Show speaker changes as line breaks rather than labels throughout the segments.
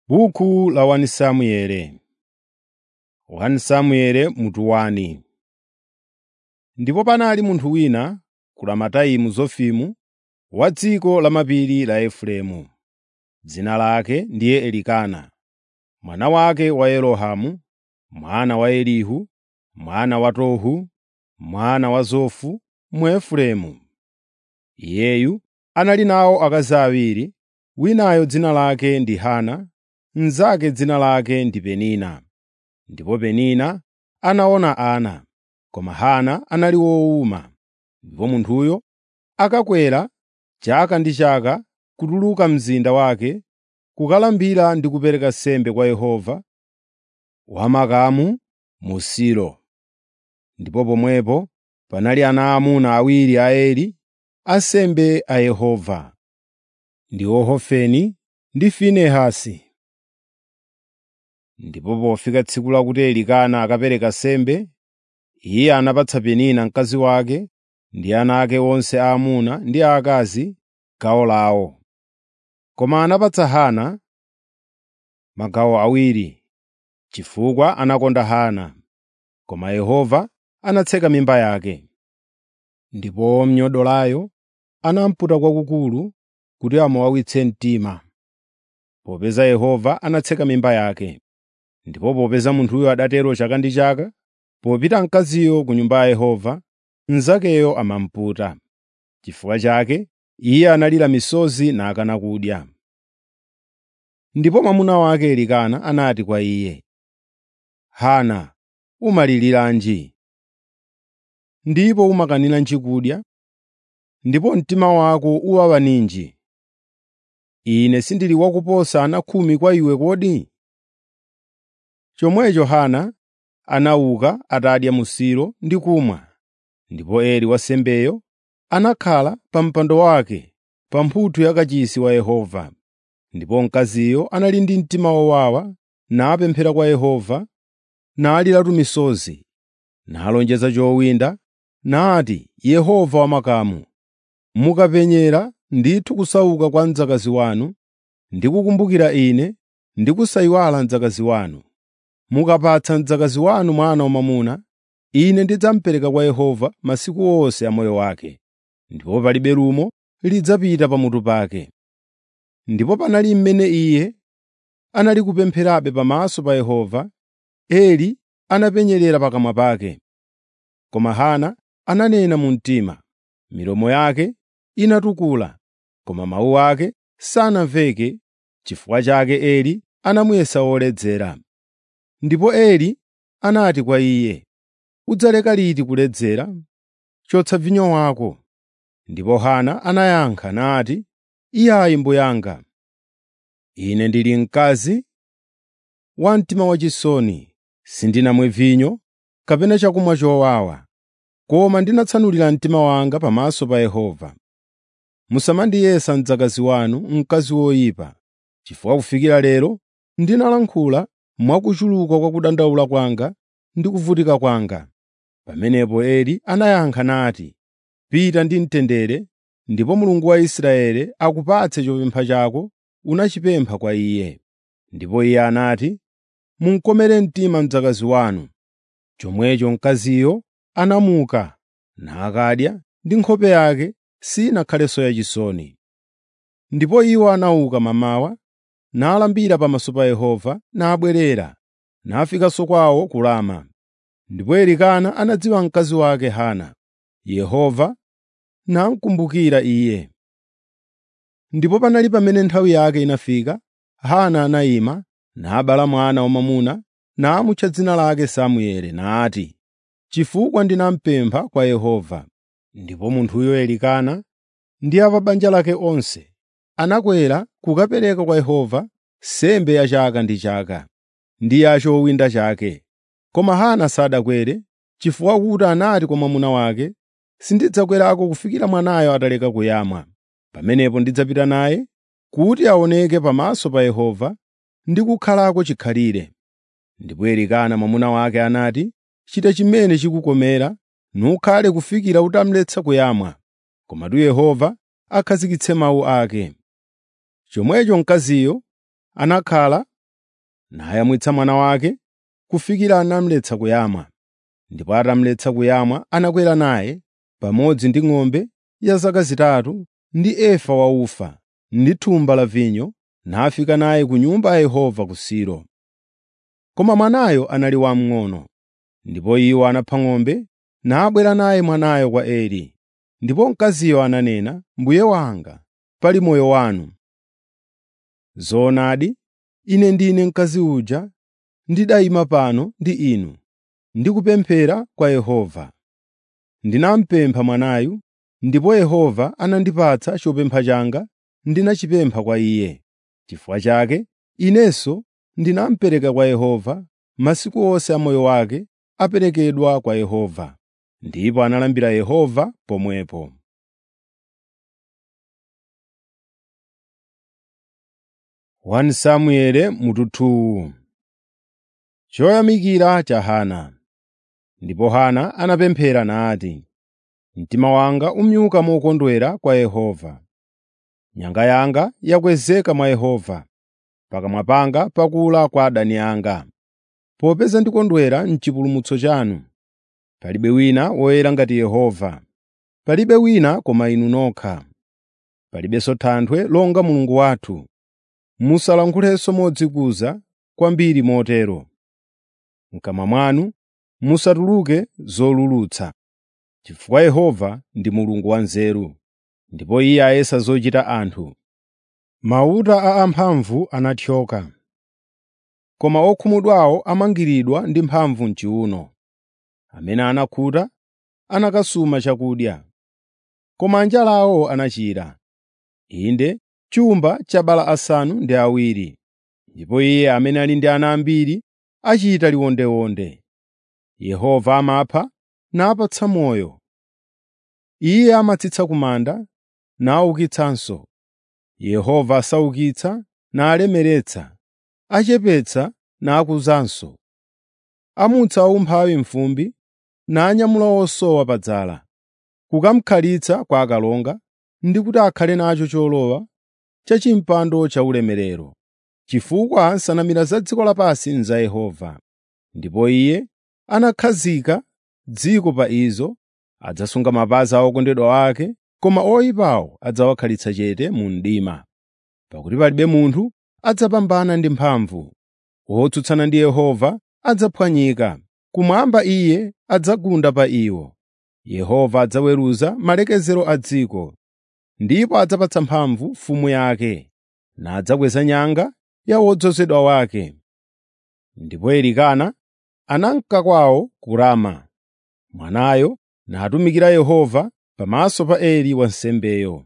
Buku la 1 Samueli 1 Samueli mutu 1 Ndipo panali munthu wina ku Ramataimu Zofimu wa dziko lamapiri la Efereimu. Dzina lake ndiye Elikana, mwana wake wa Yerohamu, mwana wa Elihu, mwana wa Tohu, mwana wa Zofu Mwaefereimu. Iyeyu anali nawo akazi awiri, winayo dzina lake ndi Hana, mnzake dzina lake ndi Penina. Ndipo Penina anaona ana, koma Hana anali wowuma. Ndipo munthuyo akakwera chaka ndi chaka kutuluka mzinda wake kukalambira ndi kupereka nsembe kwa Yehova wamakamu mu Silo. Ndipo pomwepo panali ana aamuna awiri a Eli, ansembe a Yehova, ndiwo Hofeni ndi Finehasi. Ndipo pofika tsiku lakuti Elikana akapereka nsembe, iye anapatsa Penina mkazi wake ndi ana ake onse aamuna ndi aakazi gawo lawo. Koma anapatsa Hana magawo awiri, chifukwa anakonda Hana, koma Yehova anatseka mimba yake. Ndipo womnyodolayo anamuputa kwakukulu kuti amuwawitse mtima, popeza Yehova anatseka mimba yake. Ndipo popeza munthuyo adatero chaka ndi chaka, popita mkaziyo ku Nyumba ya Yehova, mnzakeyo amamuputa. Chifukwa chake iye analira misozi nakana kudya. Ndipo mwamuna wake Elikana anati kwa iye, “Hana, umaliliranji? Ndipo umakaniranji kudya? Ndipo mtima wako uwawa ninji? Ine sindili wakuposa ana khumi kwa iwe kodi?” Chomwecho Hana anauka atadya mu Silo ndi kumwa. Ndipo Eli wansembeyo anakhala pa mpando wake pa mphuthu ya kachisi wa Yehova. Ndipo mkaziyo anali ndi mtima wowawa napemphera kwa Yehova, naliratu misozi, nalonjeza chowinda, nati, “Yehova wamakamu, mukapenyera ndithu kusauka kwa mdzakazi wanu ndi kukumbukira ine ndi kusayiwala mdzakazi wanu, mukapatsa mdzakazi wanu mwana wamwamuna, ine ndidzamupereka kwa Yehova masiku onse a moyo wake, ndipo palibe lumo lidzapita pamutu pake.” Ndipo panali mmene iye anali kupempherabe pamaso pa Yehova, Eli anapenyerera pakamwa pake. Koma Hana ananena mu mtima, milomo yake inatukula, koma mawu ake sanamveke. Chifukwa chake Eli anamuyesa woledzera. Ndipo Eli anati kwa iye, “Udzaleka liti kuledzera? Chotsa vinyo wako.” Ndipo Hana anayankha nati, “Iyayi mbuye anga, ine ndili mkazi wa mtima wachisoni, sindinamwe vinyo kapena chakumwa chowawa, koma ndinatsanulira mtima wanga pamaso pa Yehova. Musamandiyesa mdzakazi wanu mkazi woyipa, chifukwa kufikira lero ndinalankhula mwakuchuluka kwa kudandaula kwanga ndi kuvutika kwanga.” Pamenepo Eli anayankha nati, “Pita ndi mtendere, ndipo Mulungu wa Israeli akupatse chopempha chako unachipempha kwa Iye.” Ndipo iye anati, “Munkomere mtima mdzakazi wanu.” Chomwecho mkaziyo anamuka nakadya ndi nkhope yake sinakhalenso yachisoni. Ndipo iwo anauka mamawa, nalambira pamaso pa Yehova, nabwerera, nafikanso kwawo ku Rama. Ndipo Elikana anadziwa mkazi wake Hana, Yehova namkumbukira iye. Ndipo panali pamene nthawi yake inafika, Hana anayima, nabala mwana wamwamuna, namutcha dzina lake Samueli, nati, “Chifukwa ndinamupempha kwa Yehova.” Ndipo munthuyo Elikana ndi a pa banja lake onse anakwera kukapereka kwa Yehova nsembe ya chaka ndi chaka, ndi ya chowinda chake. Koma Hana sadakwere, chifukwa kuti anati kwa mwamuna wake, “Sindidzakwerako kufikira mwanayo ataleka kuyamwa. Pamenepo ndidzapita naye kuti aoneke pamaso pa Yehova ndi kukhalako chikhalire.” Ndipo Elikana mwamuna wake anati, “Chita chimene chikukomera, nukhale kufikira utamletsa kuyamwa, komatu Yehova akhazikitse mawu ake.” Chomwecho mkaziyo anakhala nayamwitsa mwana wake kufikira anamletsa kuyamwa. Ndipo atamletsa kuyamwa anakwera naye pamodzi ndi ng'ombe ya zaka zitatu ndi efa wa ufa ndi thumba la vinyo nafika naye ku nyumba ya Yehova ku Silo. Koma mwanayo anali wamng'ono, ndipo iwo anapha ng'ombe nabwera naye mwanayo kwa Eli. Ndipo mkaziyo ananena, “Mbuye wanga, pali moyo wanu. Zoonadi, ine ndine mkazi uja ndidayima pano ndi inu, ndikupemphera kwa Yehova. Ndinamupempha mwanayu, ndipo Yehova anandipatsa chopempha changa ndinachipempha kwa Iye. Chifukwa chake inenso ndinamupereka kwa Yehova, masiku onse a moyo wake aperekedwa kwa Yehova.” Ndipo analambira Yehova pomwepo. 1 Samueli mututhuu Choyamikira cha Hana. Ndipo Hana anapemphera nati, “Mtima wanga umyuka mokondwera kwa Yehova. Nyanga yanga yakwezeka mwa Yehova, pakamwa panga pakula kwa adani anga. Popeza ndikondwera m'chipulumutso chanu. Palibe wina woyera ngati Yehova, palibe wina koma inu nokha. Palibenso Thanthwe longa Mulungu wathu. Musalankhulenso modzikuza kwambiri motero. M'kamwa mwanu musatuluke zolulutsa, chifukwa Yehova ndi Mulungu wanzeru, ndipo Iye ayesa zochita anthu. Mauta a amphamvu anathyoka, koma okhumudwawo amangiridwa ndi mphamvu m'chiwuno. Amene anakhuta anakasuma chakudya, koma anjalawo anachira. Inde chumba chabala asanu ndi awiri, ndipo iye amene ali ndi ana ambiri achita liwondeonde. Yehova amapha napatsa moyo. Iye amatsitsa ku manda naukitsanso. Yehova asaukitsa nalemeretsa, achepetsa nakuzanso. Amutsa aumphawi m'fumbi nanyamula osowa padzala, kukamukhalitsa kwa akalonga ndi kuti akhale nacho cholowa cha chimpando chaulemerero. Chifukwa nsanamira za dziko lapansi n'za Yehova, ndipo Iye anakhazika dziko pa izo, adzasunga mapazi a okondedwa ake, koma oyipawo adzawakhalitsa chete mu mdima. Pakuti palibe munthu adzapambana ndi mphamvu, wotsutsana ndi Yehova adzaphwanyika, kumwamba Iye adzagunda pa iwo. Yehova adzaweruza malekezero a dziko, ndipo adzapatsa mphamvu mfumu yake, nadzakweza nyanga ya wodzozedwa wake. Ndipo Elikana anamka kwawo ku Rama. Mwanayo natumikira Yehova pamaso pa Eli wansembeyo.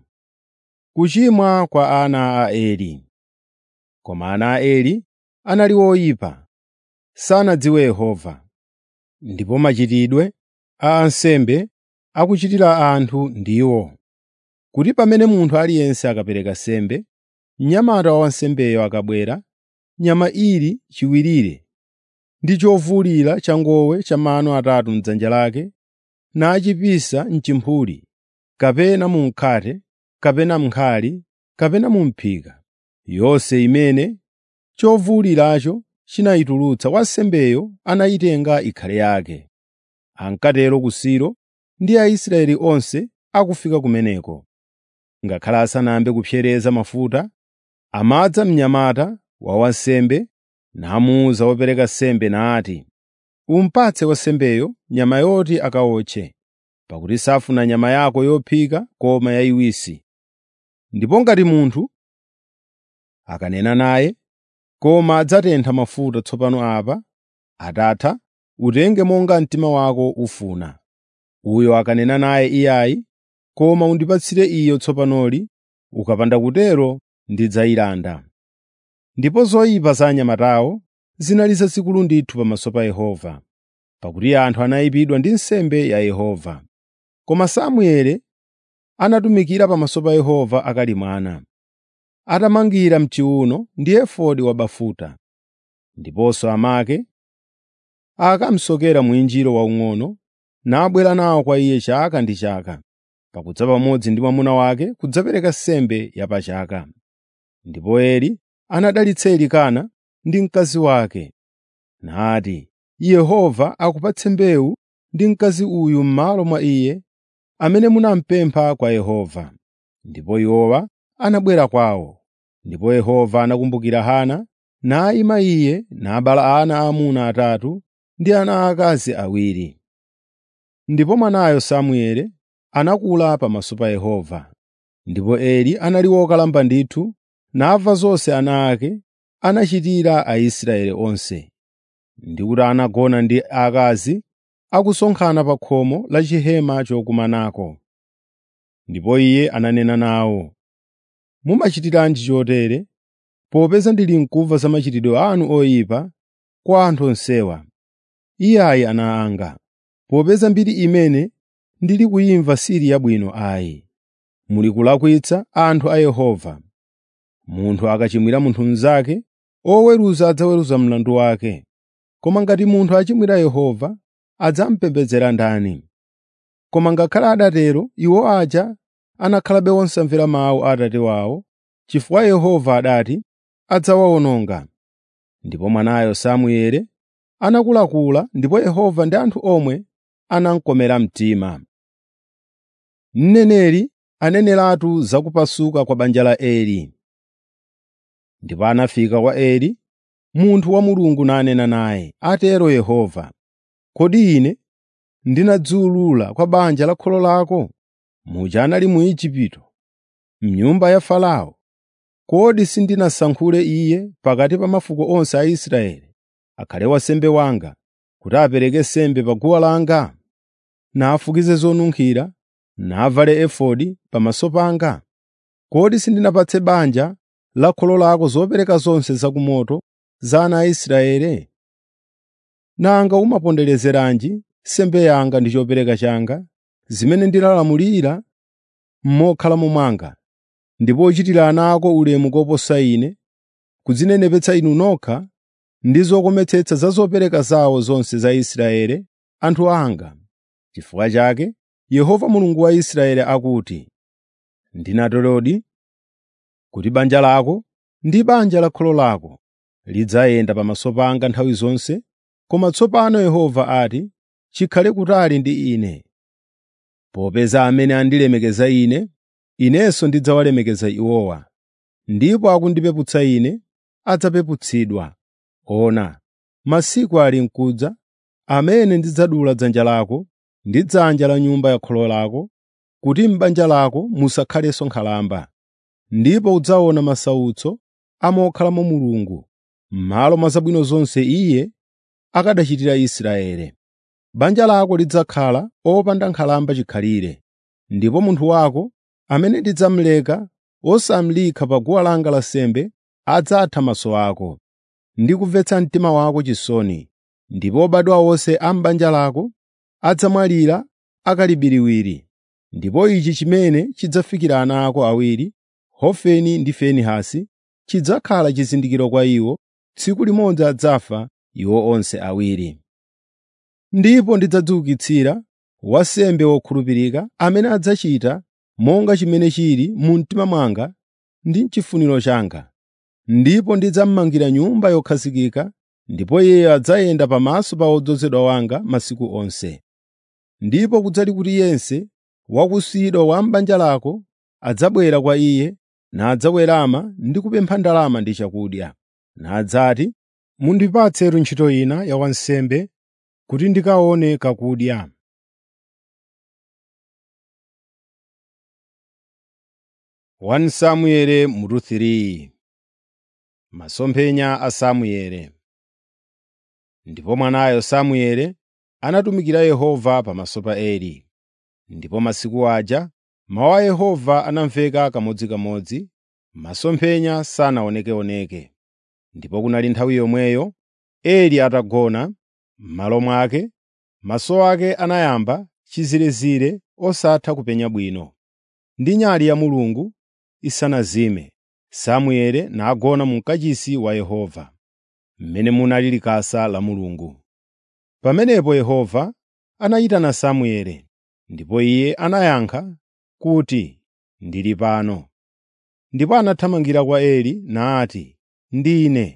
Kuchimwa kwa ana a Eli. Koma ana a Eli anali oyipa, sanadziwe Yehova. Ndipo machitidwe a ansembe akuchitira anthu ndiwo kuti pamene munthu aliyense akapereka sembe, mnyamata wa wansembeyo akabwera, nyama ili chiwirire ndi chovulira changowe cha mano atatu m'dzanja lake, nachipisa m'chimphuli, kapena mu mkhate, kapena m'nkhali, kapena mu m'phika, yonse imene chovuliracho chinayitulutsa wansembeyo anayitenga ikhale yake. Ankatero ku Silo ndi Aisraeli onse akufika kumeneko. Ngakhale asanayambe kupsereza mafuta, amadza mnyamata wa wansembe namuwuza wopereka sembe nati, “Umupatse wansembeyo nyama yoti akawotche, pakuti safuna nyama yako yophika koma yayiwisi.” Ndipo ngati munthu akanena naye, “Koma adzatentha mafuta tsopano apa,” atatha, utenge monga mtima wako ufuna. Uyo akanena naye iyayi, “Koma undipatsire iyo tsopanoli,” ukapanda kutero ndidzayilanda. Ndipo zoyipa za anyamatawo zinali zazikulu ndithu pamaso pa Yehova, pakuti anthu anayipidwa ndi nsembe ya Yehova. Koma Samueli anatumikira pamaso pa Yehova akali mwana, atamangira m'chiwuno ndi efodi wabafuta. Ndiponso amake akamusokera mwinjiro waung'ono nabwera nawo kwa iye chaka ndi chaka, pakudza pamodzi ndi mwamuna wake kudzapereka nsembe ya pachaka. Ndipo Eli anadalitsa Elikana ndi mkazi wake, nati, “Yehova akupatse mbewu ndi mkazi uyu m'malo mwa iye amene munamupempha kwa Yehova.” Ndipo iwowa anabwera kwawo. Ndipo Yehova anakumbukira Hana, nayima iye nabala ana aamuna atatu ndi ana aakazi awiri. Ndipo mwanayo Samueli anakula pamaso pa Yehova. Ndipo Eli anali wokalamba ndithu, namva zonse ana ake anachitira Aisraeli onse, ndi kuti anagona ndi akazi akusonkhana pa khomo la chihema chokumanako. Ndipo iye ananena nawo, “Mumachitiranji chotere, popeza ndili mkumva za machitidwe anu oyipa kwa anthu onsewa? Iyayi ana anga, popeza mbiri imene ndili kuyimva sili yabwino ayi. Muli kulakwitsa anthu a Yehova. Munthu akachimwira munthu mnzake, oweruza adzaweruza mlandu wake. Koma ngati munthu achimwira Yehova, adzamupembedzera ndani? Koma ngakhale adatero, iwo aja anakhalabe osamvera mawu a Atate wawo, chifukwa Yehova adati adzawawononga. Ndipo mwanayo Samueli anakulakula ndipo Yehova ndi anthu omwe anamukomera mtima. Mneneri aneneratu za kupasuka kwa banja la Eli. Ndipo anafika kwa Eli munthu wa Mulungu nanena naye, “Atero Yehova, kodi ine ndinadziwulula kwa banja la kholo lako, muja anali mu Igupto, m'nyumba ya Farao? Kodi sindinasankhule iye pakati pa mafuko onse a Israeli akhale wansembe wanga, kuti apereke sembe pa guwa langa, nafukize zonunkhira, navale efodi pamaso panga? Kodi sindinapatse banja la kholo lako zopereka zonse zakumoto za ana a Israeli? Nanga umaponderezeranji sembe yanga ndi chopereka changa, zimene ndinalamulira m'mokhalamo mwanga, ndipo uchitira ana ako ulemu koposa ine, kudzinenepetsa inu nokha ndi zokometsetsa za zopereka zawo zonse za Israeli, anthu anga. Chifukwa chake Yehova Mulungu wa Israeli akuti, “Ndinaterodi kuti banja lako ndi banja la kholo lako lidzayenda pamaso panga nthawi zonse, koma tsopano Yehova ati, ‘Chikhale kutali ndi ine.’ Popeza amene andilemekeza ine, inenso ndidzawalemekeza iwowa, ndipo akundipeputsa ine adzapeputsidwa. Ona, masiku ali m'kudza amene ndidzadula dzanja lako ndi dzanja la nyumba ya kholo lako, kuti m'banja lako musakhalenso nkhalamba. Ndipo udzaona masautso a mokhalamo Mulungu, m'malo mwa zabwino zonse Iye akanachitira Israeli. Banja lako lidzakhala opanda nkhalamba chikhalire, ndipo munthu wako amene ndidzamuleka wosamlikha pa guwa langa lansembe adzatha maso ako, ndi kumvetsa mtima wako chisoni, ndipo obadwa onse a m'banja lako adzamwalira akali Ndipo ichi chimene chidzafikira ana ako awiri, Hofeni ndi Finehasi, chidzakhala chizindikiro kwa iwo, tsiku limodzi adzafa iwo onse awiri. Ndipo ndidzadziukitsira wansembe wokhulupirika amene adzachita monga chimene chili mu mtima mwanga ndi m'chifuniro changa. Ndipo ndidzamumangira nyumba yokhazikika, ndipo iyeyo adzayenda pamaso pa wodzozedwa wanga masiku onse. Ndipo kudzali kuti yense wakusiyidwa wa m'banja lako adzabwera kwa iye nadzawerama ndi kupempha ndalama ndi chakudya, nadzati, “Mundipatsetu ntchito ina ya wansembe kuti ndikaone kakudya.” 1 Samueli mutu 3 Masomphenya a Samueli Ndipo mwanayo Samueli anatumikira Yehova pamaso pa Eli. Ndipo masiku aja mawu a Yehova anamveka kamodzikamodzi, masomphenya sanaonekeoneke. Ndipo kunali nthawi yomweyo Eli atagona m'malo mwake, maso ake anayamba chizirezire osatha kupenya bwino. Ndi nyali ya Mulungu isanazime, Samueli nagona mu mkachisi wa Yehova, mmene munali likasa la Mulungu. Pamenepo Yehova anayitana Samueli, ndipo iye anayankha kuti, “Ndili pano.” Ndipo anathamangira kwa Eli nati, “Ndine.”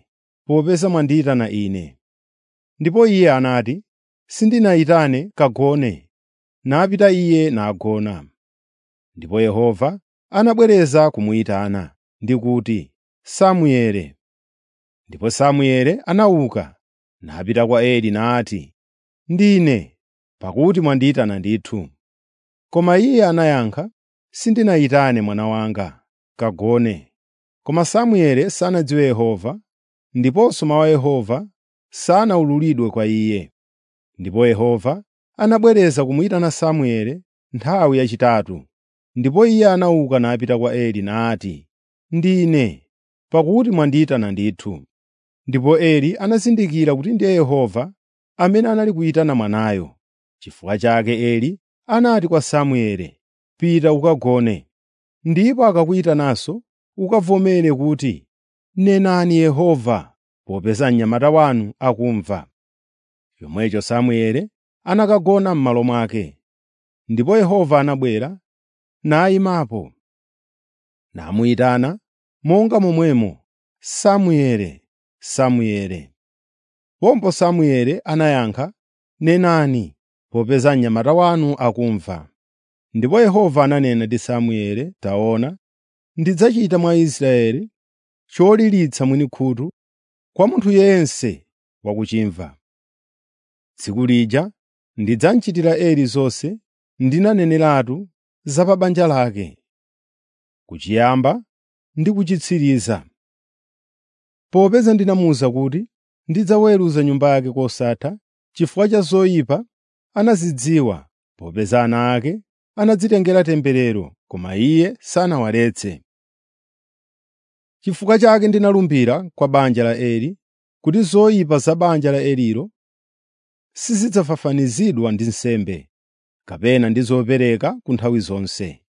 popeza mwandiyitana ine.” Ndipo iye anati, “Sindinayitane kagone.” Napita iye nagona. Ndipo Yehova anabwereza kumuyitana ndi kuti, “Samuele.” Ndipo Samuele anauka, napita kwa Eli nati, “Ndine, pakuti mwandiyitana ndithu.” Koma iye anayankha, “Sindinayitane mwana wanga, kagone.” Koma Samuele sanadziwe Yehova, ndiponso mawu a Yehova sanawululidwe kwa iye. Ndipo Yehova anabwereza kumuyitana Samuele nthawi yachitatu. Ndipo iye anauka napita kwa Eli nati, “Ndine, pakuti mwandiyitana ndithu.” Ndipo Eli anazindikira kuti ndiye Yehova amene anali kuyitana mwanayo. Chifukwa chake Eli anati kwa Samuele, “Pita ukagone, ndipo akakuyitananso ukavomere kuti, ‘Nenani Yehova,’ popeza mnyamata wanu akumva.” Chomwecho Samuele anakagona m'malo mwake. Ndipo Yehova anabwera nayimapo, namuyitana monga momwemo, “Samuele, Samuele.” Pompo Samuele anayankha, “Nenani, popeza mnyamata wanu akumva.” Ndipo Yehova ananena ndi Samuele, “Taona, ndidzachita mwa Israeli choliritsa mwini khutu kwa munthu yense wakuchimva. Tsiku lija ndidzamchitira Eli zonse ndinaneneratu za pa banja lake, kuchiyamba ndi kuchitsiriza. Popeza ndinamuwuza kuti ndidzaweruza nyumba yake kosatha chifukwa cha zoyipa anazidziwa, popeza ana ake anadzitengera temberero, koma iye sanawaletse. Chifukwa chake ndinalumbira kwa banja la Eli kuti zoyipa za banja la Elilo sizidzafafanizidwa ndi nsembe, kapena ndi zopereka ku nthawi zonse.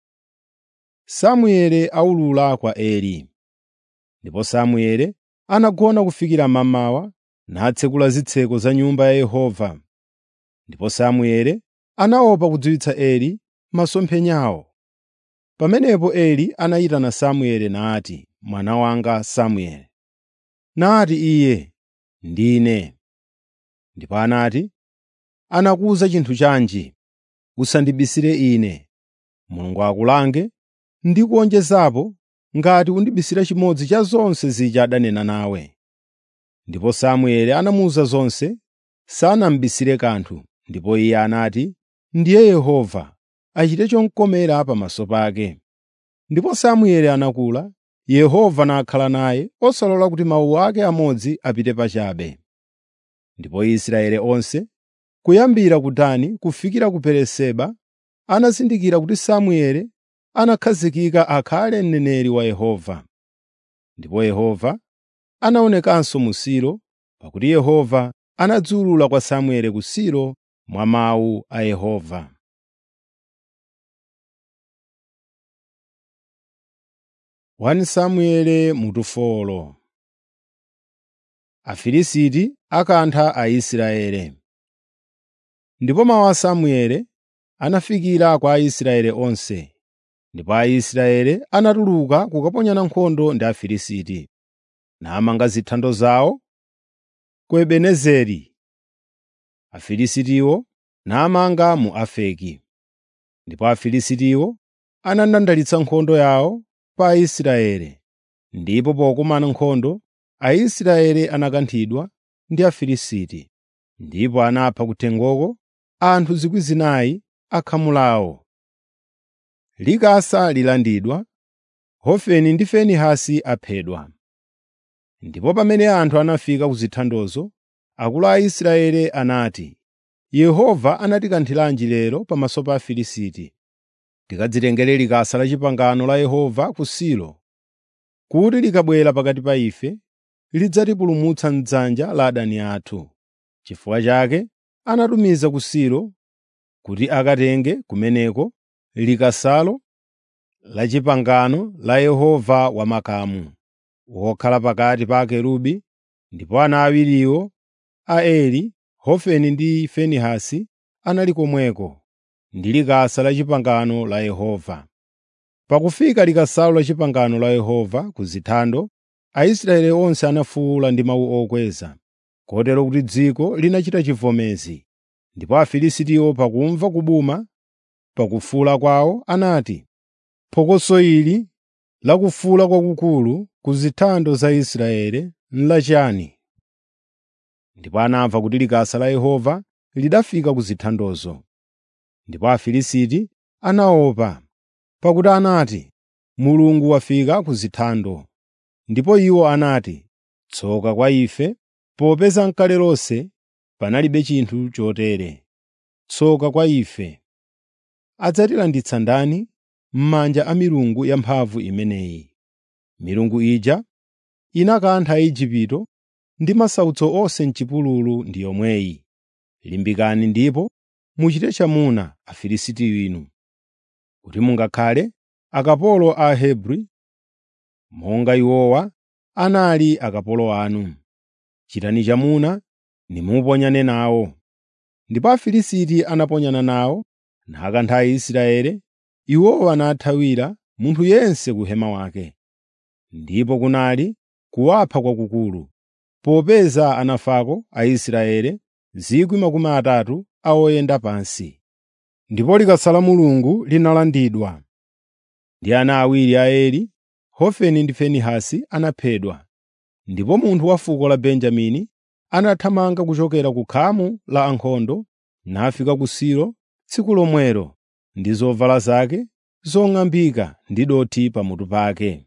Samuele awulula kwa Eli. Ndipo Samuele anagona kufikira mmamawa natsekula zitseko za nyumba ya Yehova. Ndipo Samuele anaopa kudziwitsa Eli masomphenyawo. Pamenepo Eli anayitana Samuele nati, “Mwana wanga Samuele.” Nati iye, “Ndine.” Ndipo anati, “Anakuwuza chinthu chanji? Usandibisire ine. Mulungu akulange ndi kuwonjezapo ngati undibisira chimodzi cha zonse zija adanena nawe.” Ndipo Samueli anamuwuza zonse, sanamubisire kanthu. Ndipo iye anati, “Ndiye Yehova, achite chomkomera pamaso pake.” Ndipo Samueli anakula, Yehova nakhala naye osalola kuti mawu ake amodzi apite pachabe. Ndipo Israeli onse, kuyambira ku Dani kufikira ku Beeriseba, anazindikira kuti Samueli anakhazikika akhale mneneri wa Yehova. Ndipo Yehova anaonekanso mu Silo, pakuti Yehova anadziwulula kwa Samueli ku Silo mwa mawu a Yehova. Wani Samuele mutufolo Afilisiti akantha Aisraeli. Ndipo mawu a Samueli anafikira kwa Aisraeli onse, ndipo Aisraeli anatuluka kukaponyana nkhondo ndi Afilisiti, namanga zithando zawo ku Ebenezeri. Afilisitiwo namanga mu Afeki. Ndipo Afilisitiwo anandandalitsa nkhondo yawo pa Aisraeli, ndipo pokumana nkhondo Aisraeli anakanthidwa ndi Afilisiti, ndipo anapha kuthengoko anthu 4,000 akhamu lawo. Likasa lilandidwa, Hofeni ndi Finehasi aphedwa. Ndipo pamene anthu anafika ku zithandozo, akulu a Israeli anati, “Yehova anatikanthiranji lero pamaso pa Afilisti? Tikadzitengere likasa la pangano la Yehova ku Silo, kuti likabwera pakati pa ife, lidzatipulumutsa m'dzanja la adani athu.” Chifukwa chake anatumiza ku Silo kuti akatenge kumeneko likasalo la pangano la Yehova wamakamu, wokhala pakati pa akerubi, ndipo ana awiriwo a Eli, Hofeni ndi Finehasi anali komweko ndi likasa la pangano la Yehova. Pakufika likasalo la pangano la Yehova ku zithando, Aisraeli onse anafuwula ndi mawu okweza, kotero kuti dziko linachita chivomezi. Ndipo Afilistiwo pakumva kubuma pakufuwula kwawo anati, “Phokoso ili la kufuwula kwakukulu ku zithando za Israeli n'lachiyani?” Ndipo anamva kuti likasa la Yehova lidafika ku zithandozo. Ndipo Afilisti anaopa, pakuti anati, “Mulungu wafika ku zithando.” Ndipo iwo anati, “Tsoka kwa ife, popeza n'kale lonse panalibe chinthu chotere. Tsoka kwa ife! Adzatilanditsa ndani m'manja a milungu yamphamvu imeneyi? Milungu ija inakantha Aigupto ndi masautso onse m'chipululu ndi yomweyi. Limbikani ndipo muchite chamuna Afilisti inu, kuti mungakhale akapolo a Ahebri, monga iwowa anali akapolo anu. Chitani chamuna nimuponyane nawo. Ndipo Afilisti anaponyana nawo nakantha Aisraeli, iwowa nathawira munthu yense ku hema wake. Ndipo kunali kuwapha kwakukulu, popeza anafako Aisraeli 30,000 a oyenda pansi. Ndipo likasa la Mulungu linalandidwa. Ndi ana awiri a Eli, Hofeni ndi Finehasi anaphedwa. Ndipo munthu wa fuko la Benjamini anathamanga kuchokera ku khamu la ankhondo nafika ku Silo tsiku lomwelo ndi zovala zake zong'ambika ndi dothi pamutu pake.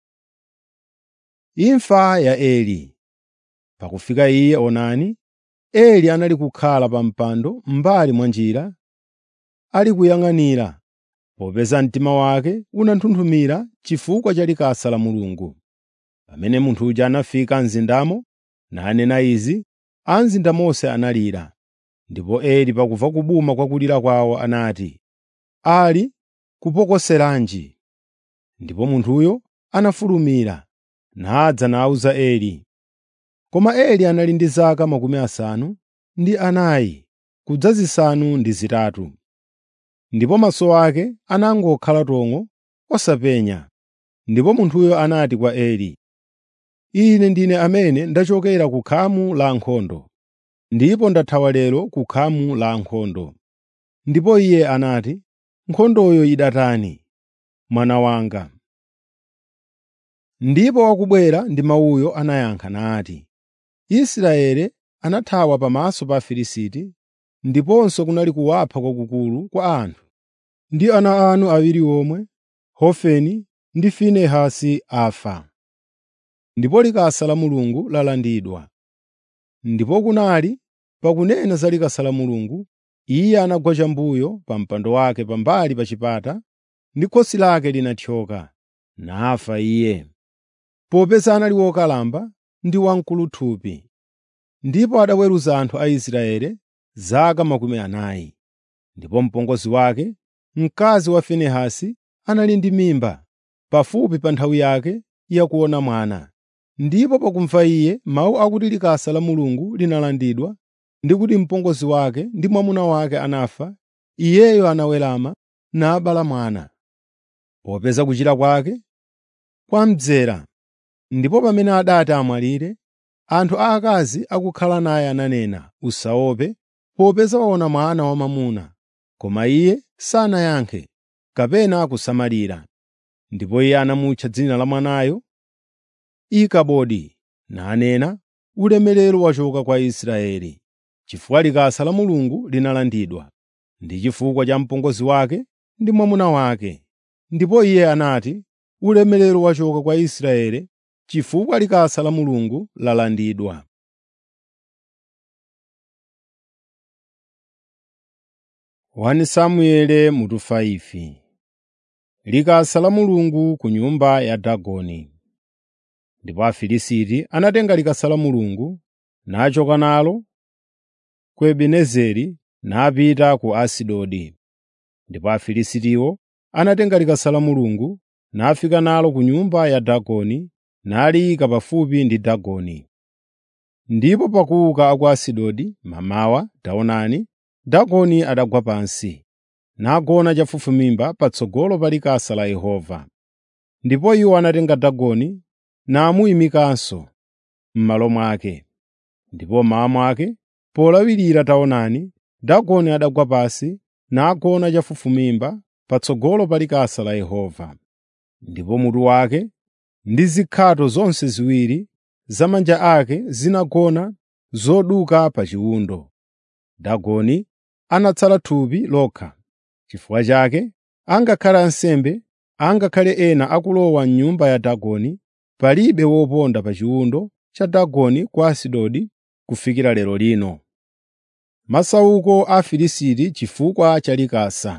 Imfa ya Eli Pakufika iye onani, Eli anali kukhala pa mpando m'mbali mwa njira, ali kuyang'anira, popeza mtima wake unanthunthumira chifukwa cha likasa la Mulungu. Pamene munthu uja anafika mzindamo nanena izi, a mzinda monse analira. Ndipo Eli pakumva kubuma kwa kulira kwawo anati, “Ali kupokoseranji?” Ndipo munthuyo anafulumira, nadza nawuza Eli. Koma Eli anali ndi zaka makumi asanu ndi anayi kudza zisanu ndi zitatu. Ndipo maso ake anangokhala tong'o osapenya. Ndipo munthuyo anati kwa Eli, “Ine ndine amene ndachokera ku khamu la ankhondo, ndipo ndathawa lero ku khamu la ankhondo.” Ndipo iye anati, “Nkhondoyo idatani, mwana wanga?” Ndipo wakubwera ndi mawuyo anayankha nati, “Israeli anathawa pamaso pa Afilisti, ndiponso kunali kuwapha kwakukulu kwa anthu. Ndi ana anu awiri omwe, Hofeni ndi Finehasi afa. Ndipo likasa la Mulungu lalandidwa.” Ndipo kunali pakunena za likasa la Mulungu, iye anagwa chambuyo pa mpando wake pambali pa chipata, ndi khosi lake linathyoka, nafa iye, popeza anali wokalamba ndi wamkuluthupi. Ndipo adaweruza anthu a Israeli zaka makumi anayi. Ndipo mpongozi wake, mkazi wa Finehasi, anali ndi mimba, pafupi pa nthawi yake yakuona mwana. Ndipo pakumva iye mawu akuti likasa la Mulungu linalandidwa ndi kuti mpongozi wake ndi mwamuna wake anafa, iyeyo anawerama nabala mwana. Popeza kuchira kwake kwamdzera, ndipo pamene adati amwalire, anthu aakazi akukhala naye ananena, “Usaope, popeza waona mwana wamwamuna.” Koma iye sanayankhe kapena kusamalira. Ndipo iye anamutcha dzina la mwanayo Ikabodi, nanena, “Ulemerero wachoka kwa Israeli,” chifukwa likasa la Mulungu linalandidwa, ndi chifukwa cha mpongozi wake ndi mwamuna wake. Ndipo iye anati, “Ulemerero wachoka kwa Israeli, chifukwa likasa la Mulungu lalandidwa.” Wani Samuele mutu 5 Likasa la Mulungu ku nyumba ya Dagoni. Ndipo Afilisti anatenga likasa la Mulungu, nachoka nalo ku Ebenezeri napita ku Asidodi. Ndipo Afilistiwo anatenga likasa la Mulungu, nafika nalo ku nyumba ya Dagoni, naliyika pafupi ndi Dagoni. Ndipo pakuuka a ku Asidodi mamawa, taonani, Dagoni adagwa pansi, nagona chafufumimba patsogolo pa likasa la Yehova. Ndipo iwo anatenga Dagoni namuyimikanso m'malo mwake. Ndipo mmawa mwake, polawirira taonani, Dagoni adagwa pansi nagona chafufumimba patsogolo pa likasa la Yehova. Ndipo mutu wake ndi zikhato zonse ziwiri za manja ake zinagona zoduka pa chiwundo. Dagoni anatsala thupi lokha. Chifukwa chake angakhale ansembe, angakhale ena akulowa m'nyumba ya Dagoni, palibe woponda pa chiwundo cha Dagoni ku Asidodi kufikira lero lino. Masauko a Afilisti chifukwa cha likasa.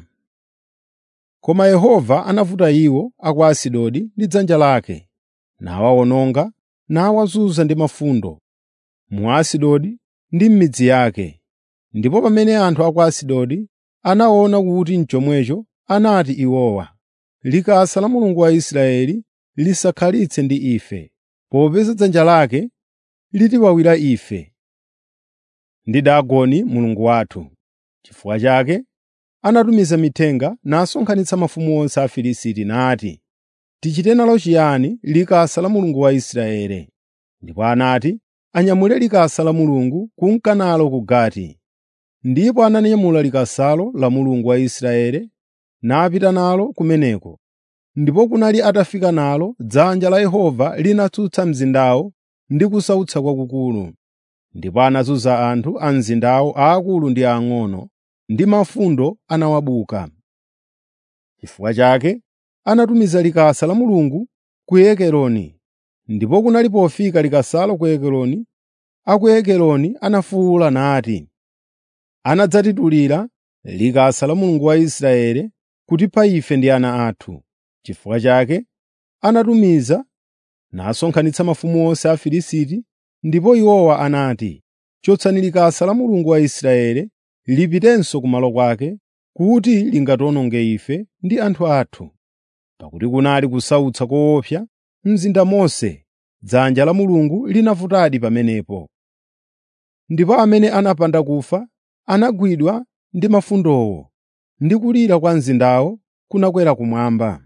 Koma Yehova anavuta iwo a ku Asidodi ndi dzanja lake, nawawononga nawazunza ndi mafundo mu Asidodi ndi m'midzi yake. Ndipo pamene anthu a ku Asidodi anaona kuti n'chomwecho, anati iwowa, “Likasa la Mulungu wa Israeli lisakhalitse ndi ife, popeza dzanja lake litiwawira ife ndi Dagoni mulungu wathu.” Chifukwa chake anatumiza mithenga nasonkhanitsa mafumu onse a Afilisti nati, “Tichite nalo chiyani likasa la Mulungu wa Israeli?” Ndipo anati, “Anyamule likasa la Mulungu kunka nalo ku Gati.” Ndipo ananyamula likasalo la Mulungu wa Israeli napita nalo kumeneko. Ndipo kunali atafika nalo, dzanja la Yehova linatsutsa mzindawo ndi kusautsa kwakukulu. Ndipo anazunza anthu a mzindawo aakulu ndi ang'ono, ndi mafundo anawabuka. Chifukwa chake anatumiza likasa la Mulungu ku Ekeroni. Ndipo kunali pofika likasalo ku Ekeroni, a ku Ekeroni anafuwula nati, “Anadzatitulira likasa la Mulungu wa Israeli kutipha ife ndi ana athu.” Chifukwa chake anatumiza nasonkhanitsa mafumu onse a Afilisti, ndipo iwowa anati, “Chotsani likasa la Mulungu wa Israeli lipitenso kumalo kwake, kuti lingatiwononge ife ndi anthu athu.” Pakuti kunali kusautsa koopsa m'mzinda monse, dzanja la Mulungu linavutadi pamenepo. Ndipo amene anapanda kufa anagwidwa ndi mafundowo, ndi kulira kwa mzindawo kunakwera kumwamba.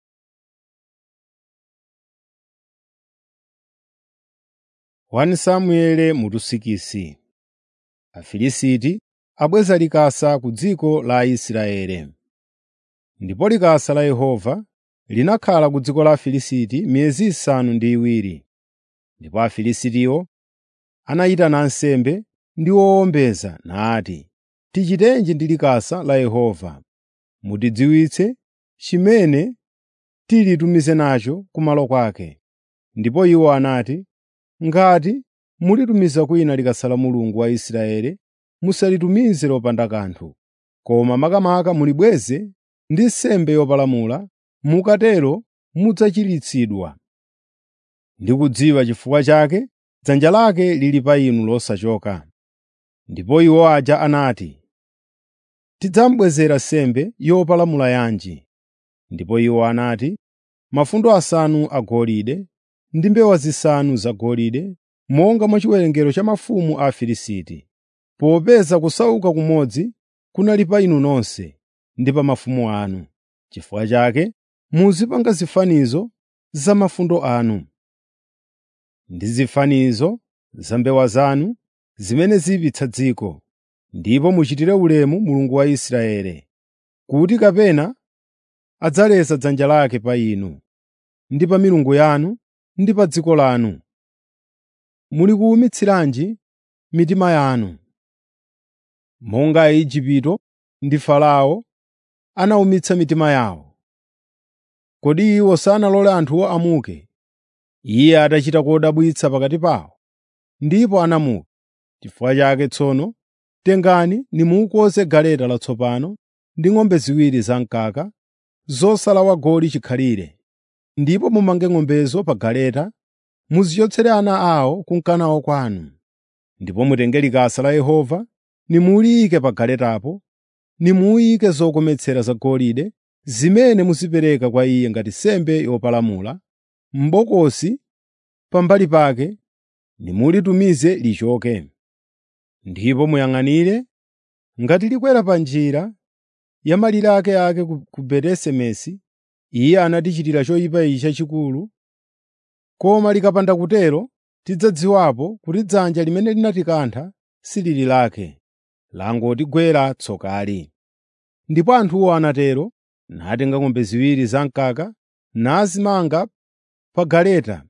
Wani Samueli mutusikisi Afilisti abweza likasa ku dziko la Israeli. Ndipo likasa la Yehova linakhala ku dziko la Afilisti miyezi isanu ndi iwiri. Ndipo Afilistiwo anayitana ansembe ndi owombeza nati, “Tichitenji ndi likasa la Yehova? Mutidziwitse chimene tilitumize nacho kumalo kwake.” Ndipo iwo anati, “Ngati mulitumiza kwina likasa la Mulungu wa Israeli, musalitumize lopanda kanthu, koma makamaka mulibweze ndi nsembe yopalamula, mukatero mudzachiritsidwa. Ndikudziwa chifukwa chake dzanja lake lili pa inu losachoka.” Ndipo iwo aja anati, “Tidzamubwezera nsembe yopalamula yanji?” Ndipo iwo anati, “Mafundo asanu agolide ndi mbewa zisanu zagolide, monga mwa chiwerengero cha mafumu a Afilisti, popeza kusauka kumodzi kunali pa inu nonse ndi pa mafumu anu. Chifukwa chake muzipanga zifanizo za mafundo anu ndi zifanizo za mbewa zanu zimene zipitsa dziko, ndipo muchitire ulemu Mulungu wa Israeli, kuti kapena adzaleza dzanja lake pa inu ndi pa milungu yanu ndi pa dziko lanu. Muli kuwumitsiranji mitima yanu? Monga Aigupto ndi Farao anawumitsa mitima yawo. Kodi iwo sanalole anthuwo amuke, iye atachita kodabwitsa pakati pawo, ndipo anamuka. Chifukwa chake tsono tengani nimukoze galeta latsopano ndi ng'ombe ziwiri zamkaka zosala wagoli chikhalire, ndipo mumange ng'ombezo pa galeta, muzichotsere ana awo kunkanawo kwanu. Ndipo mutenge likasa la Yehova nimuliyike pa galetapo, nimuyike zokometsera zagolide zimene muzipereka kwa Iye ngati nsembe yopalamula, m'bokosi pambali pake, nimulitumize lichoke. Ndipo muyang'anire ngati likwera pa njira ya malire akeake ku Beti-Semesi, Iye anatichitira choyipa ichi chachikulu, Koma likapanda kutero, tidzadziwapo kuti dzanja limene linatikantha silili lake, langotigwera tsokali.” Ndipo anthuwo anatero, natenga ng'ombe ziwiri zamkaka, nazimanga pa galeta,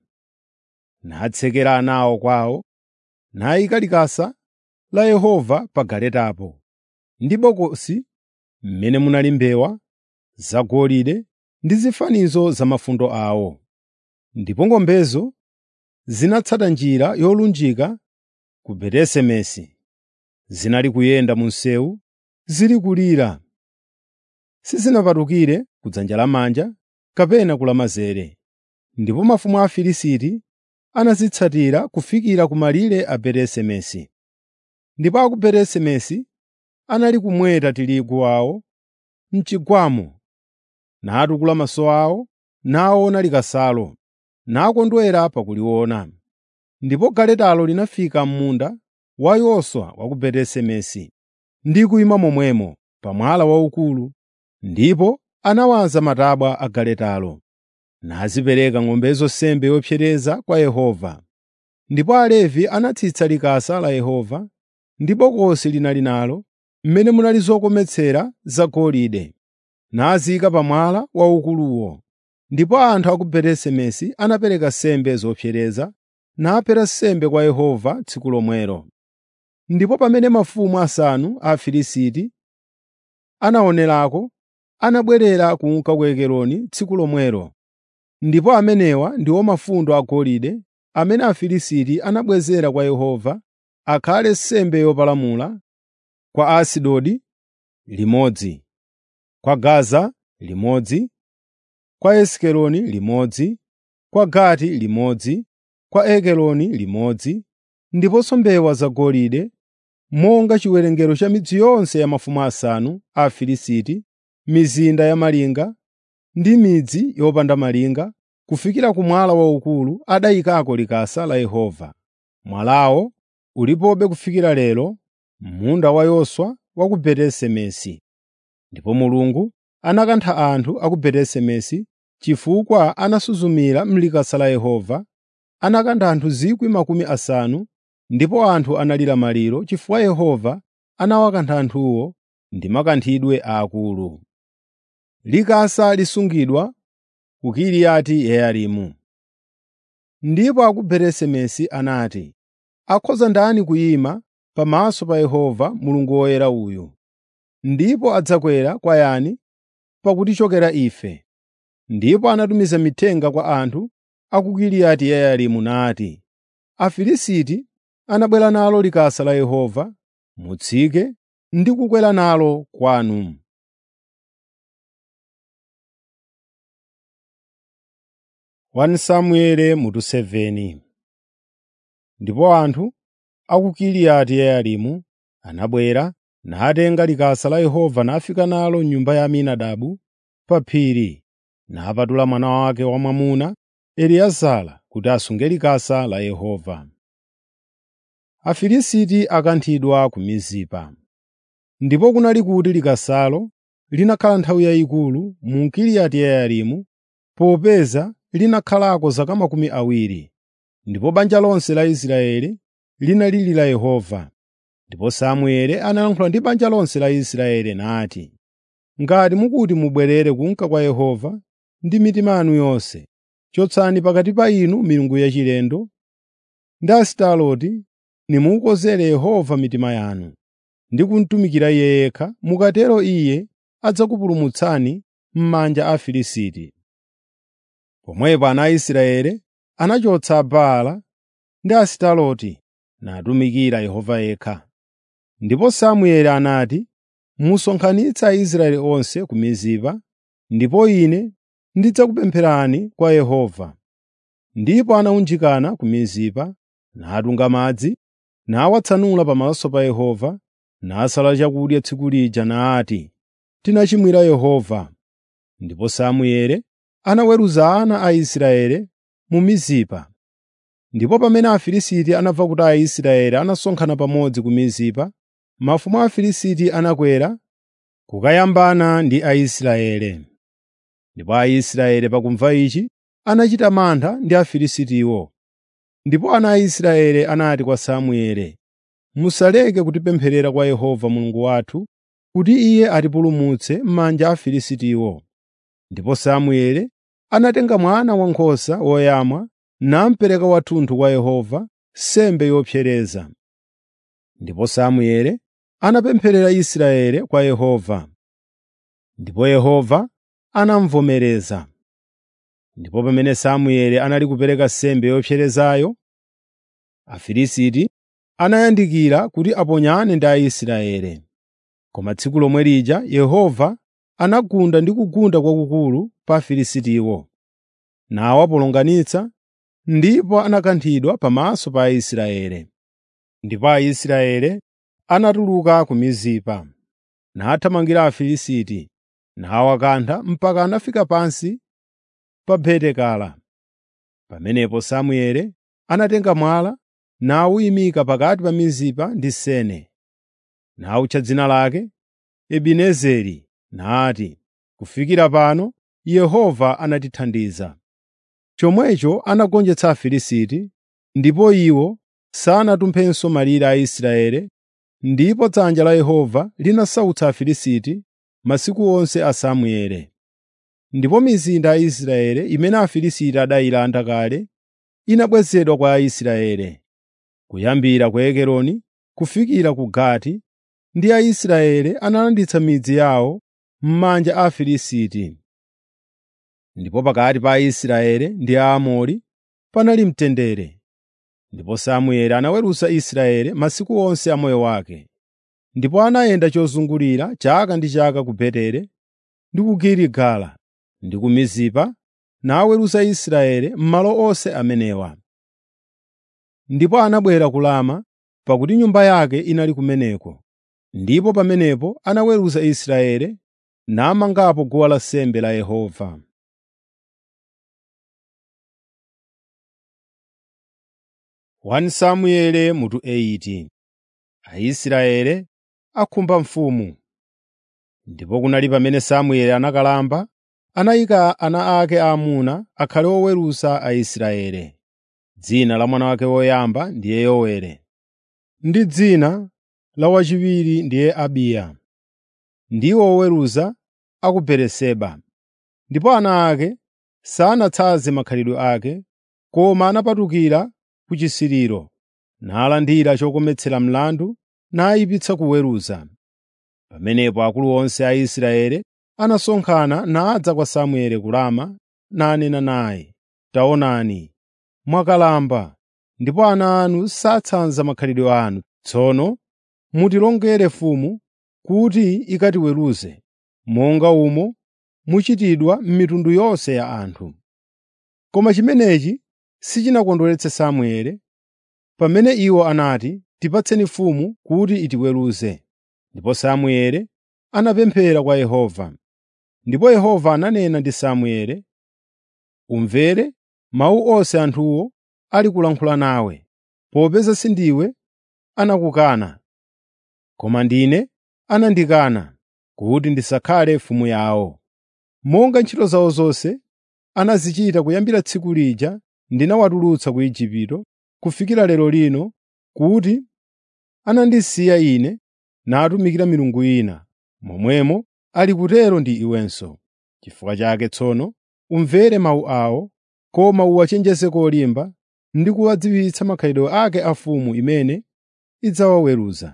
natsekera anawo kwawo, nayika likasa la Yehova pa galetapo, ndi bokosi m'mene munali mbewa zagolide ndi zifanizo za mafundo awo. Ndipo ng'ombezo zinatsata njira yolunjika ku Beti-Semesi. Zinali kuyenda mu msewu, zili kulira. Sizinapatukire ku dzanja lamanja kapena ku lamanzere. Ndipo mafumu a Afilisti anazitsatira kufikira ku malire a Beti-Semesi. Ndipo a ku Beti-Semesi anali kumweta tirigu wawo m'chigwamo, natukula maso awo, naona likasalo, nakondwera pakuliona. Ndipo galetalo linafika m'munda wa Yoswa wa ku Beti-Semesi ndi kuyima momwemo pa mwala waukulu, ndipo anawaza matabwa a galetalo, nazipereka ng'ombezo nsembe yopsereza kwa Yehova. Ndipo Alevi anatsitsa likasa la Yehova ndi bokosi linali nalo, mmene munali zokometsera zagolide, naziyika pa mwala waukuluwo. Ndipo anthu a ku Beti-Semesi anapereka nsembe zopsereza, naphera nsembe kwa Yehova tsiku lomwelo. Ndipo pamene mafumu asanu a Afilisti anaonerako, anabwerera kunka ku Ekroni tsiku lomwelo. Ndipo amenewa ndiwo mafundo agolide amene Afilisti anabwezera kwa Yehova akhale nsembe yopalamula, kwa Asidodi limodzi, kwa Gaza limodzi, kwa Esikeloni limodzi, kwa Gati limodzi, kwa Ekroni limodzi, ndiponso mbewa zagolide, monga chiwerengero cha midzi yonse ya mafumu asanu a Afilisti, mizinda ya malinga ndi midzi yopanda malinga, kufikira ku mwala waukulu adayikako likasa la Yehova. Mwalawo ulipobe kufikira lero m'munda wa Yoswa wa ku Beti-Semesi. Ndipo Mulungu anakantha anthu a ku Beti-Semesi chifukwa anasuzumira m'likasa la Yehova, anakantha anthu 50,000 ndipo anthu analira maliro chifukwa Yehova anawakantha anthuwo ndi makanthidwe aakulu. Likasa lisungidwa ku Kiriyati Yearimu. Ndipo a ku Beti-Semesi anati, “Akhoza ndani kuyima pamaso pa Yehova Mulungu woyera uyu? Ndipo adzakwera kwa yani pakutichokera ife?” Ndipo anatumiza mithenga kwa anthu a ku Kiriyati Yearimu nati, “Afilisti anabwera nalo likasa la Yehova, mutsike ndi kukwera nalo kwanu.” Samueli mutu 7 Ndipo anthu a ku Kiriyati Yearimu anabwera natenga likasa la Yehova nafika nalo m'nyumba ya Aminadabu pa phiri, napatula mwana wake wamwamuna Eliezara kuti asunge likasa la Yehova. Afilisti akanthidwa ku Mizipa. Ndipo kunali kuti likasalo linakhala nthawi yayikulu mu Kiriyati Yearimu, popeza linakhalako zaka makumi awiri. Ndipo banja lonse la Israeli linalirira Yehova. Ndipo Samueli analankhula ndi banja lonse la Israeli nati, “Ngati mukuti mubwerere kunka kwa Yehova ndi mitima yanu yonse, chotsani pakati pa inu milungu yachilendo ndi Asitaroti nimukonzere Yehova mitima yanu, ndi kumutumikira Iye yekha. Mukatero Iye adzakupulumutsani m'manja a Afilisti.” Pomwepo ana a Israeli anachotsa Baala ndi Asitaroti natumikira Yehova yekha. Ndipo Samueli anati, “Musonkhanitse Aisraeli onse ku Mizipa, ndipo ine ndidzakupempherani kwa Yehova.” Ndipo anawunjikana ku Mizipa, natunga madzi, nawatsanula pamaso pa Yehova, nasala chakudya tsiku lija nati, “Tinachimwira Yehova.” Ndipo Samueli anaweruza ana a Israeli mu Mizipa. Ndipo pamene Afilisti anamva kuti Aisraeli anasonkhana pamodzi ku Mizipa, mafumu a Afilisti anakwera kukayambana ndi Aisraeli. Ndipo Aisraeli pakumva ichi anachita mantha ndi Afilistiwo. Ndipo ana a Israeli anati kwa Samueli, “Musaleke kutipempherera kwa Yehova Mulungu wathu kuti Iye atipulumutse m'manja a Afilistiwo.” Ndipo Samueli anatenga mwana wankhosa woyamwa namupereka wathunthu kwa Yehova, nsembe yopsereza. Ndipo Samueli anapempherera Israeli kwa Yehova. Ndipo Yehova anamuvomereza. Ndipo pamene Samueli anali kupereka nsembe yopserezayo, Afilisti anayandikira kuti aponyane ndi Aisraeli. Koma tsiku lomwe lija Yehova anagunda ndi kugunda kwakukulu pa Afilistiwo, nawapolonganitsa, ndipo anakanthidwa pamaso pa Aisraeli. Ndipo Aisraeli anatuluka ku Mizipa, nathamangira Afilisti, nawakantha mpaka anafika pansi pa Betekala. Pamenepo Samueli anatenga mwala nawuyimika pakati pa Mizipa ndi Sene, nawutcha dzina lake Ebenezeri, nati, “Kufikira pano Yehova anatithandiza.” Chomwecho anagonjetsa Afilisti, ndipo iwo sanatumphenso malire a Israeli, ndipo dzanja la Yehova linasautsa Afilisti masiku onse a Samueli. Ndipo mizinda ya Israeli imene Afilisti adayilanda kale inabwezedwa kwa Aisraeli, kuyambira ku Ekeroni kufikira ku Gati, ndi Aisraeli analanditsa midzi yawo m'manja a Afilisti. Ndipo pakati pa Aisraeli ndi Aamori panali mtendere. Ndipo Samueli anaweruza Israeli masiku onse a moyo wake. Ndipo anayenda chozungulira chaka ndi chaka ku Beteli ndi ku Giligala ndi ku Mizipa, naweruza Israeli m'malo onse amenewa. Ndipo anabwera ku Rama, pakuti nyumba yake inali kumeneko. Ndipo pamenepo anaweruza Israeli, namangapo guwa lansembe la Yehova. 1 Samueli mutu 8 Aisraeli akhumba mfumu. Ndipo kunali pamene Samueli anakalamba, anayika ana ake aamuna akhale oweruza Aisraeli. Dzina la mwana wake woyamba ndiye Yoweli, ndi dzina la wachiwiri ndiye Abiya. Ndiwo oweruza a ku Beeriseba. Ndipo ana ake sanatsanze makhalidwe ake, koma anapatukira ku chisiriro, nalandira chokometsera mlandu nayipitsa kuweruza. Pamenepo akulu onse a Israeli anasonkhana nadza kwa Samueli ku Rama nanena naye, “Taonani, mwakalamba, ndipo ana anu satsanza makhalidwe anu. Tsono mutilongere mfumu kuti ikatiweruze, monga umo muchitidwa m'mitundu yonse ya anthu.” Koma chimenechi sichinakondweretse Samueli, pamene iwo anati, “Tipatseni mfumu kuti itiweruze.” Ndipo Samueli anapemphera kwa Yehova. Ndipo Yehova ananena ndi Samueli, “Umvere mawu onse anthuwo ali kulankhula nawe, popeza sindiwe anakukana, koma ndine anandikana kuti ndisakhale mfumu yawo. Monga ntchito zawo zonse anazichita kuyambira tsiku lija ndinawatulutsa ku Igupto kufikira lero lino, kuti anandisiya Ine natumikira milungu ina, momwemo ali kutero ndi iwenso. Chifukwa chake tsono umvere mawu awo, koma uwachenjeze kolimba ndi kuwadziwitsa makhalidwe ake a mfumu imene idzawaweruza.”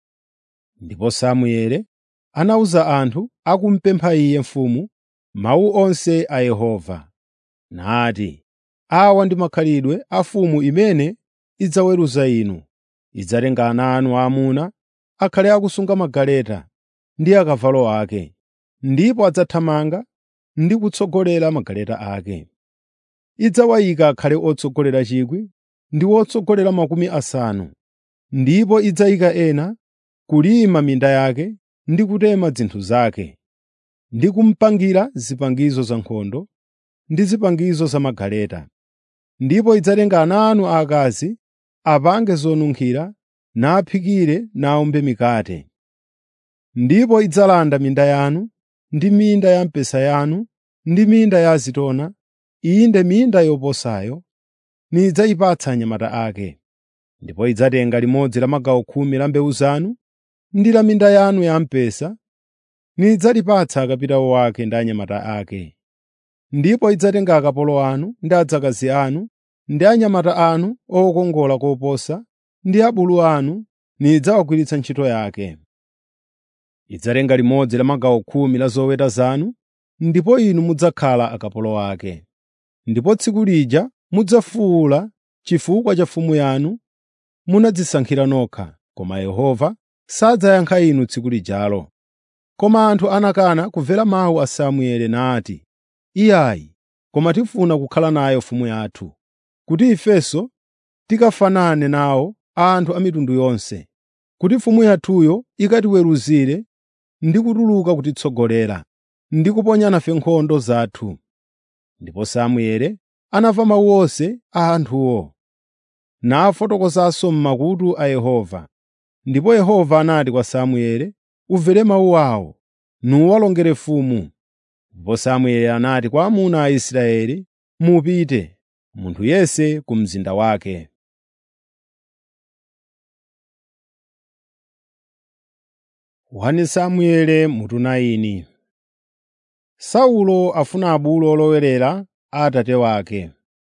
Ndipo Samueli anawuza anthu akumupempha iye mfumu mawu onse a Yehova, nati, “Awa ndi makhalidwe a mfumu imene idzaweruza inu. Idzatenga ana anu aamuna akhale akusunga magaleta ndi akavalo ake, ndipo adzathamanga ndi kutsogolera magaleta ake. Idzawayika akhale otsogolera 1,000 ndi otsogolera makumi asanu, ndipo idzayika ena kulima minda yake ndi kutema zinthu zake, ndi kumupangira zipangizo za nkhondo ndi zipangizo za magaleta. Ndipo idzatenga ana anu aakazi apange zonunkhira, naphikire nawumbe mikate. Ndipo idzalanda minda yanu ndi minda ya mpesa yanu ndi minda ya azitona, inde minda yoposayo nidzayipatsa anyamata ake. Ndipo idzatenga limodzi la magawo khumi la mbewu zanu ndi la minda yanu ya mpesa nidzalipatsa akapitawo ake ndi anyamata ake. Ndipo idzatenga akapolo anu ndi adzakazi anu ndi anyamata anu okongola koposa ndi abulu anu nidzawagwiritsa ntchito yake. Idzatenga limodzi la magawo khumi la zoweta zanu ndipo inu mudzakhala akapolo ake. Ndipo tsiku lija mudzafuwula chifukwa cha mfumu yanu munadzisankhira nokha, koma Yehova sadzayankha inu tsiku lijalo. Koma anthu anakana kumvera mawu a Samueli nati, “Iyayi, koma tifuna kukhala nayo mfumu yathu, kuti ifenso tikafanane nawo anthu a mitundu yonse, kuti mfumu yathuyo ikatiweruzire ndi kutuluka kutitsogolera, ndi kuponya nafe nkhondo zathu.” Ndipo Samueli anamva mawu onse a anthuwo, nafotokozanso m'makutu a Yehova. Ndipo Yehova anati kwa Samueli, “Umvere mawu awo, nuwalongere mfumu.” Ndipo Samueli anati kwa amuna a Israeli, “Mupite, munthu yense ku mzinda wake.” Wani Samueli mutu 9 Saulo afuna abulu olowerera a atate wake.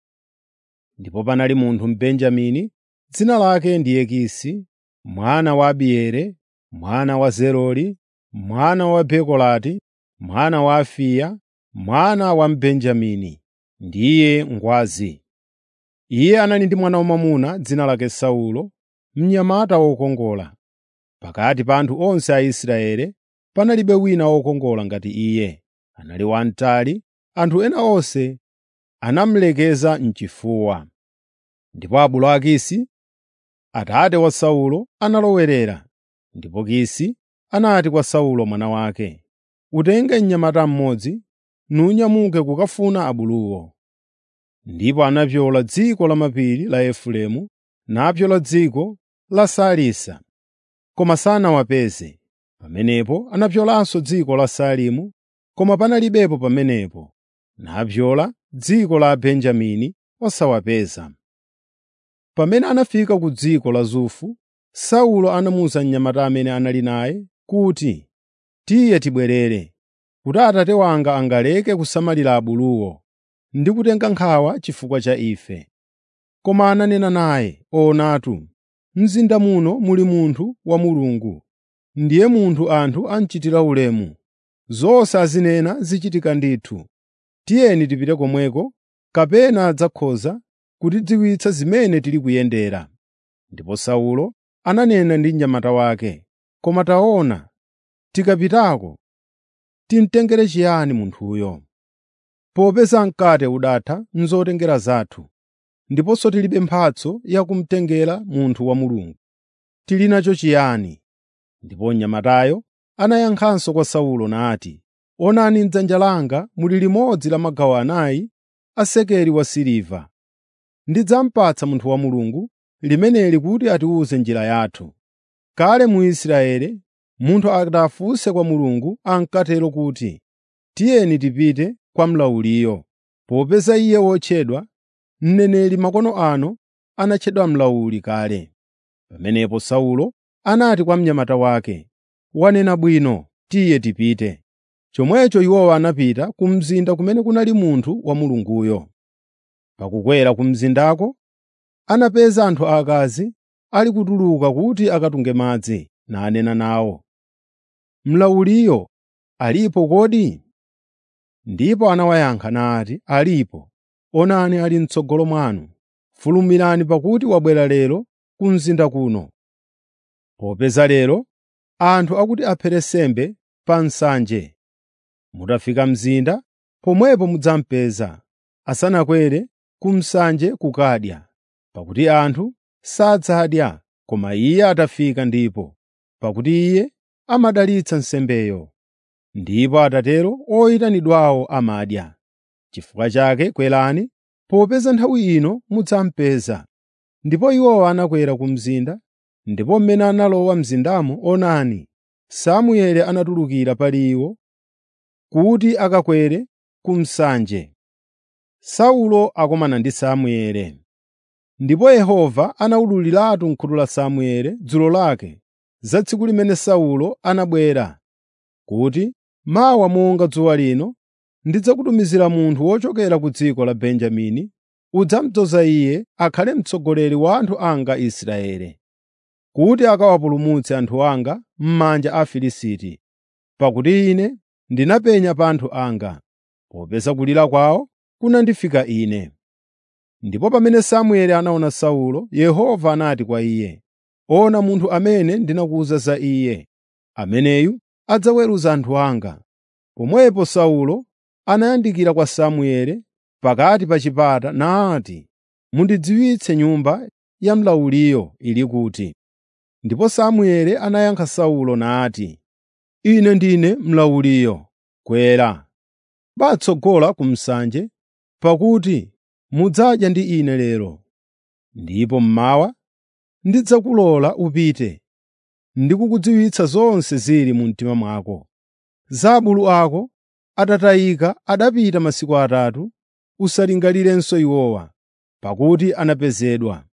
Ndipo panali munthu Mbenjamini, dzina lake ndiye Kisi, mwana wa Abieli, mwana wa Zerori, mwana wa Bekolati, mwana wa Afiya, mwana wa Mbenjamini, ndiye ngwazi. Iye anali ndi mwana wamwamuna dzina lake Saulo, mnyamata wokongola. Pakati pa anthu onse a Israeli panalibe wina wokongola ngati iye. Anali wamtali, anthu ena onse anamulekeza m'chifuwa. Ndipo abulu a Kisi, atate wa Saulo, analowerera. Ndipo Kisi anati kwa Saulo mwana wake, “Utenge mnyamata mmodzi, nunyamuke kukafuna abuluwo.” Ndipo anapyola dziko lamapiri la Efereimu napyola dziko la Salisa, koma sanawapeze. Pamenepo anapyolanso dziko la Saalimu, koma panalibepo pamenepo. Napyola dziko la Benjamini osawapeza. Pamene anafika ku dziko la Zufu, Saulo anamuwuza mnyamata amene anali naye kuti, “Tiye tibwerere, kuti atate wanga angaleke kusamalira abuluwo ndi kutenga nkhawa chifukwa cha ife.” Koma ananena naye, “Onatu, mzinda muno muli munthu wa Mulungu, ndiye munthu anthu amuchitira ulemu. Zonse azinena zichitika ndithu. Tiyeni tipite komweko, kapena adzakhoza kutidziwitsa zimene tili kuyendera.” Ndipo Saulo ananena ndi mnyamata wake, “Koma taona, tikapitako timtengere chiyani munthuyo? Popeza mkate udatha m'zotengera zathu, ndiponso tilibe mphatso yakumtengera munthu wa Mulungu. Tili nacho chiyani?” Ndipo mnyamatayo anayankhanso kwa Saulo nati, “Onani m'dzanja langa muli limodzi la magawo anayi a sekeli wa siliva. Ndidzamupatsa munthu wa Mulungu limeneli kuti atiwuze njira yathu. Kale mu Israeli munthu akafunse kwa Mulungu ankatero kuti, ‘Tiyeni tipite kwa mlawuliyo,’ popeza iye wotchedwa mneneri makono ano anatchedwa mlawuli kale.” Pamenepo Saulo anati kwa mnyamata wake, “Wanena bwino, tiye tipite.” Chomwecho iwowo anapita ku mzinda kumene kunali munthu wa Mulunguyo. Pakukwera ku mzindako, anapeza anthu aakazi ali kutuluka kuti akatunge madzi, nanena nawo, “Mlawuliyo alipo kodi?” Ndipo anawayankha nati, “Alipo. Onani ali m'tsogolo mwanu. Fulumirani pakuti wabwera lero ku mzinda kuno. Popeza lero anthu akuti aphere nsembe pa nsanje. Mutafika mzinda, pomwepo mudzamupeza, asanakwere ku msanje kukadya, pakuti anthu sadzadya koma iye atafika ndipo, pakuti iye amadalitsa nsembeyo. Ndipo atatero oyitanidwawo amadya. Chifukwa chake kwerani, popeza nthawi ino mudzamupeza.” Ndipo iwowo anakwera ku mzinda, ndipo mmene analowa mzindamo onani, Samueli anatulukira pali iwo kuti akakwere ku msanje. Saulo akomana ndi Samuele. Ndipo Yehova anawululiratu m'khutu la Samuele dzulo lake za tsiku limene Saulo anabwera kuti, “Mawa monga dzuwa lino ndidzakutumizira munthu wochokera ku dziko la Benjamini, udzamudzoza iye akhale mtsogoleri wa anthu anga Israeli, kuti akawapulumutse anthu anga m'manja a Afilisti, pakuti ine ndinapenya pa anthu anga, popeza kulira kwawo kunandifika ine.” Ndipo pamene Samueli anaona Saulo, Yehova anati kwa iye, “Ona munthu amene ndinakuwuza za iye, ameneyu adzaweruza anthu anga.” Pomwepo Saulo anayandikira kwa Samueli pakati pa chipata nati, “Mundidziwitse nyumba ya mlawuliyo ili kuti.” Ndipo Samueli anayankha Saulo nati, “Ine ndine mlawuliyo. Kwera, patsogola ku msanje, pakuti mudzadya ndi ine lero. Ndipo mmawa ndidzakulola upite, ndikukudziwitsa zonse zili mu mtima mwako. Za abulu ako atatayika adapita masiku atatu, usalingalirenso iwowa, pakuti anapezedwa.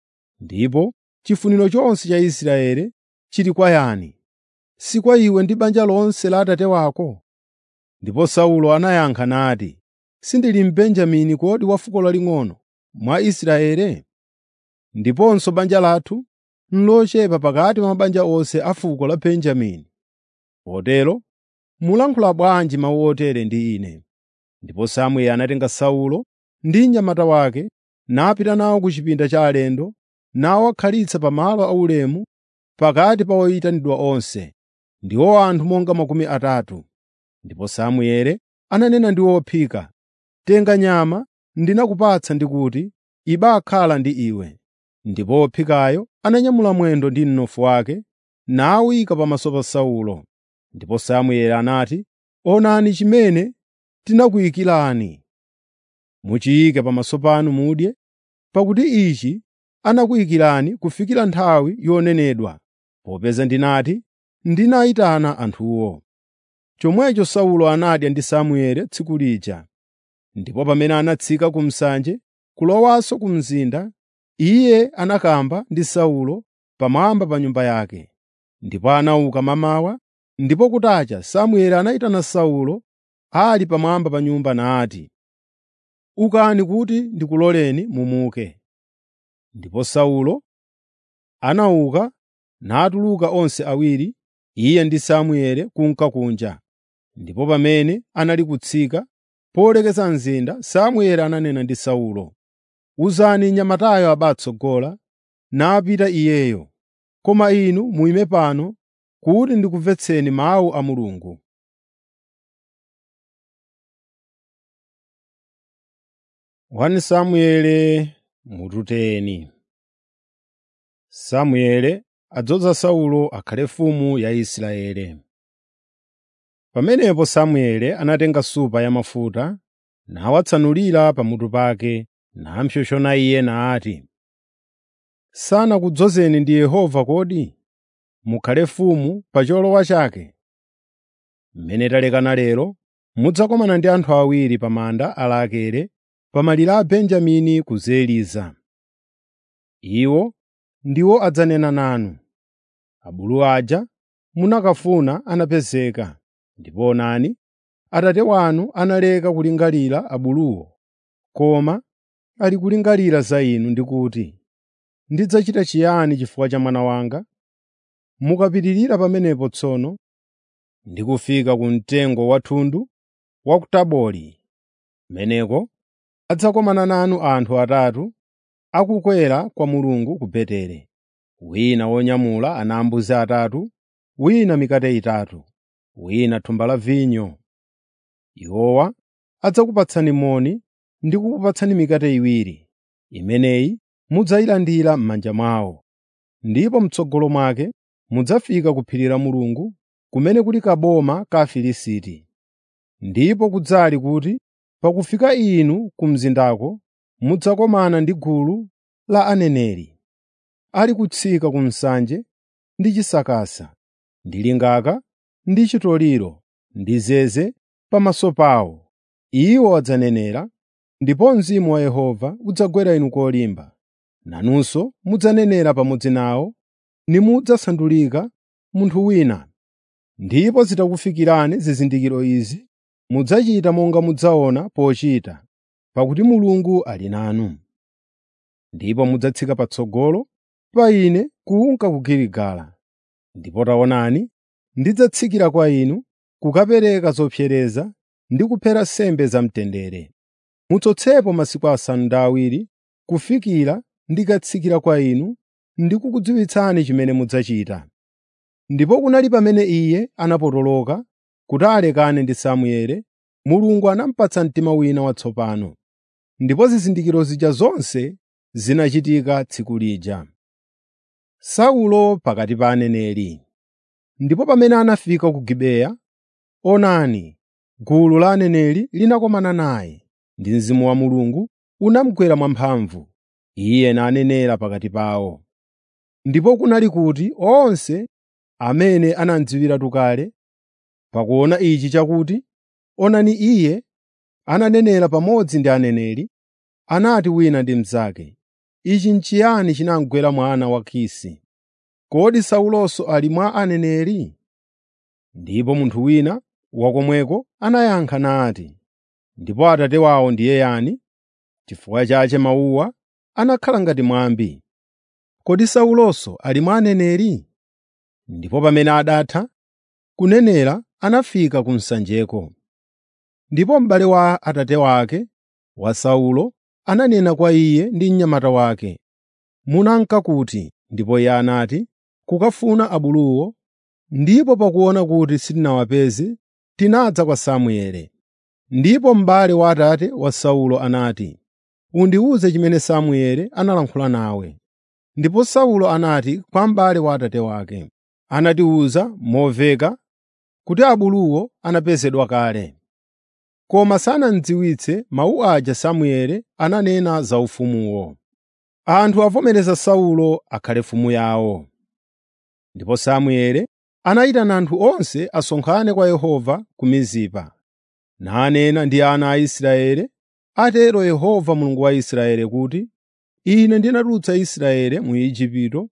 Ndipo chifuniro chonse cha Israeli chili kwa yani? Si kwa iwe ndi banja lonse la atate wako? Ndipo Saulo anayankha nati, “Sindili Mbenjamini kodi wa fuko laling'ono mwa Israeli? Ndiponso banja lathu n'lochepa pakati pa mabanja onse a fuko la Benjamini. Potero mulankhula bwanji mawu otere ndi ine?” Ndipo Samueli anatenga Saulo ndi mnyamata wake napita nawo ku chipinda cha alendo, nawakhalitsa pa malo aulemu pakati pa oyitanidwa onse, ndiwo anthu monga makumi atatu. Ndipo Samueli ananena ndi wophika, “Tenga nyama ndinakupatsa ndi kuti, ibakhala ndi iwe.” Ndipo wophikayo ananyamula mwendo ndi mnofu wake nawuyika pamaso pa Saulo. Ndipo Samueli anati, “Onani chimene tinakuyikirani. Muchiyike pamaso panu mudye, pakuti ichi anakuyikirani kufikira nthawi yonenedwa, popeza ndinati, ‘Ndinayitana anthuwo.’ ” Chomwecho Saulo anadya ndi Samueli tsiku lija. Ndipo pamene anatsika ku msanje kulowanso ku mzinda, iye anakamba ndi Saulo pamwamba pa nyumba yake. Ndipo anauka mamawa, ndipo kutacha Samueli anayitana Saulo ali pamwamba pa nyumba nati, “Ukani kuti ndikuloleni mumuke.” Ndipo Saulo anauka natuluka onse awiri, iye ndi Samueli kunka kunja. Ndipo pamene anali kutsika polekeza mzinda, Samueli ananena ndi Saulo, “Uzani mnyamatayo abatsogola, napita iyeyo. Koma inu muyime pano kuti ndikumvetseni mawu a Mulungu.” Wani Samueli mututeni. Samueli adzoza Saulo akhale mfumu ya Israeli. Pamenepo Samueli anatenga supa ya mafuta nawatsanulira pamutu pake nampsompsona iye nati, “Sanakudzozeni ndi Yehova kodi? Mukhale mfumu pa cholowa chake. Mmene talekana lero mudzakomana ndi anthu awiri pa manda a Rakele pa malire a Benjamini ku Zeliza. Iwo ndiwo adzanena nanu, ‘Abulu aja munakafuna anapezeka, ndipo onani, Atate wanu analeka kulingalira abuluwo, koma ali kulingalira za inu ndi kuti, “Ndidzachita chiyani chifukwa cha mwana wanga?” Mukapitirira pamenepo tsono ndi kufika ku mtengo wa thundu wa ku Tabori, kumeneko adzakomana nanu anthu atatu akukwera kwa Mulungu ku Beteli, wina wonyamula ana ambuzi atatu, wina mikate itatu, wina thumba la vinyo. Iwowa adzakupatsani moni ndi kukupatsani mikate iwiri, imeneyi mudzayilandira m'manja mwawo. Ndipo m'tsogolo mwake mudzafika ku phiri la Mulungu, kumene kuli kaboma ka Afilisti. Ndipo kudzali kuti pakufika inu ku mzindako mudzakomana ndi gulu la aneneri, ali kutsika ku msanje ndi chisakasa, ndi lingaka, ndi chitoliro, ndi zeze pamaso pawo. Iwo adzanenera, ndipo mzimu wa Yehova udzagwera inu kolimba, nanunso mudzanenera pamodzi nawo, nimudzasandulika munthu wina. Ndipo zitakufikirani zizindikiro izi, mudzachita monga mudzaona pochita, pakuti Mulungu ali nanu. Ndipo mudzatsika patsogolo pa ine kunka ku Giligala. Ndipo taonani, ndidzatsikira kwa inu kukapereka zopsereza ndi kuphera nsembe zamtendere. Mutsotsepo masiku asanu ndi awiri kufikira ndikatsikira kwa inu ndi kukudziwitsani chimene mudzachita. Ndipo kunali pamene iye anapotoloka kuti alekane ndi Samueli, Mulungu anamupatsa mtima wina watsopano. Ndipo zizindikiro zija zonse zinachitika tsiku lija. Saulo pakati pa aneneri. Ndipo pamene anafika ku Gibeya, onani, gulu la aneneri linakomana naye, ndi Mzimu wa Mulungu unamugwera mwamphamvu. Iye nanenera pakati pawo. Ndipo kunali kuti onse amene anamudziwiratu kale, pakuona ichi chakuti, onani iye ananenera pamodzi ndi aneneri, anati wina ndi mnzake, “Ichi n'chiyani chinamugwera mwana wa Kisi? Kodi Saulonso ali mwa aneneri?” Ndipo munthu wina wakomweko anayankha nati, “Ndipo atate wawo ndiye yani?” Chifukwa chache mawuwa anakhala ngati mwambi. “Kodi Saulonso ali mwa aneneri?” Ndipo pamene adatha kunenera anafika ku msanjeko. Ndipo m'bale wa atate wake wa Saulo ananena kwa iye ndi mnyamata wake, “Munanka kuti?” Ndipo iye anati, “Kukafuna abuluwo, ndipo pakuona kuti sitinawapeze, tinadza kwa Samueli.” Ndipo m'bale wa atate wa Saulo anati, “Undiwuze chimene Samueli analankhula nawe.” Ndipo Saulo anati kwa m'bale wa atate wake, “Anatiwuza moveka kuti abuluwo anapezedwa kale.” Koma sanamudziwitse mawu aja Samueli ananena za ufumuwo. Anthu avomereza Saulo akhale mfumu yawo. Ndipo Samueli anayitana anthu onse asonkhane kwa Yehova ku Mizipa, nanena ndi ana a Israeli, “Atero Yehova Mulungu wa Israeli kuti, Ine ndinatulutsa Israeli mu Igupto,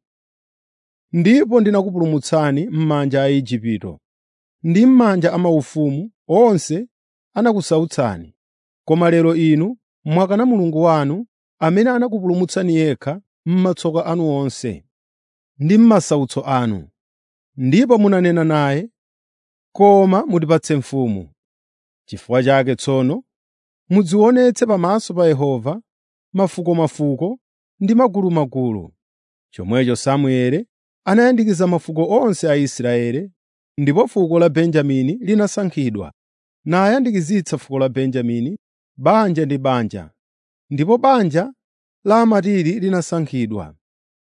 ndipo ndinakupulumutsani m'manja a Aigupto ndi m'manja a maufumu onse anakusautsani. Koma lero inu mwakana Mulungu wanu amene anakupulumutsani yekha m'matsoka anu onse ndi m'masautso anu. Ndipo munanena naye, ‘Koma mutipatse mfumu.’ Chifukwa chake tsono mudzionetse pamaso pa Yehova mafukomafuko ndi magulumagulu.” Chomwecho Samueli anayandikiza mafuko onse a Israeli, ndipo fuko la Benjamini linasankhidwa, nayandikizitsa fuko la Benjamini banja ndi banja, ndipo banja la Amatiri linasankhidwa.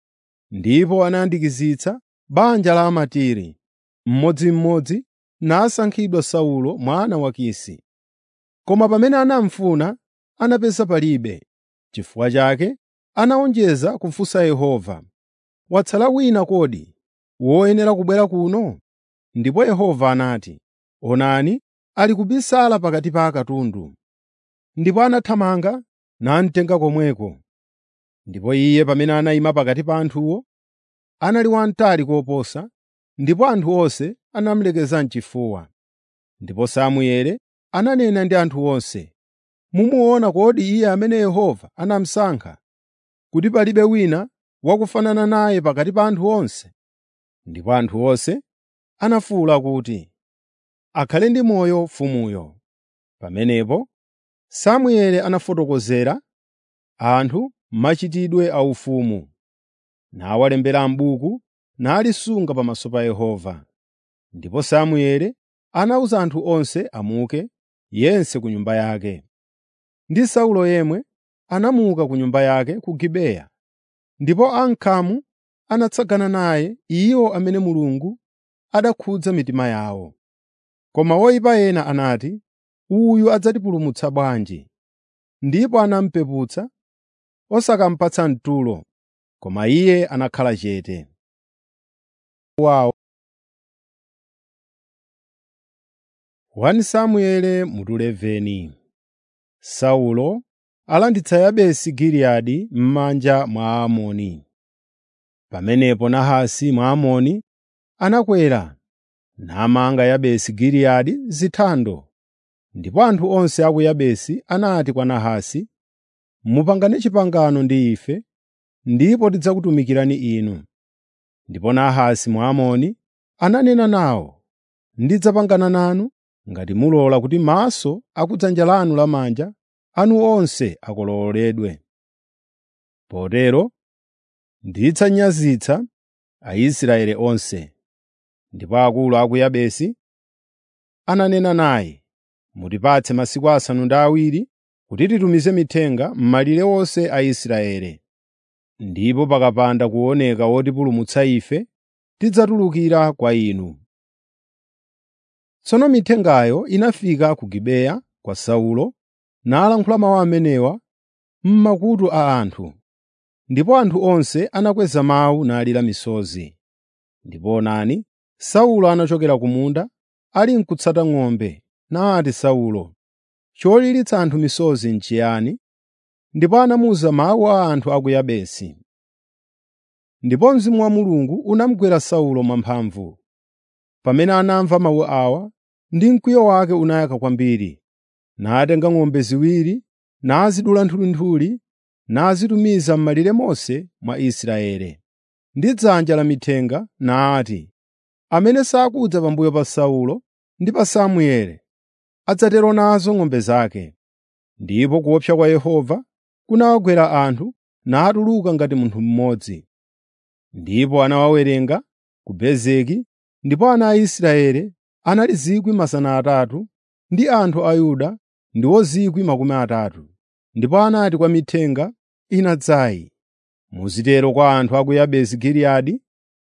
Ndipo anayandikizitsa banja la Amatiri mmodzimmodzi, nasankhidwa Saulo mwana wa Kisi. Koma pamene anamufuna anapeza palibe. Chifukwa chake anawonjeza kufunsa Yehova, “Watsala wina kodi woyenera kubwera kuno?” Ndipo Yehova anati, “Onani, ali kubisala pakati pa akatundu.” Ndipo anathamanga namtenga komweko. Ndipo iye pamene anayima pakati pa anthuwo, anali wamtali koposa, ndipo anthu onse anamulekeza m'chifuwa. Ndipo Samueli ananena ndi anthu onse, “Mumuona kodi iye amene Yehova anamusankha, kuti palibe wina wakufanana naye pakati pa anthu onse?” Ndipo anthu onse anafuwula kuti, “Akhale ndi moyo mfumuyo!” Pamenepo Samueli anafotokozera anthu machitidwe a ufumu, nawalembera m'buku nalisunga pamaso pa Yehova. Ndipo Samueli anawuza anthu onse amuke, yense ku nyumba yake. Ndi Saulo yemwe anamuka ku nyumba yake ku Gibeya. Ndipo ankhamu anatsagana naye iwo amene Mulungu adakhudza mitima yawo. Koma oyipa ena anati, “Uyu adzatipulumutsa bwanji?” Ndipo anamupeputsa, osakamupatsa mtulo, koma iye anakhala chete. Wawo 1 Samueli mutu 11 Saulo alanditsa Yabesi Giliyadi m'manja mwa Aamoni. Pamenepo Nahasi Mwamoni anakwera namanga Yabesi Giliyadi zithando. Ndipo anthu onse a ku Yabesi anati kwa Nahasi, “Mupangane pangano ndi ife, ndipo tidzakutumikirani inu.” Ndipo Nahasi Mwamoni ananena nawo, “Ndidzapangana nanu ngati mulola kuti maso a ku dzanja lanu lamanja anu onse akolowoledwe. Potero ndidzanyazitsa Aisraeli onse.” Ndipo akulu a ku Yabesi ananena naye, “Mutipatse masiku asanu ndi awiri kuti titumize mithenga m'malire onse a Israeli. Ndipo pakapanda kuoneka wotipulumutsa ife, tidzatulukira kwa inu.” Tsono mithengayo inafika ku Gibeya kwa Saulo, nalankhula mawu amenewa m'makutu a anthu. Ndipo anthu onse anakweza mawu nalira misozi. Ndipo onani, Saulo anachokera ku munda, ali n'kutsata ng'ombe, nati Saulo, “Cholilitsa anthu misozi n'chiyani?” Ndipo anamuwuza mawu a anthu a ku Yabesi. Ndipo Mzimu wa Mulungu unamugwera Saulo mwamphamvu. Pamene anamva mawu awa, ndi mkwiyo wake unayaka kwambiri, natenga ng'ombe ziwiri, nazidula nthulinthuli, nazitumiza m'malire monse mwa Israeli. Ndi dzanja la mithenga nati, “Amene sakudza pambuyo pa Saulo ndi pa Samueli adzatero nazo ng'ombe zake.” Ndipo kuopsa kwa Yehova kunawagwera anthu, natuluka ngati munthu mmodzi. Ndipo anawawerenga ku Bezeki, ndipo ana a Israeli anali 300,000 ndi anthu a Yuda ndiwo 30,000. Ndipo anati kwa mithenga inadzayi, “Muzitero kwa anthu a ku Yabesi Giliyadi,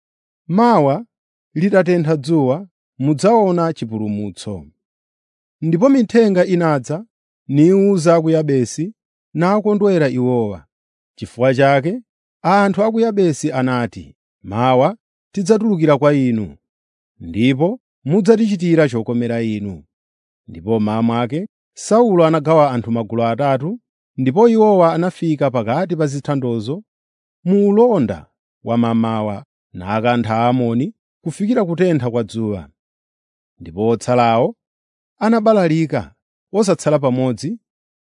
‘Mawa litatentha dzuwa mudzaona chipulumutso.’ ” Ndipo mithenga inadza niwuza a ku Yabesi, nakondwera iwowa. Chifukwa chake anthu a ku Yabesi anati, “Mawa tidzatulukira kwa inu, ndipo mudzatichitira chokomera inu.” Ndipo mmawa mwake Saulo anagawa anthu magulu atatu, ndipo iwowa anafika pakati pa zithandozo mu ulonda wamamawa nakantha Aamoni kufikira kutentha kwa dzuwa. Ndipo otsalawo anabalalika osatsala pamodzi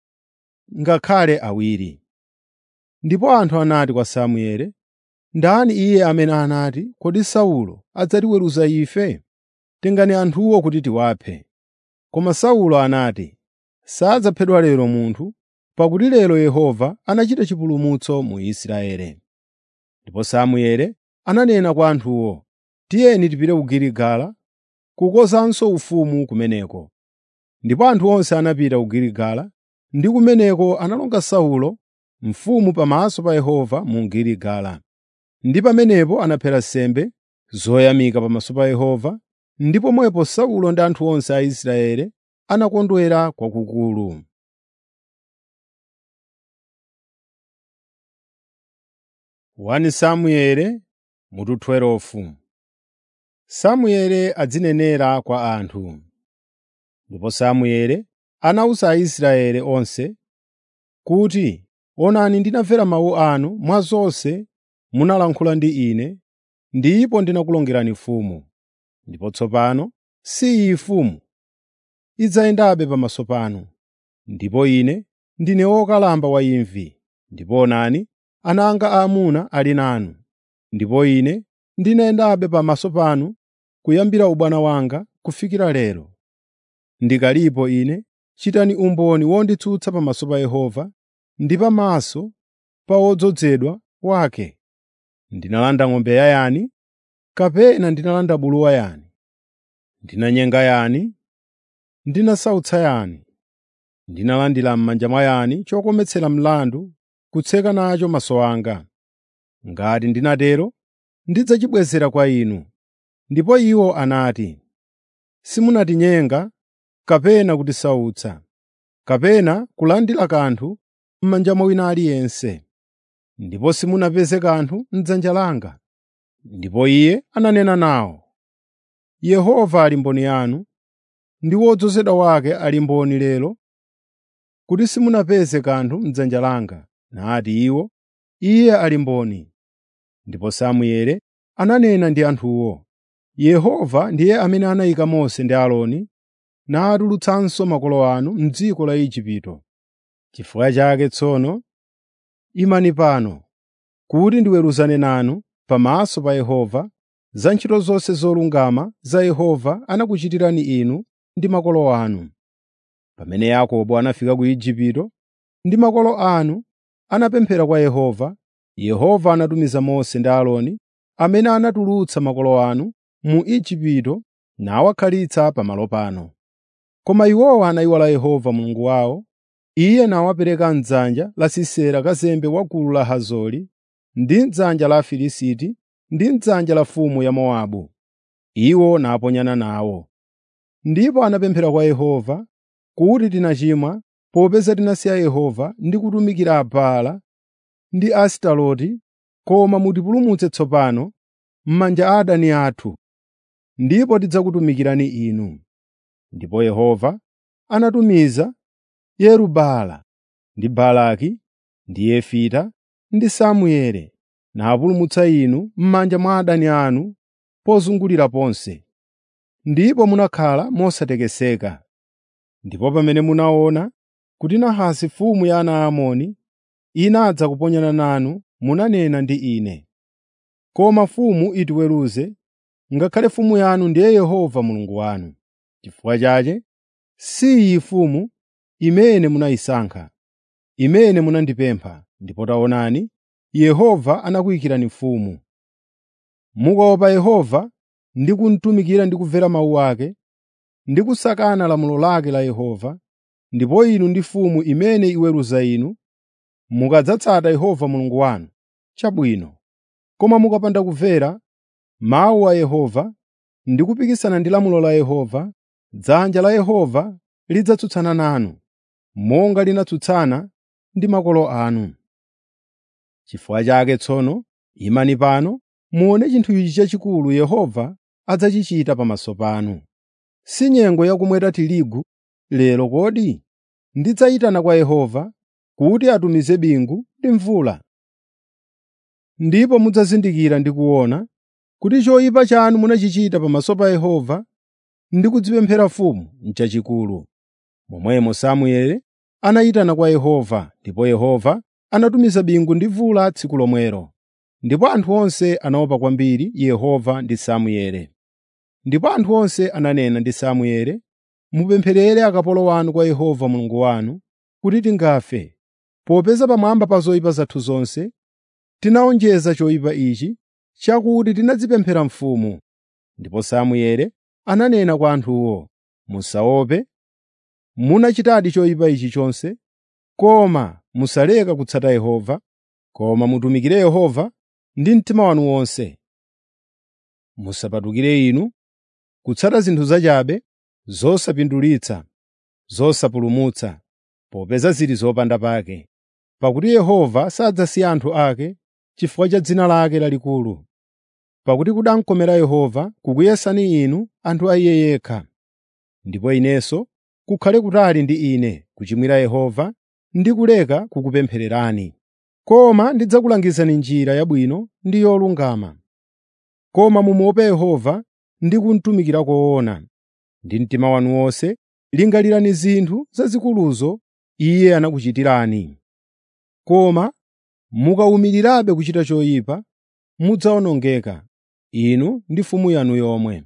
ngakhale awiri. Ndipo anthu anati kwa Samueli, “Ndani iye amene anati, ‘Kodi Saulo adzatiweruza ife?’ Tengani anthuwo kuti tiwaphe.” Koma Saulo anati, “Sadzaphedwa lero munthu, pakuti lero Yehova anachita chipulumutso mu Israeli.” Ndipo Samueli ananena kwa anthuwo, “Tiyeni tipite ku Giligala kukonzanso ufumu kumeneko.” Ndipo anthu onse anapita ku Giligala, ndi kumeneko analonga Saulo mfumu pamaso pa Yehova mu Giligala. Ndi pamenepo anaphera nsembe zoyamika pamaso pa Yehova, ndi pomwepo Saulo ndi anthu onse a Israeli anakondwera kwakukulu. Wani Samueli mutu 12 Samueli adzinenera kwa anthu. Ndipo Samueli anawuza Aisraeli onse kuti, “Onani ndinamvera mawu anu mwa zonse munalankhula ndi ine, ndipo ndinakulongerani mfumu. Ndipo tsopano si iyi mfumu idzayendabe pamaso panu. Ndipo ine ndine wokalamba wa imvi, ndipo onani ana anga aamuna ali nanu. Ndipo ine ndinayendabe pamaso panu kuyambira ubwana wanga kufikira lero. Ndikalipo ine, chitani umboni wonditsutsa pamaso pa Yehova ndi pamaso pa wodzozedwa wake. Ndinalanda ng'ombe yayani, kapena ndinalanda bulu wayani? Ndinanyenga yani? Ndinasautsa yani? Ndinalandira m'manja mwa yani chokometsera mlandu kutseka nacho maso anga? Ngati ndinatero, ndidzachibwezera kwa inu. Ndipo iwo anati, “Simunatinyenga kapena kutisautsa, kapena kulandira kanthu m'manja mwa wina aliyense, ndipo simunapeze kanthu m'dzanja langa.” Ndipo iye ananena nawo, “Yehova ali mboni yanu, ndi wodzozedwa wake ali mboni lero kuti simunapeze kanthu m'dzanja langa. Nati iwo, “Iye ali mboni.” Ndipo Samueli ananena ndi anthuwo, “Yehova ndiye amene anayika Mose ndi Aaroni natulutsanso makolo anu m'dziko la Igupto. Chifukwa chake tsono imani pano kuti ndiweruzane nanu pamaso pa Yehova za ntchito zonse zolungama za Yehova anakuchitirani inu ndi makolo anu. Pamene Yakobo anafika ku Igupto ndi makolo anu anapemphera kwa Yehova, Yehova anatumiza Mose ndi Aaroni amene anatulutsa makolo anu mu Igupto nawakhalitsa pamalo pano. Koma iwowa anayiwala Yehova Mulungu wawo, Iye nawapereka m'dzanja la Sisera kazembe wa gulu la Hazori ndi m'dzanja la Afilisti ndi m'dzanja la mfumu ya Mowabu. Iwo naponyana nawo. Ndipo anapemphera kwa Yehova kuti tinachimwa popeza tinasiya Yehova ndi kutumikira Baala ndi Asitaroti, koma mutipulumutse tsopano m'manja a adani athu, ndipo tidzakutumikirani inu. Ndipo Yehova anatumiza Yeru-Baala ndi Baraki ndi Yefita ndi Samueli napulumutsa inu m'manja mwa adani anu pozungulira ponse. Ndipo munakhala mosatekeseka. Ndipo pamene munaona kuti Nahasi mfumu ya ana a Amoni inadza kuponyana nanu, munanena ndi ine, “Koma mfumu itiweruze, ngakhale mfumu yanu ndiye Yehova Mulungu wanu.” Chifukwa chake si iyi mfumu imene munayisankha, imene munandipempha, ndipo taonani, Yehova anakuyikirani mfumu. Mukaopa Yehova ndi kumutumikira ndi kumvera mawu ake, ndi kusakana lamulo lake la Yehova, ndipo inu ndi mfumu imene iweruza inu, mukadzatsata Yehova Mulungu wanu, chabwino. Koma mukapanda kumvera mawu a Yehova ndi kupikisana ndi lamulo la Yehova, dzanja la Yehova lidzatsutsana nanu, monga linatsutsana ndi makolo anu. Chifukwa chake tsono imani pano muone chinthu ichi chachikulu Yehova adzachichita pamaso panu. Si nyengo yakumweta tirigu lero kodi? Ndidzayitana kwa Yehova kuti atumize bingu ndi mvula. Ndipo mudzazindikira ndi kuona kuti choyipa chanu munachichita pamaso pa Yehova ndi kudzipemphera mfumu n'chachikulu. Momwemo Samueli anayitana kwa Yehova, ndipo Yehova anatumiza bingu ndi mvula tsiku lomwelo. Ndipo anthu onse anaopa kwambiri Yehova ndi Samueli. Ndipo anthu onse ananena ndi Samueli, “Mupempherere akapolo wanu kwa Yehova Mulungu wanu kuti tingafe, popeza pamwamba pa zoyipa zathu zonse tinawonjeza choyipa ichi chakuti tinadzipemphera mfumu.” Ndipo Samueli ananena kwa anthuwo, “Musaope. Munachitadi choyipa ichi chonse, koma musaleka kutsata Yehova, koma mutumikire Yehova ndi mtima wanu wonse. Musapatukire inu kutsata zinthu zachabe, zosapindulitsa, zosapulumutsa, popeza zili zopanda pake. Pakuti Yehova sadzasiya anthu ake chifukwa cha dzina lake lalikulu. Pakuti kudankomera Yehova kukuyesani inu anthu a Iye yekha. Ndipo inenso kukhale kutali ndi ine kuchimwira Yehova ndi kuleka kukupemphererani. Koma ndidzakulangizani njira yabwino ndi yolungama. Koma mumuope Yehova ndi kumutumikira koona. Ndi mtima wanu wonse lingalirani zinthu zazikuluzo Iye anakuchitirani. Koma mukawumirirabe kuchita choyipa, mudzawonongeka, inu ndi mfumu yanu yomwe.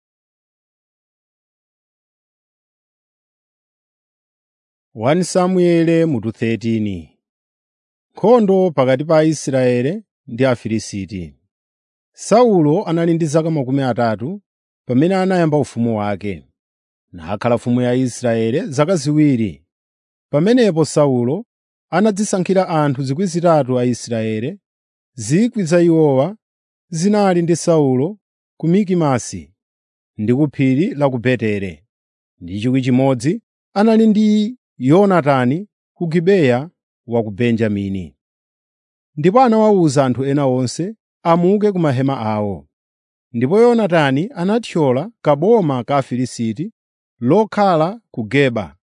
1 Samueli mutu 13 Nkhondo pakati pa Aisraeli ndi Afilisti. Saulo anali ndi zaka makumi atatu pamene anayamba ufumu wake, nakhala mfumu ya Israeli zaka ziwiri. Pamenepo Saulo anadzisankhira anthu zikwi zitatu a Israeli, zikwi za iwowa zinali ndi Saulo ku Mikimasi ndi ku phiri la ku Beteli, ndi chikwi chimodzi anali ndi Yonatani ku Gibeya wa ku Benjamini. Ndipo anawawuza anthu ena onse amuke ku mahema awo. Ndipo Yonatani anathyola kaboma ka Afilisti lokhala ku Geba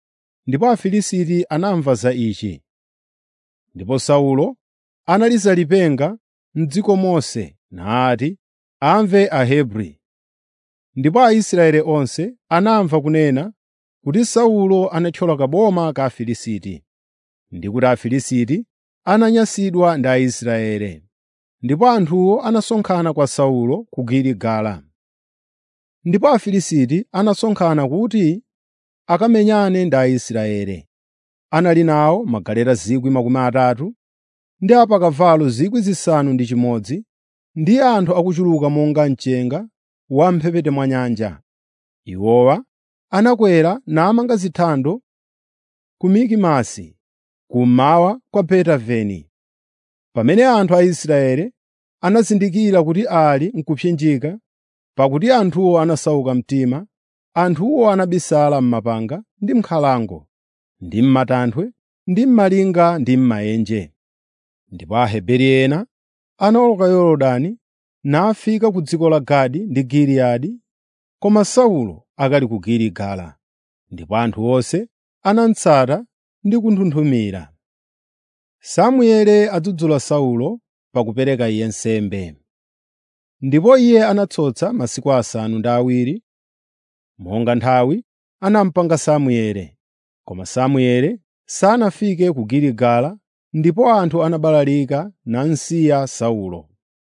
ndipo Afilisti anamva za ichi. Ndipo Saulo analiza lipenga m'dziko monse nati, “Amve Ahebri.” Ndipo Aisraeli onse anamva kunena kuti Saulo anathyola kaboma ka Afilisti, ndi kuti Afilisti ananyansidwa ndi Aisraeli. Ndipo anthuwo anasonkhana kwa Saulo ku Giligala. Ndipo Afilisti anasonkhana kuti akamenyane ndi Aisraeli. Anali nawo magaleta 30,000 ndi apakavalo 6,000 ndi anthu akuchuluka monga mchenga wa m'mphepete mwa nyanja. Iwowa anakwera namanga zithando ku Mikimasi, kummawa kwa Betaveni. Pamene anthu a Israeli anazindikira kuti ali n'kupsinjika, pakuti anthuwo anasauka mtima, anthuwo anabisala m'mapanga ndi m'nkhalango, ndi m'matanthwe, ndi m'malinga ndi m'maenje. Ndipo Aheberi ena anawoloka Yorodani nafika ku dziko la Gadi ndi Giliyadi, koma Saulo akali ku Giligala. Ndipo anthu onse anamutsata ndi kunthunthumira. Samueli adzudzula Saulo pakupereka iye nsembe. Ndipo iye anatsotsa masiku asanu ndi awiri, monga nthawi anamupanga Samueli. Koma Samueli sanafike ku Giligala ndipo anthu anabalalika namsiya Saulo.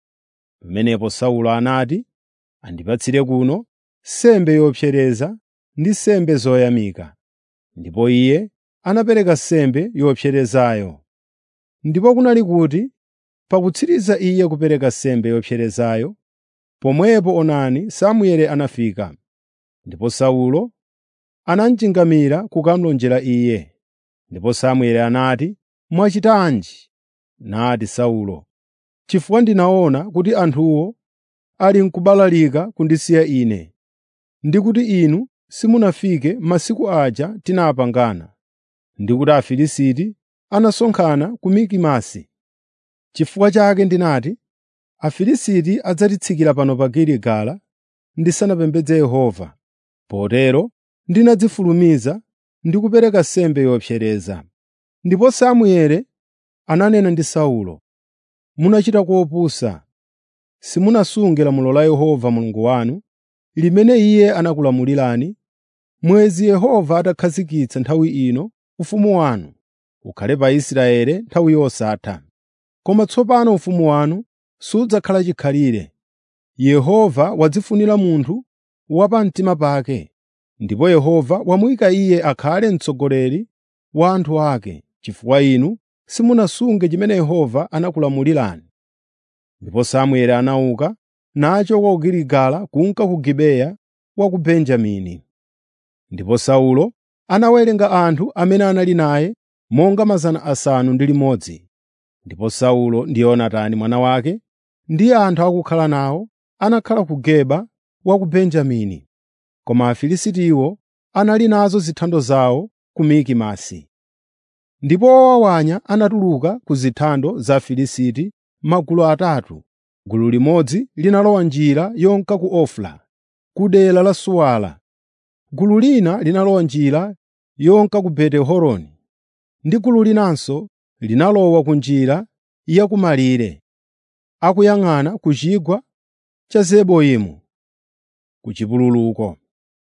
Pamenepo Saulo anati, “Andipatsire kuno nsembe yopsereza ndi nsembe zoyamika.” Ndipo iye anapereka nsembe yopserezayo. Ndipo kunali kuti pakutsiriza iye kupereka nsembe yopserezayo, pomwepo onani Samueli anafika. Ndipo Saulo anamchingamira kukamulonjera iye. Ndipo Samueli anati, “Mwachitanji?” Nati Saulo, “Chifukwa ndinaona kuti anthuwo ali n'kubalalika kundisiya ine, ndi kuti inu simunafike masiku aja tinapangana, ndi kuti Afilisti anasonkhana ku Mikimasi. Chifukwa chake ndinati, Afilisti adzatitsikira pano pa Giligala ndisanapembedze Yehova. Potero ndinadzifulumiza ndi kupereka nsembe yopsereza. Ndipo Samueli ananena ndi Saulo, “Munachita kopusa. Simunasunge lamulo la Yehova Mulungu wanu, limene Iye anakulamulirani, mwezi Yehova atakhazikitsa nthawi ino ufumu wanu ukhale pa Israeli nthawi yosatha. Koma tsopano ufumu wanu sudzakhala chikhalire. Yehova wadzifunira munthu wa pamtima pake, ndipo Yehova wamuyika iye akhale mtsogoleri wa anthu ake, chifukwa inu simunasunge chimene Yehova anakulamulirani.” Ndipo Samueli anauka nachoka ku Giligala kunka ku Gibeya wa ku Benjamini. Ndipo Saulo anawerenga anthu amene anali naye monga mazana asanu ndi limodzi. Ndipo Saulo ndi Yonatani mwana wake ndi anthu akukhala nawo anakhala ku Geba wa ku Benjamini. Koma Afilistiwo anali nazo zithando zawo ku Mikimasi. Ndipo owawanya anatuluka ku zithando za Afilisti magulu atatu. Gulu limodzi linalowa njira yonka ku Ofra, ku dera la Suwala. Gulu lina linalowa njira yonka ku Beti-Horoni, ndi gulu linanso linalowa ku njira ya kumalire, akuyang'ana ku chigwa cha Zeboimu, ku chipululuko.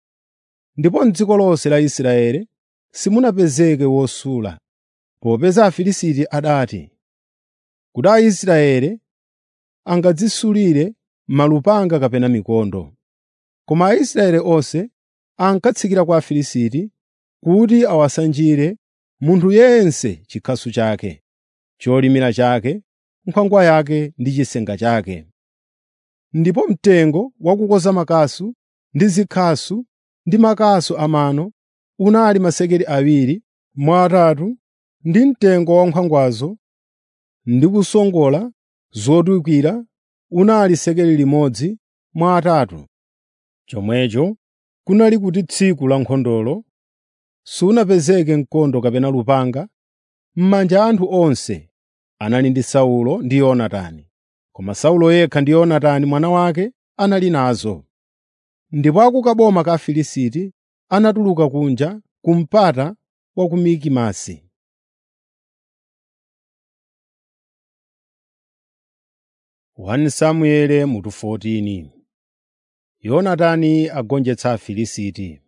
Ndipo m'dziko lonse la Israeli simunapezeke wosula, popeza Afilisti adati, kuti Aisraeli angadzisulire malupanga kapena mikondo. Koma Aisraeli onse ankatsikira kwa Afilisti kuti awasanjire munthu yense chikhasu chake, cholimira chake, nkhwangwa yake ndi chisenga chake. Ndipo mtengo wakukoza makasu ndi zikhasu ndi makasu amano unali masekeli awiri mwa atatu ndi mtengo wa nkhwangwazo ndi kusongola zotuyikira unali sekeli limodzi mwa atatu. Chomwecho kunali kuti tsiku la nkhondolo sunapezeke mkondo kapena lupanga m'manja a anthu onse anali ndi Saulo ndi Yonatani, koma Saulo yekha ndi Yonatani mwana wake anali nazo. Ndipo akukaboma ka Afilisti anatuluka kunja ku mpata wa ku Mikimasi. Samueli mutu 14 Yonatani agonjetsa Afilisti.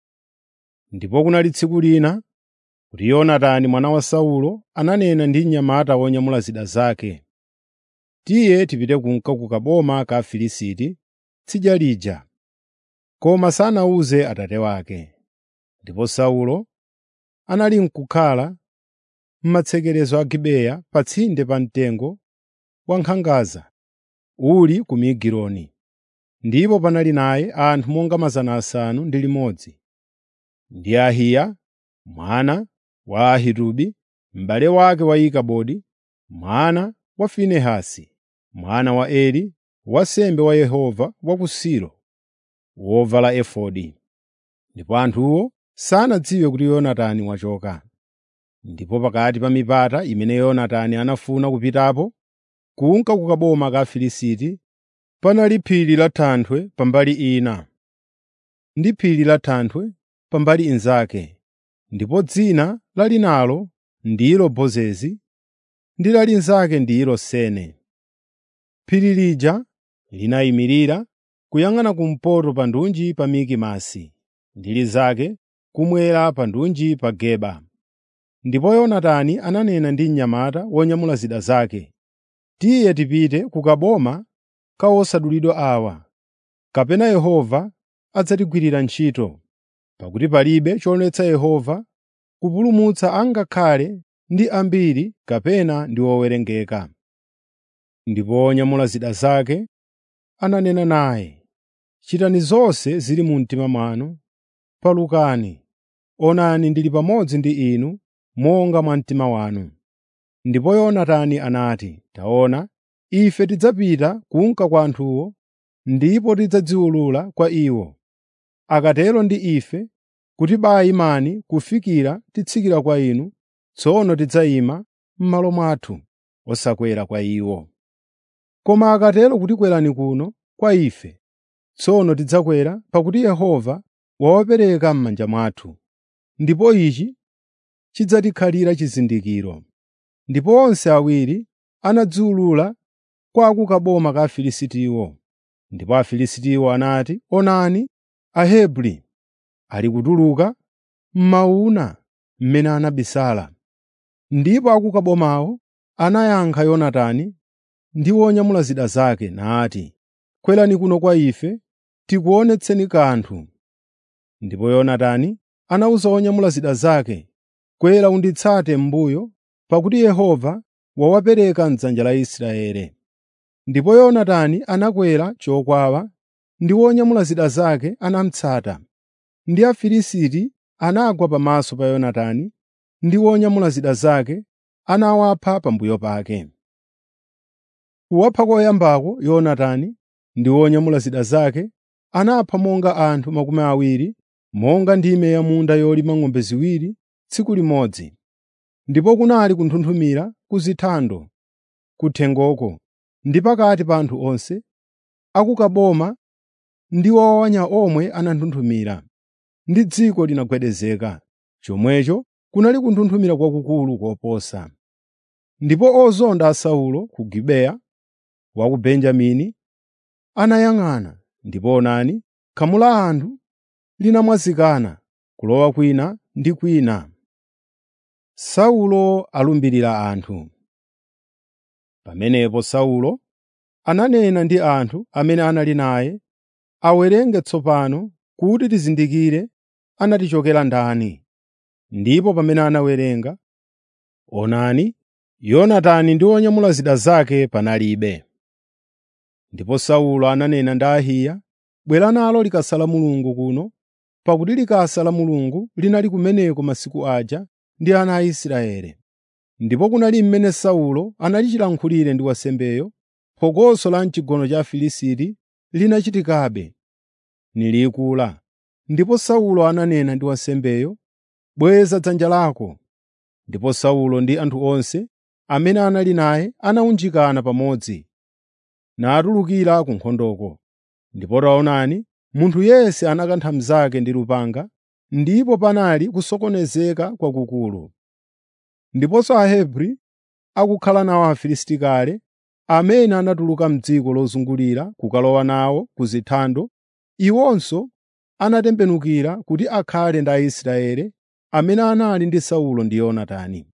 Ndipo kunali tsiku lina kuti Yonatani mwana wa Saulo ananena ndi mnyamata wonyamula zida zake, “Tiye tipite kunka ku kaboma ka Afilisti tsidya lija.” Koma sanawuze atate wake. Ndipo Saulo anali n'kukhala m'matsekerezo a Gibeya pa tsinde pa mtengo wa nkhangaza uli ku Migironi. Ndipo panali naye anthu monga mazana asanu ndi limodzi, ndi Ahiya mwana wa Ahitubi, m'bale wake wa Ikabodi, mwana wa Finehasi, mwana wa Eli, wansembe wa Yehova wa ku Silo, wovala efodi. Ndipo anthuwo sanadziwe kuti Yonatani wachoka. Ndipo pakati pa mipata imene Yonatani anafuna kupitapo kunka ku kaboma ka Afilisti panali phiri la thanthwe pambali ina, ndi phiri la thanthwe pambali inzake, ndipo dzina la linalo ndilo Bozezi ndi la linzake ndilo Sene. Phiri lija linayimirira kuyang'ana kumpoto pa ndunji pa Mikimasi, ndi linzake kumwera pa ndunji pa Geba. Ndipo Yonatani ananena ndi mnyamata wonyamula zida zake, “Tiye tipite ku kaboma ka osadulidwa awa, kapena Yehova adzatigwirira ntchito, pakuti palibe choletsa Yehova kupulumutsa angakhale ndi ambiri kapena ndi owerengeka.” Ndipo onyamula zida zake ananena naye, “Chitani zonse zili mu mtima mwanu, palukani, onani ndili pamodzi ndi inu monga mwa mtima wanu.” Ndipo Yonatani anati, “Taona, ife tidzapita kunka kwa anthuwo, ndipo tidzadziwulula kwa iwo. Akatero ndi ife kuti baa imani kufikira titsikira kwa inu, tsono tidzayima m'malo mwathu, osakwera kwa iwo. Koma akatero kuti kwerani kuno kwa ife, tsono tidzakwera pakuti Yehova wawapereka m'manja mwathu, ndipo ichi chidzatikhalira chizindikiro.” Ndipo onse awiri anadziwulula kwa ku kaboma ka Afilistiwo. Ndipo Afilistiwo anati, “Onani, Ahebri ali kutuluka m'mawuna mmene anabisala.” Ndipo a ku kabomawo anayankha Yonatani ndi wonyamula zida zake nati, “Kwerani kuno kwa ife, tikuonetseni kanthu.” Ndipo Yonatani anawuza wonyamula zida zake, “Kwera unditsate m'mbuyo, pakuti Yehova wawapereka m'dzanja la Israeli.” Ndipo Yonatani anakwera chokwawa ndi wonyamula zida zake anamutsata. Ndi Afilisti anagwa pamaso pa Yonatani ndi wonyamula zida zake anawapha pambuyo pake. Kuwapha koyambako Yonatani ndi wonyamula zida zake anapha monga anthu makumi awiri, monga ndime ya munda yolima ng'ombe ziwiri tsiku limodzi. Ndipo kunali kunthunthumira ku zithando kuthengoko ndi pakati pa anthu onse a ku kaboma ndi owawanya omwe ananthunthumira, ndi dziko linagwedezeka. Chomwecho kunali kunthunthumira kwakukulu koposa. Ndipo ozonda a Saulo ku Gibeya wa ku Benjamini anayang'ana, ndipo onani, khamu la anthu linamwazikana kulowa kwina ndi kwina. Saulo alumbirira anthu. Pamenepo Saulo ananena ndi anthu amene anali naye, awerenge tsopano kuti tizindikire anatichokera ndani. Ndipo pamene anawerenga, onani, Yonatani ndi wonyamula zida zake panalibe. Ndipo Saulo ananena ndi Ahiya, “Bwera nalo likasa la Mulungu kuno,” pakuti likasa la Mulungu linali kumeneko masiku aja ndi ana a Israeli. Ndipo kunali mmene Saulo analichilankhulire ndi wansembeyo, phokoso la m'chigono cha Afilisti linachitikabe, nilikula. Ndipo Saulo ananena ndi wansembeyo, “Bweza dzanja lako.” Ndipo Saulo ndi anthu onse amene anali naye anawunjikana pamodzi, natulukira ku nkhondoko. Ndipo taonani, munthu yense anakantha mnzake ndi lupanga, ndipo panali kusokonezeka kwakukulu. Ndiponso Ahebri akukhala nawo Afilisti kale, amene anatuluka m'dziko lozungulira kukalowa nawo ku zithando, iwonso anatembenukira kuti akhale ndi Aisraeli amene anali ndi Saulo ndi Yonatani.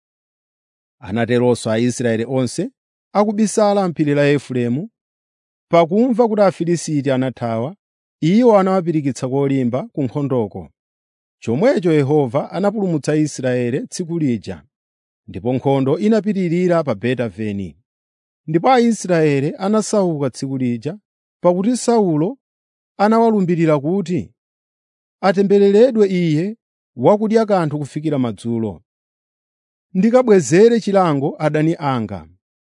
Anateronso Aisraeli onse akubisala m'phiri la Efereimu, pakumva kuti Afilisti anathawa, iwo anawapirikitsa kolimba ku nkhondoko. Chomwecho Yehova anapulumutsa Israeli tsiku lija, ndipo nkhondo inapitirira pa Beti-Aveni. Ndipo Aisraeli anasauka tsiku lija, pakuti Saulo anawalumbirira kuti, “Atembereredwe iye wakudya kanthu kufikira madzulo, ndikabwezere chilango adani anga.”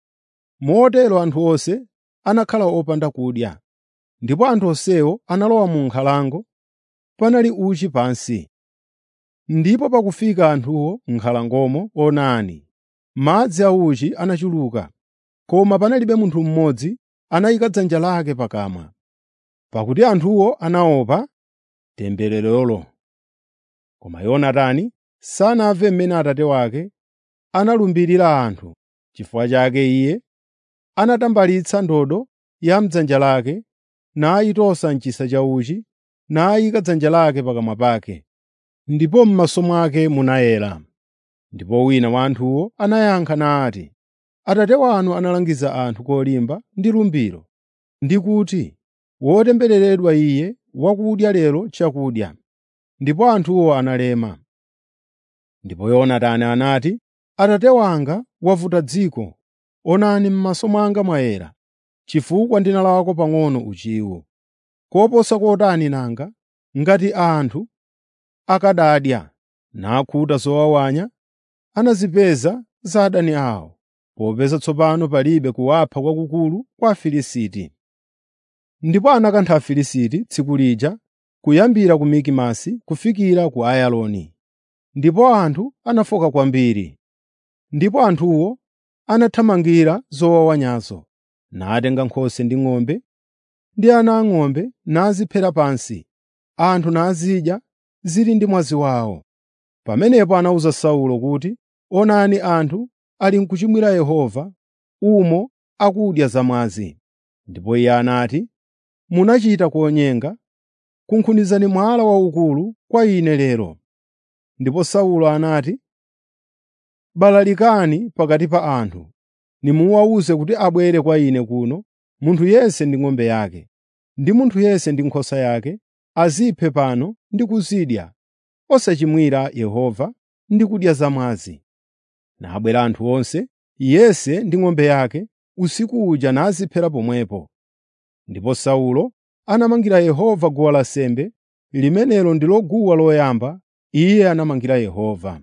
Motero anthu onse anakhala opanda kudya, ndipo anthu onsewo analowa mu nkhalango, panali uchi pansi. Ndipo pakufika anthuwo m'nkhalangomo onani, madzi a uchi anachuluka, koma panalibe munthu mmodzi anayika dzanja lake pakamwa, pakuti anthuwo anaopa tembererolo. Koma Yonatani sanamve mmene atate wake analumbirira anthu. Chifukwa chake iye anatambalitsa ndodo ya m'dzanja lake, nayitosa m'chisa cha uchi, nayika dzanja lake pakamwa pake, ndipo m'maso mwake munayera. Ndipo wina wa anthuwo anayankha nati, “Atate wanu analangiza anthu kolimba ndi lumbiro, ndi kuti, ‘Wotembereredwa iye wakudya lero chakudya.’ ” Ndipo anthuwo analema. Ndipo Yonatani anati, “Atate wanga wavuta dziko, onani m'maso mwanga mwayera, chifukwa ndinalawako pang'ono uchiwo. Koposa kotani nanga ngati anthu akanadya nakhuta zowawanya anazipeza za adani awo, popeza tsopano palibe kuwapha kwakukulu kwa Afilisti.” Ndipo anakantha Afilisti tsiku lija kuyambira ku Mikimasi kufikira ku Ayaloni. Ndipo anthu anafoka kwambiri. Ndipo anthuwo anathamangira zowawanyazo, natenga nkhosa ndi ng'ombe ndi ana ang'ombe naziphera pansi, anthu nazidya zili ndi mwazi wawo. Pamenepo anawuza Saulo kuti, “Onani anthu ali n'kuchimwira Yehova, umo akudya zamwazi.” Ndipo iye anati, “Munachita konyenga, kunkhunizani mwala waukulu kwa ine lero.” Ndipo Saulo anati, “Balalikani pakati pa anthu, nimuwawuze kuti abwere kwa ine kuno, munthu yense ndi ng'ombe yake, ndi munthu yense ndi nkhosa yake, aziphe pano ndi kuzidya, osachimwira Yehova ndi kudya zamwazi.” Nabwera anthu onse, yense ndi ng'ombe yake, usiku uja naziphera pomwepo. Ndipo Saulo anamangira Yehova guwa lansembe, limenelo ndilo guwa loyamba iye anamangira Yehova.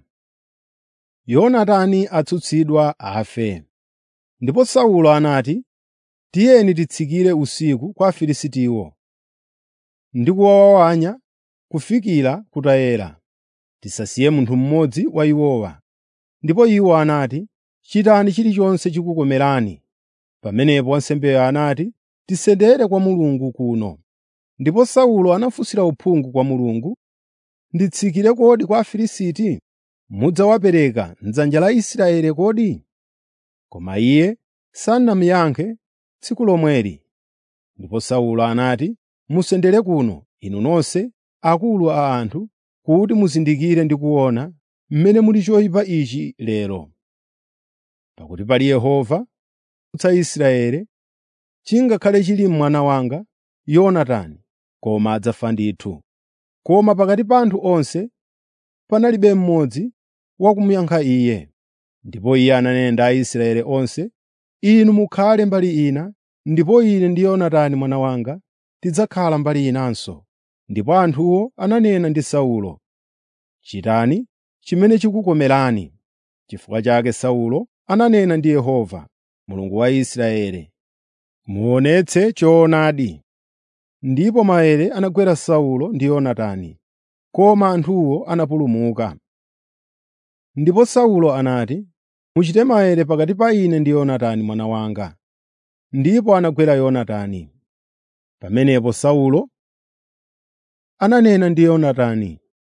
Yonatani atsutsidwa afe. Ndipo Saulo anati, “Tiyeni titsikire usiku kwa Afilistiwo ndi kuwawawanya kufikira kutayera. Tisasiye munthu mmodzi wa iwowa.” Ndipo iwo anati, “Chitani chilichonse chikukomerani.” Pamenepo wansembeyo anati, “Tisendere kwa Mulungu kuno.” Ndipo Saulo anafunsira uphungu kwa Mulungu, “Nditsikire kodi kwa Afilisti? Mudzawapereka m'dzanja la Israeli kodi?” Koma iye sanamuyankhe tsiku lomweli. Ndipo Saulo anati, “Musendere kuno, inu nonse akulu a anthu, kuti muzindikire ndi kuona mmene muli choyipa ichi lero. Pakuti pali Yehova kupulumutsa Israeli, chingakhale chili mwana wanga Yonatani, koma adzafa ndithu.” Koma pakati pa anthu onse panalibe mmodzi wakumuyankha iye. Ndipo iye ananena ndi Aisraeli onse, “Inu mukhale mbali ina, ndipo ine ndi Yonatani mwana wanga tidzakhala mbali inanso.” Ndipo anthuwo ananena ndi Saulo, “Chitani chimene chikukomerani.” Chifukwa chake Saulo ananena ndi Yehova, Mulungu wa Israeli, “Muonetse choonadi.” Ndipo maere anagwera Saulo ndi Yonatani, koma anthuwo anapulumuka. Ndipo Saulo anati, “Muchite maere pakati pa ine ndi Yonatani mwana wanga.” Ndipo anagwera Yonatani. Pamenepo Saulo ananena ndi Yonatani,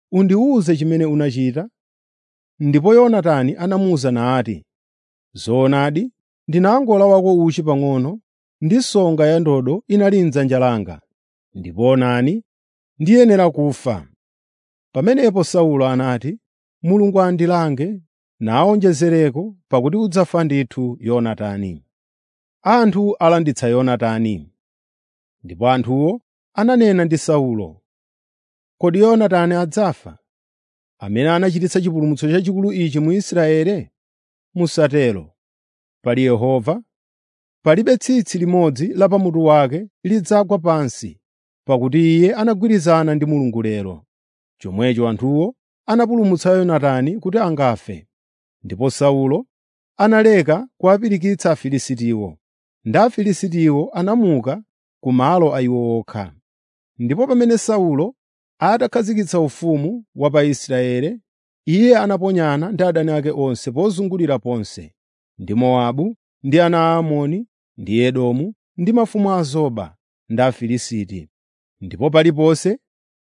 undiwuze chimene unachita.” Ndipo Yonatani anamuwuza nati, “Zoonadi, ndinangolawako uchi pang'ono ndi nsonga ya ndodo inali m'dzanja langa, ndipo onani, ndiyenera kufa.” Pamenepo Saulo anati, “Mulungu andilange nawonjezereko pakuti udzafa ndithu Yonatani.” Anthu alanditsa Yonatani. Ndipo anthuwo ananena ndi Saulo, “Kodi Yonatani adzafa, amene anachititsa chipulumutso chachikulu ichi mu Israeli? Musatero! Pali Yehova, palibe tsitsi limodzi la pamutu wake lidzagwa pansi, pakuti iye anagwirizana ndi Mulungu lero.” Chomwecho anthuwo anapulumutsa Yonatani kuti angafe. Ndipo Saulo analeka kuwapirikitsa Afilistiwo, ndi Afilistiwo anamuka ku malo a iwo okha. Ndipo pamene Saulo atakhazikitsa ufumu wa pa Israeli, iye anaponyana ndi adani ake onse pozungulira ponse, ndi Mowabu, ndi ana a Amoni, ndi Edomu, ndi mafumu a Zoba ndi Afilisti. Ndipo paliponse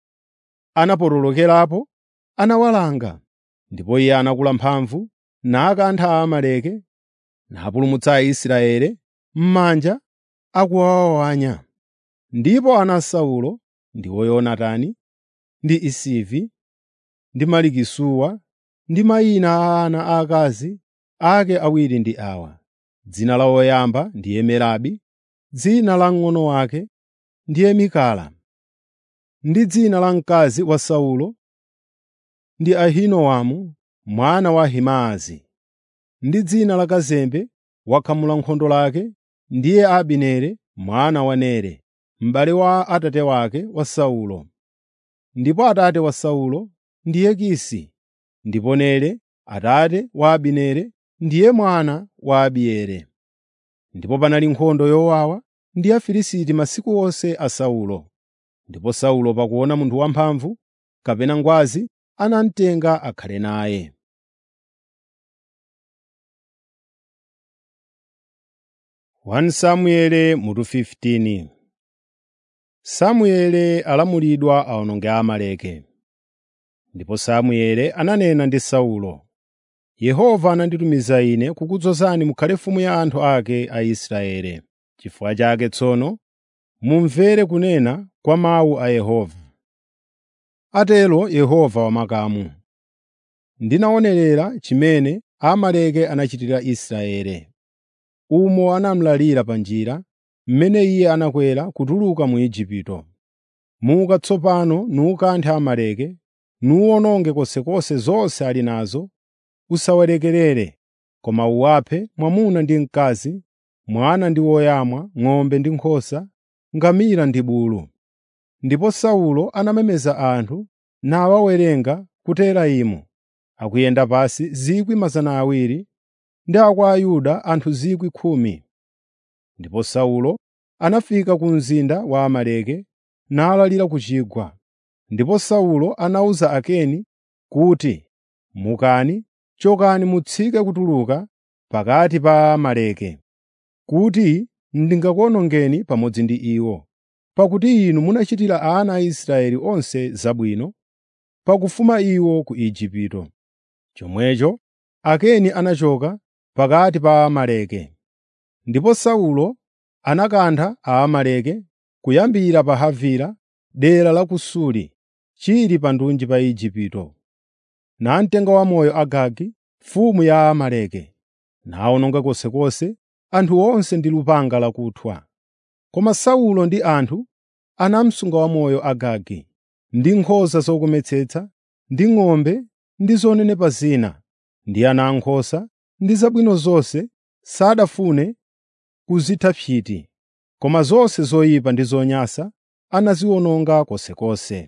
anapotolokerapo anawalanga. Ndipo iye anakula mphamvu nakantha Aamaleki napulumutsa Aisraeli m'manja akuwawawanya. Ndipo ana a Saulo ndiwo Yonatani ndi Isivi ndi Malikisuwa ndi mayina a ana aakazi ake awiri ndi awa: dzina la woyamba ndiye Merabi, dzina la mng'ono wake ndiye Mikala, ndi dzina la mkazi wa Saulo ndi Ahinoamu mwana wa Ahimaazi, ndi dzina la kazembe wakhamula nkhondo lake ndiye Abineri mwana wa Nere, m'bale wa atate wake wa Saulo. Ndipo atate wa Saulo ndiye Kisi, ndipo Nere atate wa Abineri ndiye mwana wa Abieli. Ndipo panali nkhondo yowawa ndi Afilisti masiku onse a Saulo. Ndipo Saulo pakuona munthu wamphamvu kapena ngwazi anamutenga akhale naye. 1 Samueli mutu 15 Samueli alamulidwa awononge Amaleki. Ndipo Samueli ananena ndi Saulo, “Yehova ananditumiza ine kukudzozani mukhale mfumu ya anthu ake a Israeli. Chifukwa chake tsono mumvere kunena kwa mawu a Yehova. Atero Yehova wamakamu. Ndinaonerera chimene Amaleki anachitira Israeli. Umo anamlalira pa njira, mmene iye anakwera kutuluka mu Igupto. Muka tsopano nukanthe Amaleki, nuwononge konsekonse zonse ali nazo, usawalekerere, koma uwaphe mwamuna ndi mkazi, mwana ndi woyamwa, ng'ombe ndi nkhosa, ngamira ndi bulu. Ndipo Saulo anamemeza anthu nawawerenga ku Telaimu, akuyenda pansi 200,000 ndi a kwa Ayuda anthu 10,000. Ndipo Saulo anafika ku mzinda wa Amaleki nalalira ku chigwa. Ndipo Saulo anawuza Akeni kuti, “Mukani, chokani mutsike kutuluka pakati pa Amaleki, kuti ndingakuwonongeni pamodzi ndi iwo, pakuti inu munachitira ana a Israeli onse zabwino pakufuma iwo ku Igupto.” Chomwecho Akeni anachoka pakati pa Amaleki. Ndipo Saulo anakantha Aamaleki kuyambira pa Havila, dera la ku Suri, chili pa ndunji pa Igupto. Namtenga wamoyo Agagi, mfumu ya Aamaleki, nawononga konsekonse anthu onse ndi lupanga lakuthwa. Koma Saulo ndi anthu anamusunga wamoyo Agagi, ndi nkhosa zokometsetsa, ndi ng'ombe ndi zonenepa zina, ndi ana ankhosa ndi zabwino zonse sadafune kuzitha psiti, koma zonse zoyipa ndi zonyansa anaziwononga konsekonse.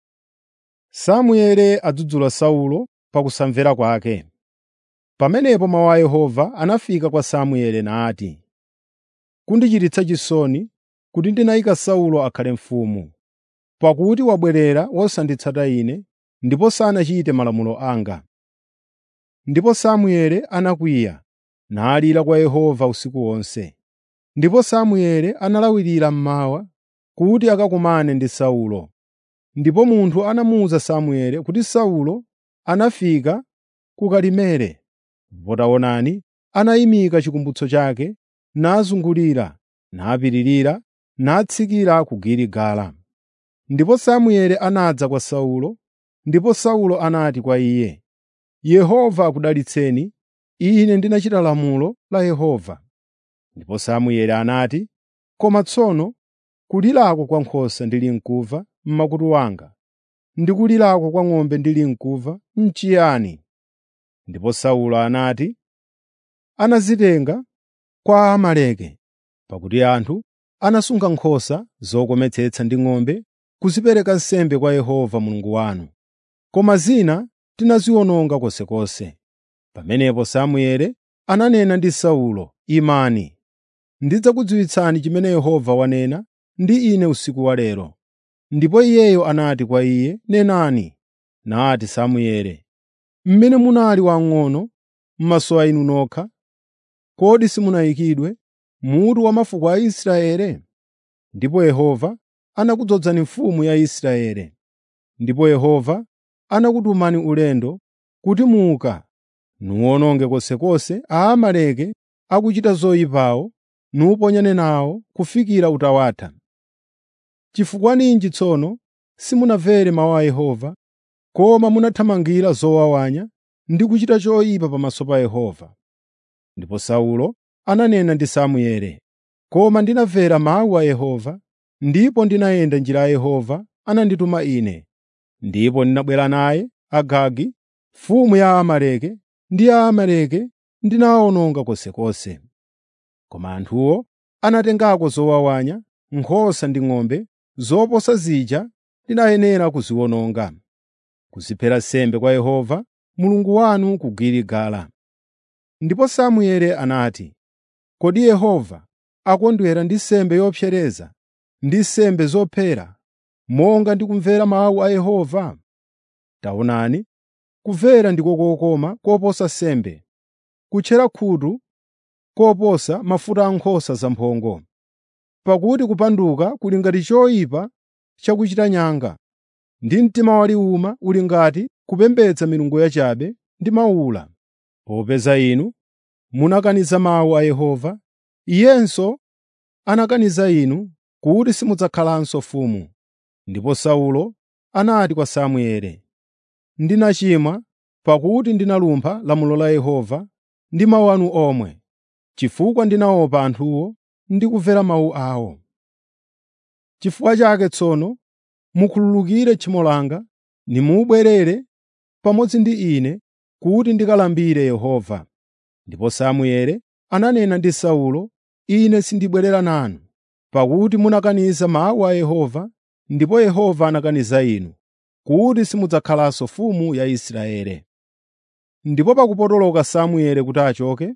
Samueli adzudzula Saulo pakusamvera kwake. Pamenepo mawu a Yehova anafika kwa Samueli nati, “Kundichititsa chisoni kuti ndinayika Saulo akhale mfumu, pakuti wabwerera wosanditsata Ine ndipo sanachite malamulo anga.” Ndipo Samueli anakwiya nalira kwa Yehova usiku wonse. Ndipo Samueli analawirira mmawa kuti akakumane ndi Saulo. Ndipo munthu anamuwuza Samueli kuti Saulo anafika ku Karimeli. Ndipo taonani, anayimika chikumbutso chake, nazungulira, napitirira, natsikira ku Giligala. Ndipo Samueli anadza kwa Saulo, ndipo Saulo anati kwa iye, “Yehova akudalitseni, ine ndinachita lamulo la Yehova.” Ndipo Samueli anati, “Koma tsono kulirako kwa nkhosa ndili mkumva m'makutu wanga, ndi kulirako kwa ng'ombe ndili mkumva n'chiyani?” Ndipo Saulo anati, “Anazitenga kwa Amaleki, pakuti anthu anasunga nkhosa zokometsetsa ndi ng'ombe kuzipereka nsembe kwa Yehova Mulungu wanu, koma zina tinaziwononga konsekonse.” Pamenepo Samueli ananena ndi Saulo, “Imani, ndidzakudziwitsani chimene Yehova wanena ndi ine usiku wa lero.” Ndipo iyeyo anati kwa iye, “Nenani.” Nati Samueli, “Mmene munali wamng'ono m'maso a inu nokha, kodi simunayikidwe mutu wa mafuko a Israeli? Ndipo Yehova anakudzozani mfumu ya Israeli. Ndipo Yehova anakutumani ulendo kuti muka nuwononge konsekonse Aamaleki akuchita zoyipawo nuponyane nawo kufikira utawatha. Chifukwa ninji tsono simunamvere mawu a Yehova, koma munathamangira zowawanya ndi kuchita choyipa pamaso pa Yehova? Ndipo Saulo ananena ndi Samueli, “Koma ndinamvera mawu a Yehova, ndipo ndinayenda njira ya Yehova anandituma ine, ndipo ndinabwera naye Agagi, mfumu ya Amaleki, ndi Aamaleki ndinawawononga konsekonse. Koma anthuwo anatengako zowawanya, nkhosa ndi ng'ombe, zoposa zija ndinayenera kuziwononga, kuziphera nsembe kwa Yehova Mulungu wanu ku Giligala.” Ndipo Samueli anati, “Kodi Yehova akondwera ndi nsembe yopsereza ndi nsembe zophera, monga ndi kumvera mawu a Yehova? Taonani, kumvera ndiko kokoma koposa nsembe, kutchera khutu koposa mafuta a nkhosa zamphongo. Pakuti kupanduka kuli ngati choyipa chakuchita nyanga, ndi mtima waliwuma uli ngati kupembedza milungu yachabe ndi mawula. Popeza inu munakaniza mawu a Yehova, Iyenso anakaniza inu kuti simudzakhalanso mfumu. Ndipo Saulo anati kwa Samueli, “Ndinachimwa pakuti ndinalumpha lamulo la Yehova ndi mawu anu omwe, chifukwa ndinaopa anthuwo ndi kumvera mawu awo. Chifukwa chake tsono mukhululukire tchimo langa, nimubwerere pamodzi ndi ine kuti ndikalambire Yehova.” Ndipo Samueli ananena ndi Saulo, “Ine sindibwerera nanu, pakuti munakaniza mawu a Yehova, ndipo Yehova anakaniza inu, kuti simudzakhalanso mfumu ya Israeli.” Ndipo pakupotoloka Samueli kuti achoke,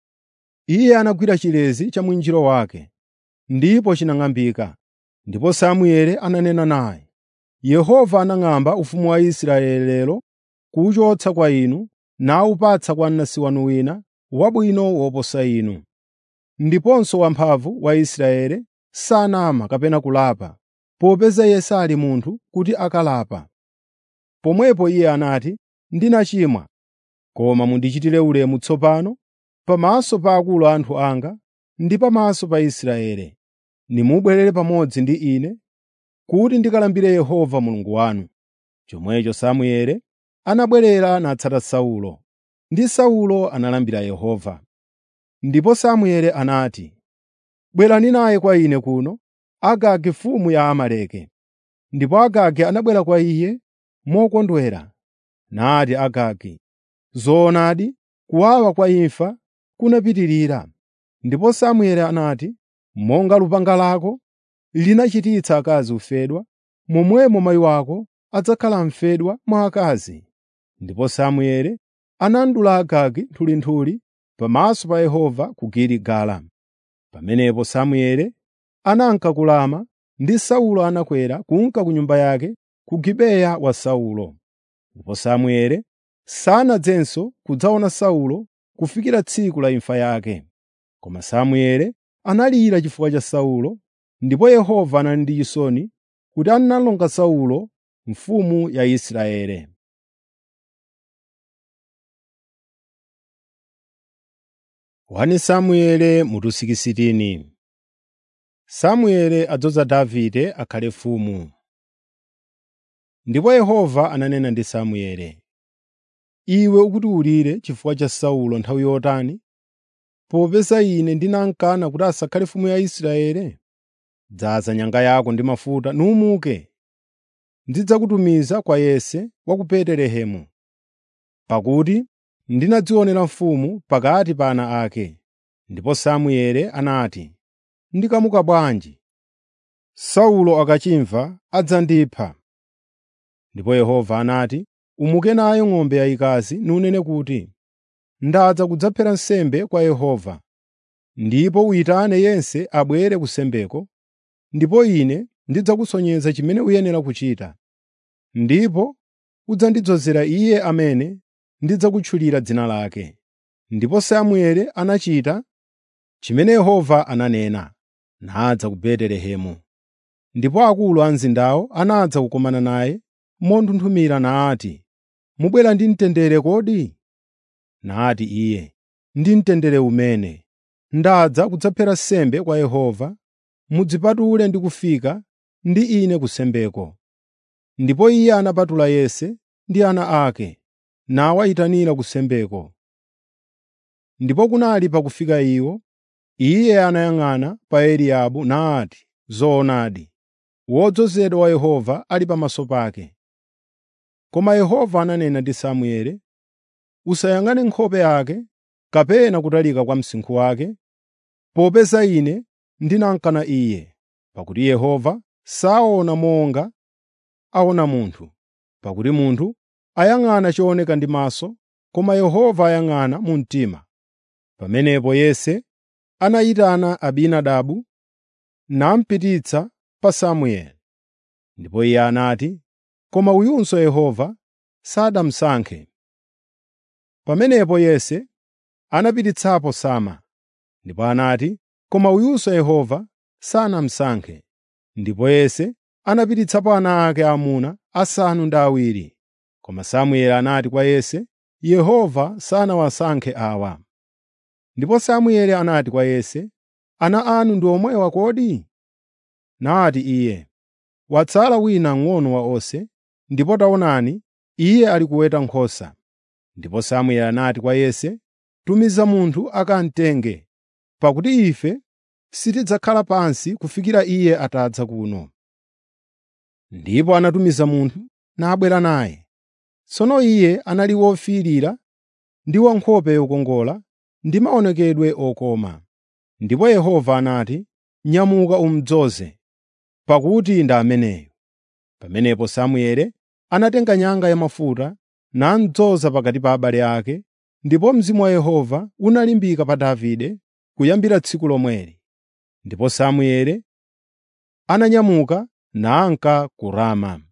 iye anagwira chilezi cha mwinjiro wake, ndipo chinang'ambika. Ndipo Samueli ananena naye, “Yehova anang'amba ufumu wa Israeli lero kuwuchotsa kwa inu nawupatsa kwa mnansi wanu wina wabwino woposa inu. Ndiponso wamphamvu wa Israeli sanama kapena kulapa, popeza iye sali munthu kuti akalapa.” Pomwepo iye anati, “Ndinachimwa, koma mundichitire ulemu tsopano pamaso pa akulu a anthu anga ndi pamaso pa Israeli. Nimubwerere pamodzi ndi ine kuti ndikalambire Yehova Mulungu wanu.” Chomwecho Samueli anabwerera natsata Saulo, ndi Saulo analambira Yehova. Ndipo Samueli anati, “Bwerani naye kwa ine kuno, Agagi mfumu ya Amaleki.” Ndipo Agagi anabwera kwa iye mokondwera. Nati Agagi, “Zoonadi, kuwawa kwa imfa kunapitirira.” Ndipo Samueli anati, “Monga lupanga lako linachititsa akazi ufedwa, momwemo mayi wako adzakhala mfedwa mwa akazi.” Ndipo Samueli anadula Agagi nthulinthuli pamaso pa Yehova ku Giligala. Pamenepo Samueli ananka ku Rama ndi Saulo anakwera kunka ku nyumba yake ku Gibeya wa Saulo. Ndipo Samueli sanadzenso kudzaona Saulo kufikira tsiku la imfa yake. Koma Samueli analira chifukwa cha Saulo, ndipo Yehova anali ndi chisoni kuti analonga Saulo mfumu ya Israeli. Wani Samuele mutu sikisitini Samuele adzoza Davide akhale mfumu. Ndipo Yehova ananena ndi Samuele, “Iwe ukutiwulire chifukwa cha Saulo nthawi yotani, popeza ine ndinamkana kuti asakhale mfumu ya Israeli? Dzaza nyanga yako ndi mafuta numuke. Ndidzakutumiza kwa Yese wa ku Betelehemu, pakuti ndinadzionera mfumu pakati pa ana ake.” Ndipo Samueli anati, “Ndikamuka bwanji? Saulo akachimva adzandipha.” Ndipo Yehova anati, “Umuke nayo ng'ombe yayikazi nunene kuti, ‘Ndadza kudzaphera nsembe kwa Yehova.’ Ndipo uyitane yense abwere kusembeko, ndipo ine ndidzakusonyeza chimene uyenera kuchita. Ndipo udzandidzozera iye amene ndidzakutchulira dzina lake.” Ndipo Samueli anachita chimene Yehova ananena, nadza ku Betelehemu. Ndipo akulu a mzindawo anadza kukumana naye monthunthumira nati, “Mubwera ndi mtendere kodi?” Nati iye, “Ndi mtendere umene. Ndadza kudzaphera nsembe kwa Yehova. Mudzipatule ndi kufika ndi ine kusembeko.” Ndipo iye anapatula Yese ndi ana ake, nawayitanira kusembeko. Ndipo kunali pakufika iwo, iye anayang'ana pa Eliabu nati, “Zoonadi, wodzozedwa wa Yehova ali pamaso pake.” Koma Yehova ananena ndi Samueli, “Usayang'ane nkhope yake kapena kutalika kwa msinkhu wake, popeza ine ndinamkana iye. Pakuti Yehova saona monga aona munthu, pakuti munthu ayang'ana chooneka ndi maso, koma Yehova ayang'ana mu mtima.” Pamenepo Yese anayitana Abinadabu namupititsa pa Samueli. Ndipo iye anati, “Koma uyunso Yehova sadamusankhe.” Pamenepo Yese anapititsapo Sama. Ndipo anati, “Koma uyunso Yehova sanamusankhe.” Ndipo Yese anapititsapo ana ake aamuna asanu ndi awiri. Koma Samueli anati kwa Yese, “Yehova sanawasankhe awa.” Ndipo Samueli anati kwa Yese, “Ana anu ndi omwewa kodi?” Nati iye, “Watsala wina mng'ono wa onse, ndipo taonani, iye ali kuweta nkhosa.” Ndipo Samueli anati kwa Yese, “Tumiza munthu akamtenge, pakuti ife sitidzakhala pansi kufikira iye atadza kuno.” Ndipo anatumiza munthu nabwera naye. Tsono iye anali wofiirira ndi wankhope yokongola ndi maonekedwe okoma. Ndipo Yehova anati, “Nyamuka umudzoze, pakuti ndi ameneyu.” Pamenepo Samueli anatenga nyanga yamafuta namudzoza pakati pa abale ake, ndipo Mzimu wa Yehova unalimbika pa Davide kuyambira tsiku lomweli. Ndipo Samueli ananyamuka nanka ku Rama.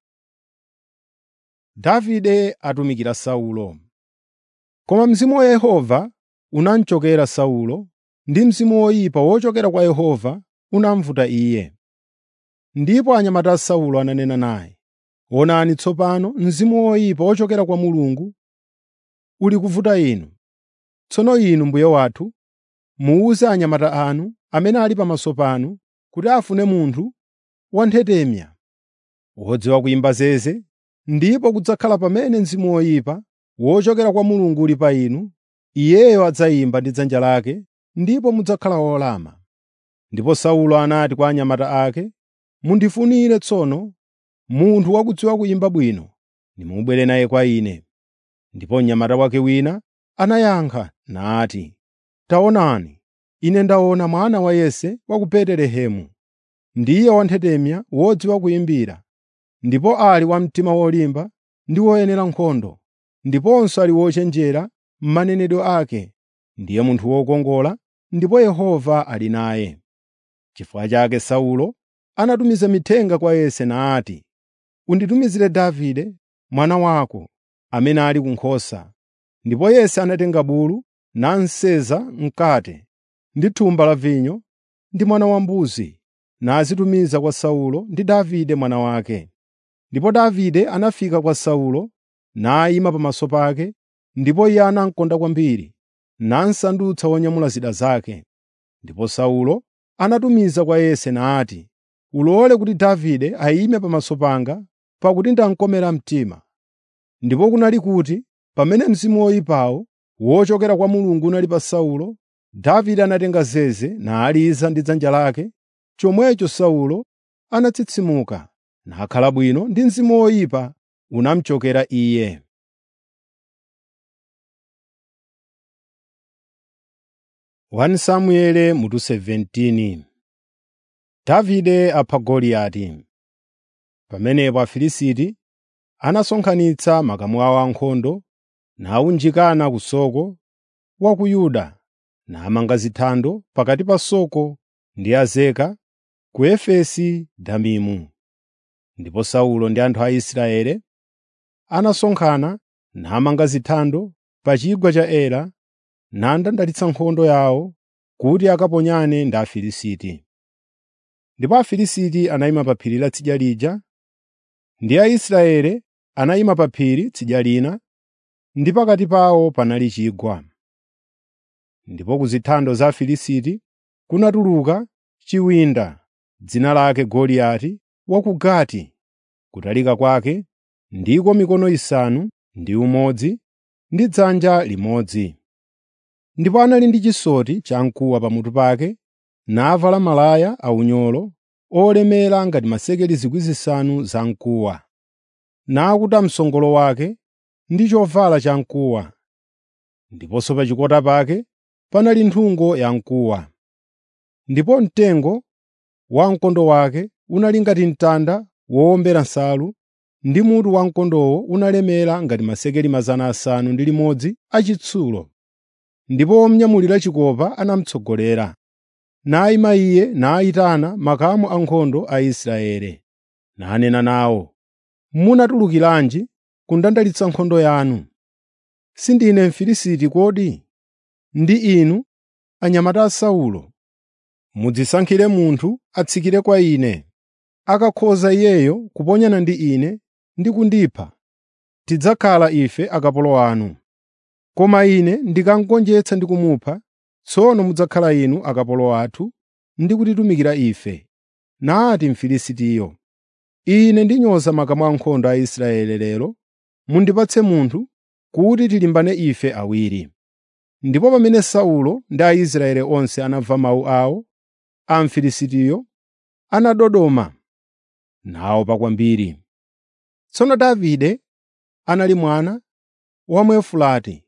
Davide atumikira Saulo. Koma Mzimu wa Yehova unamchokera Saulo, ndi mzimu woyipa wochokera kwa Yehova unamvuta iye. Ndipo anyamata a Saulo ananena naye, “Onani tsopano mzimu woyipa wochokera kwa Mulungu uli kuvuta inu. Tsono inu mbuye wathu, muwuze anyamata anu amene ali pamaso panu kuti afune munthu wanthetemya, wodziwa kuyimba zeze, ndipo kudzakhala pamene mzimu woyipa wochokera kwa Mulungu uli pa inu, iyeyo adzayimba ndi dzanja lake, ndipo mudzakhala olama.” Ndipo Saulo anati kwa anyamata ake, “Mundifunire tsono munthu wakudziwa kuyimba bwino, nimubwere naye kwa ine.” Ndipo mnyamata wake wina anayankha nati, “Taonani, ine ndaona mwana wa Yese wa ku Betelehemu. Ndiye wanthetemya wodziwa kuyimbira, ndipo ali wa mtima wolimba ndi woyenera nkhondo, ndiponso ali wochenjera m'manenedwe ake. Ndiye munthu wokongola, ndipo Yehova ali naye.” Chifukwa chake Saulo anatumiza mithenga kwa Yese nati, “Unditumizire Davide mwana wako amene ali ku nkhosa.” Ndipo Yese anatenga bulu nasenza mkate ndi thumba la vinyo ndi mwana wambuzi nazitumiza kwa Saulo ndi Davide mwana wake. Ndipo Davide anafika kwa Saulo, nayima pamaso pake, ndipo iye anamukonda kwambiri, namsandutsa wonyamula zida zake. Ndipo Saulo anatumiza kwa Yese nati, “Ulole kuti Davide ayime pamaso panga, pakuti ndamkomera mtima.” Ndipo kunali kuti pamene mzimu woyipawo wochokera kwa Mulungu unali pa Saulo, Davide anatenga zeze naliza ndi dzanja lake. Chomwecho Saulo anatsitsimuka nakhala bwino ndi mzimu woyipa unamuchokera iye. 1 Samueli mutu 17 Davide apha Goliati. Pamenepo Afilisti anasonkhanitsa makamu awo ankhondo nawunjikana ku Soko wa ku Yuda namanga zithando pakati pa Soko ndi Azeka ku Efesi Damimu. Ndipo Saulo ndi anthu a Israeli anasonkhana namanga zithando pa chigwa cha Ela nandandalitsa nkhondo yawo kuti akaponyane ndi Afilisti. Ndipo Afilisti anayima pa phiri la tsidya lija, ndi Aisraeli anayima pa phiri tsidya lina, ndi pakati pawo panali chigwa. Ndipo ku zithando za Afilisti kunatuluka chiwinda, dzina lake Goliati wa ku Gati. Kutalika kwake ndiko mikono isanu ndi umodzi ndi dzanja limodzi. Ndipo anali ndi chisoti chamkuwa pamutu pake, navala malaya aunyolo olemera ngati masekeli zikwi zisanu zamkuwa, nakuta msongolo wake ndi chovala chamkuwa. Ndiponso pa chikota pake panali nthungo yamkuwa. Ndipo mtengo wa mkondo wake unali ngati mtanda wowombera nsalu, ndi mutu wa mkondowo unalemera ngati masekeli mazana asanu ndi limodzi achitsulo. Ndipo womnyamulira chikopa anamutsogolera. Nayima iye nayitana makamu ankhondo a Israeli, nanena nawo, “Munatulukiranji kundandalitsa nkhondo yanu? Sindine Mfilisiti kodi? Ndi inu, anyamata a Saulo. Mudzisankhire munthu atsikire kwa ine. Akakhoza iyeyo kuponyana ndi ine ndi kundipha, tidzakhala ife akapolo anu. Koma ine ndikamugonjetsa ndi kumupha, tsono mudzakhala inu akapolo athu ndi kutitumikira ife.” Nati Mfilisitiyo, “Ine ndinyoza makamu ankhondo a Israeli lero. Mundipatse munthu kuti tilimbane ife awiri.” Ndipo pamene Saulo ndi Aisraeli onse anamva mawu awo a Mfilisitiyo, anadodoma naopa kwambiri. Tsono Davide anali mwana wa Mwefulati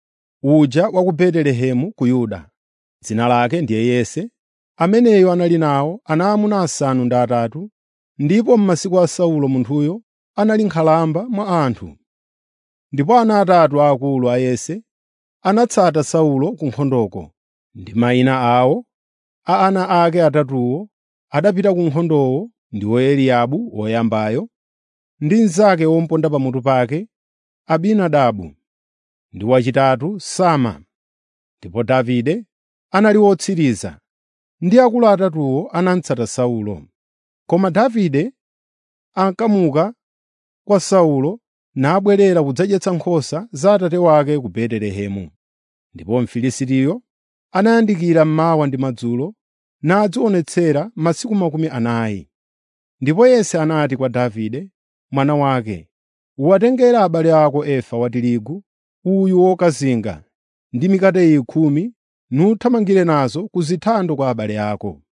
uja wa ku Betelehemu ku Yuda. Dzina lake ndiye Yese. Ameneyo anali nawo ana aamuna asanu ndi atatu, ndipo m'masiku a Saulo munthuyo anali nkhalamba mwa anthu. Ndipo ana atatu aakulu a Yese anatsata Saulo ku nkhondoko, ndi mayina awo a ana ake atatuwo adapita ku nkhondoko ndiwo Eliabu woyambayo, ndi mnzake womuponda pamutu pake Abinadabu, ndi wachitatu Sama. Ndipo Davide anali wotsiriza, ndi akulu atatuwo anamutsata Saulo. Koma Davide ankamuka kwa Saulo nabwerera kudzadyetsa nkhosa za atate wake ku Betelehemu. Ndipo Mfilisitiyo anayandikira mmawa ndi madzulo nadzionetsera masiku makumi anayi. Ndipo Yese anati kwa Davide mwana wake, “Uwatengere abale ako efa wa tirigu uyu wokazinga ndi mikate iyi khumi nuthamangire nazo ku zithando kwa abale ako.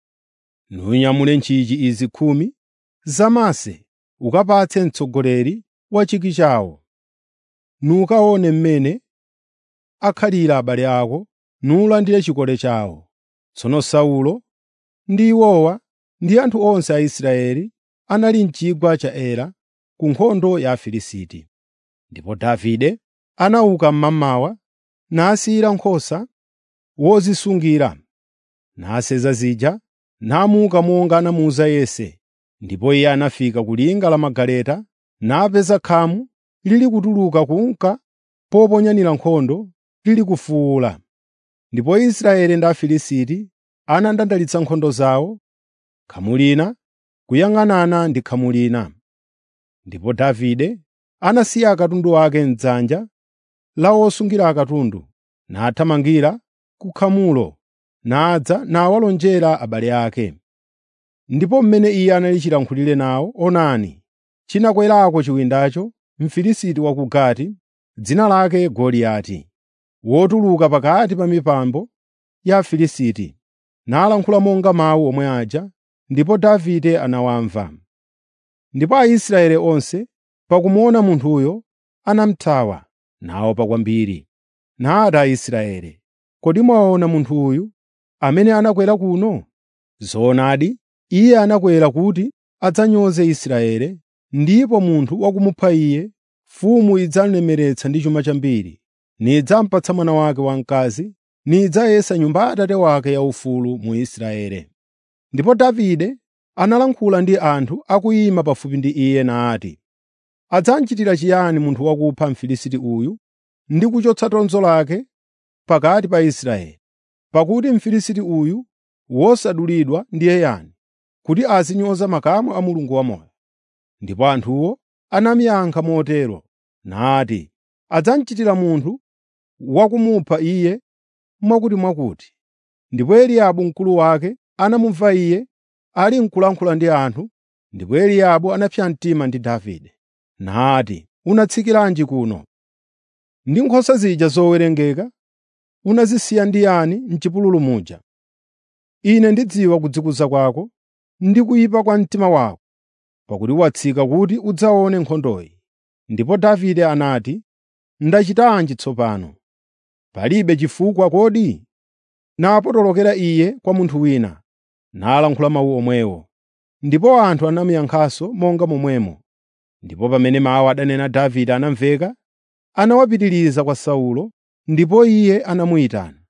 Nunyamule ntchiji izi khumi zamase ukapatse mtsogoleri wa chiki chawo. Nukaone mmene akhalira abale ako nulandire chikole chawo.” Tsono Saulo ndi iwowa ndi anthu onse a Israeli anali m'chigwa cha Ela ku nkhondo ya Afilisti. Ndipo Davide anauka mmamawa nasiyira nkhosa wozisungira, nasenza zija, namuka monga anamuwuza Yese. Ndipo iye anafika ku linga la magaleta napeza khamu lili kutuluka kunka poponyanira nkhondo lili kufuwula. Ndipo Israeli ndi Afilisti anandandalitsa nkhondo zawo, khamu lina kuyang'anana ndi khamu lina. Ndipo Davide anasiya akatundu ake m'dzanja la wosungira akatundu, nathamangira ku khamulo, nadza nawalonjera abale ake. Ndipo mmene iye anali chilankhulire nawo, onani, chinakwerako chiwindacho Mfilisiti wa ku Gati, dzina lake Goliati, wotuluka pakati pa mipambo ya Afilisti, nalankhula monga mawu omwe aja, ndipo Davide anawamva. Ndipo Aisraeli onse pakumuona munthuyo anamuthawa, naopa kwambiri. Nati Aisraeli, “Kodi mwaona munthu uyu amene anakwera kuno? Zoonadi, iye anakwera kuti adzanyoze Israeli, ndipo munthu wakumupha iye, mfumu idzamulemeretsa ndi chuma chambiri, nidzamupatsa mwana wake wamkazi, nidzayesa nyumba ya Atate wake yaufulu mu Israeli.” Ndipo Davide analankhula ndi anthu akuyima pafupi ndi iye nati, “Adzamchitira chiyani munthu wakupha Mfilisiti uyu ndi kuchotsa tonzo lake pakati pa Israeli? Pakuti Mfilisiti uyu wosadulidwa ndiye yani, kuti azinyoza makamu a Mulungu wamoyo?” Ndipo anthuwo anamuyankha motero nati, “Adzamchitira munthu wakumupha iye mwakutimwakuti.” Ndipo Eliabu mkulu wake anamumva iye ali n'kulankhula ndi anthu, ndipo Eliabu anapsa mtima ndi Davide, nati, “Unatsikiranji kuno? Ndi nkhosa zija zowerengeka unazisiya ndi yani m'chipululu muja? Ine ndidziwa kudzikuza kwako ndi kuyipa kwa mtima wako, pakuti watsika kuti udzaone nkhondoyi.” Ndipo Davide anati, “Ndachitanji tsopano? Palibe chifukwa kodi?” Napotolokera iye kwa munthu wina, nalankhula mawu omwewo. Ndipo anthu anamuyankhanso monga momwemo. Ndipo pamene mawu adanena Davide anamveka, anawapitiriza kwa Saulo, ndipo iye anamuyitana.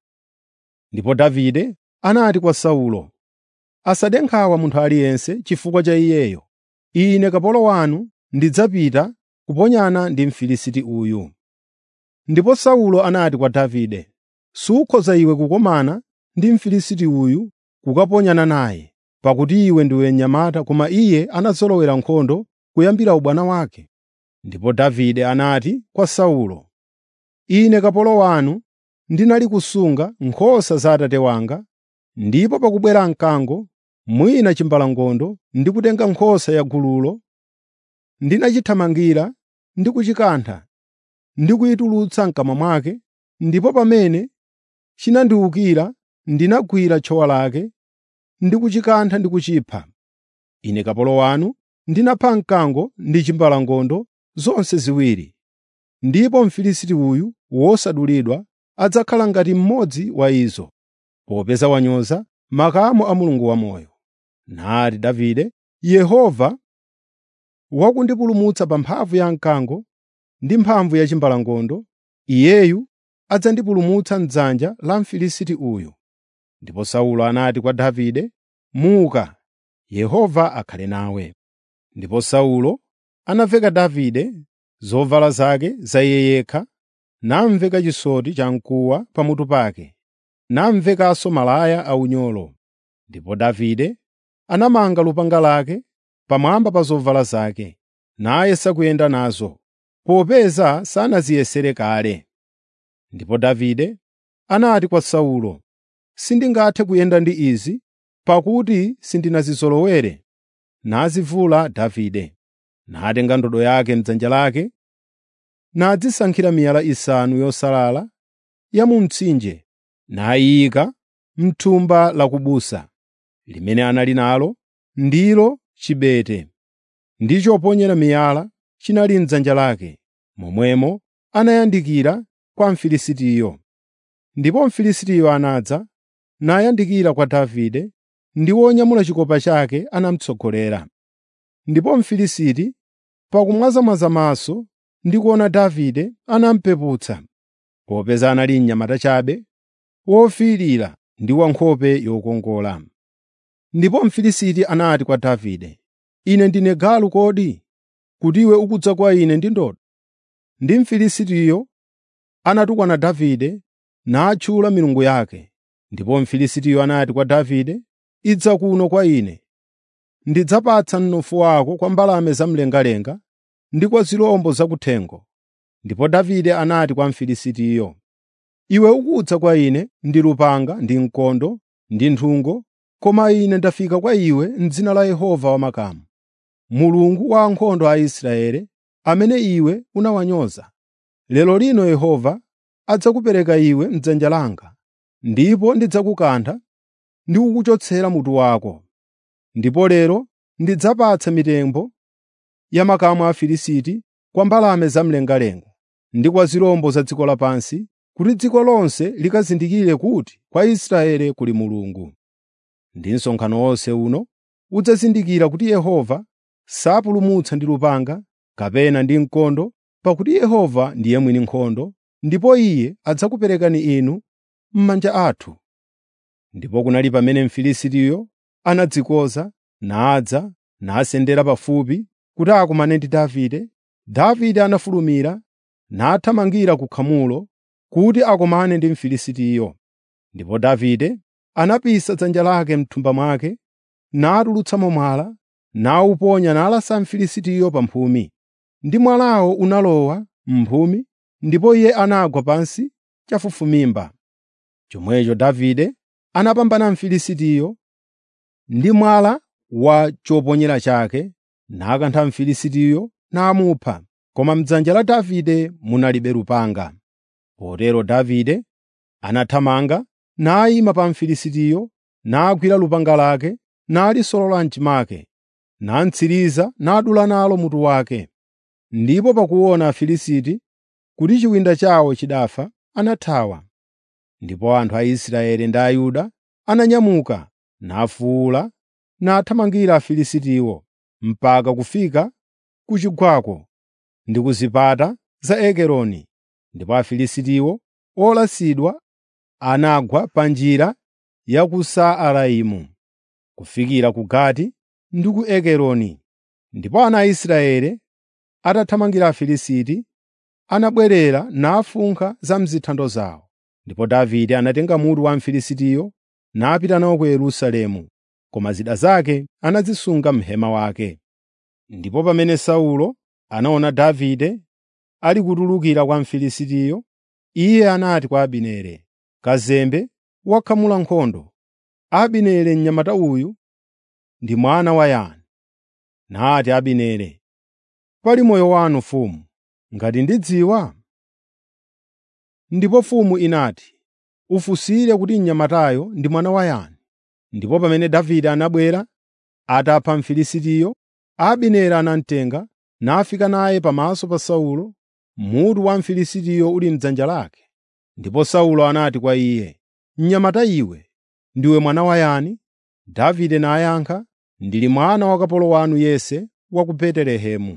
Ndipo Davide anati kwa Saulo, “Asade nkhawa munthu aliyense chifukwa cha iyeyo. Ine kapolo wanu ndidzapita kuponyana ndi Mfilisiti uyu.” Ndipo Saulo anati kwa Davide, “Sukhoza iwe kukomana ndi Mfilisiti uyu kukaponyana naye, pakuti iwe ndiwe mnyamata koma iye anazolowera nkhondo kuyambira ubwana wake.” Ndipo Davide anati kwa Saulo, “Ine kapolo wanu ndinali kusunga nkhosa za atate wanga, ndipo pakubwera mkango, mwina chimbalangondo, ndi kutenga nkhosa ya gululo, ndinachithamangira ndi kuchikantha ndi kuyitulutsa m'kamwa mwake, ndipo pamene chinandiwukira ndinagwira tchowa lake ndi kuchikantha ndi kuchipha. Ine kapolo wanu ndinapha mkango ndi chimbalangondo zonse ziwiri. Ndipo Mfilisiti uyu wosadulidwa adzakhala ngati mmodzi wa izo, popeza wanyoza makamu a Mulungu wamoyo. Nati Davide, “Yehova wakundipulumutsa pa mphamvu ya mkango ndi mphamvu ya chimbalangondo, Iyeyu adzandipulumutsa m'dzanja la Mfilisiti uyu.” Ndipo Saulo anati kwa Davide, “Muka, Yehova akhale nawe.” Ndipo Saulo anaveka Davide zovala zake za iye yekha, namveka chisoti chamkuwa pamutu pake, namvekanso malaya aunyolo. Ndipo Davide anamanga lupanga lake pamwamba pa zovala zake, nayesa kuyenda nazo, popeza sanaziyesere kale. Ndipo Davide anati kwa Saulo, “Sindingathe kuyenda ndi izi, pakuti sindinazizolowere.” Nazivula Davide, natenga ndodo yake m'dzanja lake, nadzisankhira miyala isanu yosalala ya mu mtsinje, nayiyika m'thumba la kubusa, limene anali nalo, ndilo chibete, ndi choponyera miyala chinali m'dzanja lake. Momwemo anayandikira kwa Mfilisitiyo. Ndipo Mfilisitiyo anadza, nayandikira kwa Davide, ndi wonyamula chikopa chake anamutsogolera. Ndipo Mfilisiti, pakumwazamwaza maso ndi kuona Davide, anamupeputsa, popeza anali mnyamata chabe, wofiirira ndi wankhope yokongola. Ndipo Mfilisiti anati kwa Davide, “Ine ndine galu kodi, kuti iwe ukudza kwa ine ndi ndodo?” Ndi Mfilisitiyo anatukwana Davide natchula milungu yake. Ndipo Mfilisitiyo anati kwa Davide, “Idza kuno kwa ine, ndidzapatsa mnofu wako kwa mbalame zamlengalenga ndi kwa zirombo zakuthengo. Ndipo Davide anati kwa Mfilisitiyo, “Iwe ukudza kwa ine ndi lupanga ndi mkondo ndi nthungo, koma ine ndafika kwa iwe m'dzina la Yehova Wamakamu, Mulungu wa ankhondo a Israeli, amene iwe unawanyoza. Lero lino Yehova adzakupereka iwe m'dzanja langa, ndipo ndidzakukantha ndi kukuchotsera mutu wako. Ndipo lero ndidzapatsa mitembo ya makamu a Afilisti kwa mbalame zamlengalenga ndi kwa zirombo za dziko lapansi, kuti dziko lonse likazindikire kuti kwa Israeli kuli Mulungu. Ndi msonkhano wonse uno udzazindikira kuti Yehova sapulumutsa ndi lupanga kapena ndi mkondo, pakuti Yehova ndiye mwini nkhondo, ndipo Iye adzakuperekani inu m'manja athu.” Ndipo kunali pamene Mfilisitiyo anadzikoza, nadza, nasendera pafupi kuti akumane ndi Davide. Davide anafulumira nathamangira ku khamulo kuti akumane ndi Mfilisitiyo. Ndipo Davide anapisa dzanja lake m'thumba mwake, natulutsamo mwala, nawuponya nalasa Mfilisitiyo pa mphumi. Ndi mwalawo unalowa m'mphumi, ndipo iye anagwa pansi chafufumimba. Chomwecho Davide anapambana Mfilisitiyo ndi mwala wa choponyera chake, nakantha Mfilisitiyo namupha, koma m'dzanja la Davide munalibe lupanga. Potero Davide anathamanga nayima pa Mfilisitiyo, nagwira lupanga lake, nalisolola m'chimake, namtsiriza nadula nalo mutu wake. Ndipo pakuona Afilisti kuti chiwinda chawo chidafa, anathawa. Ndipo anthu a Israeli ndi Ayuda ananyamuka, nafuwula, nathamangira Afilistiwo mpaka kufika ku chigwako ndi ku zipata za Ekeroni. Ndipo Afilistiwo olasidwa anagwa pa njira ya ku Saaraimu kufikira ku Gati ndi ku Ekeroni. Ndipo ana a Israeli atathamangira Afilisti, anabwerera nafunkha za m'zithando zawo. Ndipo Davide anatenga mutu wa Mfilisitiyo napita nawo ku Yerusalemu, koma zida zake anazisunga m'hema wake. Ndipo pamene Saulo anaona Davide ali kutulukira kwa Mfilisitiyo, iye anati kwa Abineri, “Kazembe wakhamula nkhondo. Abineri mnyamata uyu ndi mwana wa yani?” Nati Abineri, “Pali moyo wanu mfumu, ngati ndidziwa.” Ndipo mfumu inati, “Ufunsire kuti mnyamatayo ndi mwana wa yani.” Ndipo pamene Davide anabwera atapha Mfilisitiyo, Abineri anamutenga nafika naye pamaso pa Saulo, mutu wa Mfilisitiyo uli m'dzanja lake. Ndipo Saulo anati kwa iye, “Mnyamata iwe, ndiwe mwana wa yani?” Davide nayankha, “Ndili mwana wa kapolo wanu Yese wa ku Betelehemu.”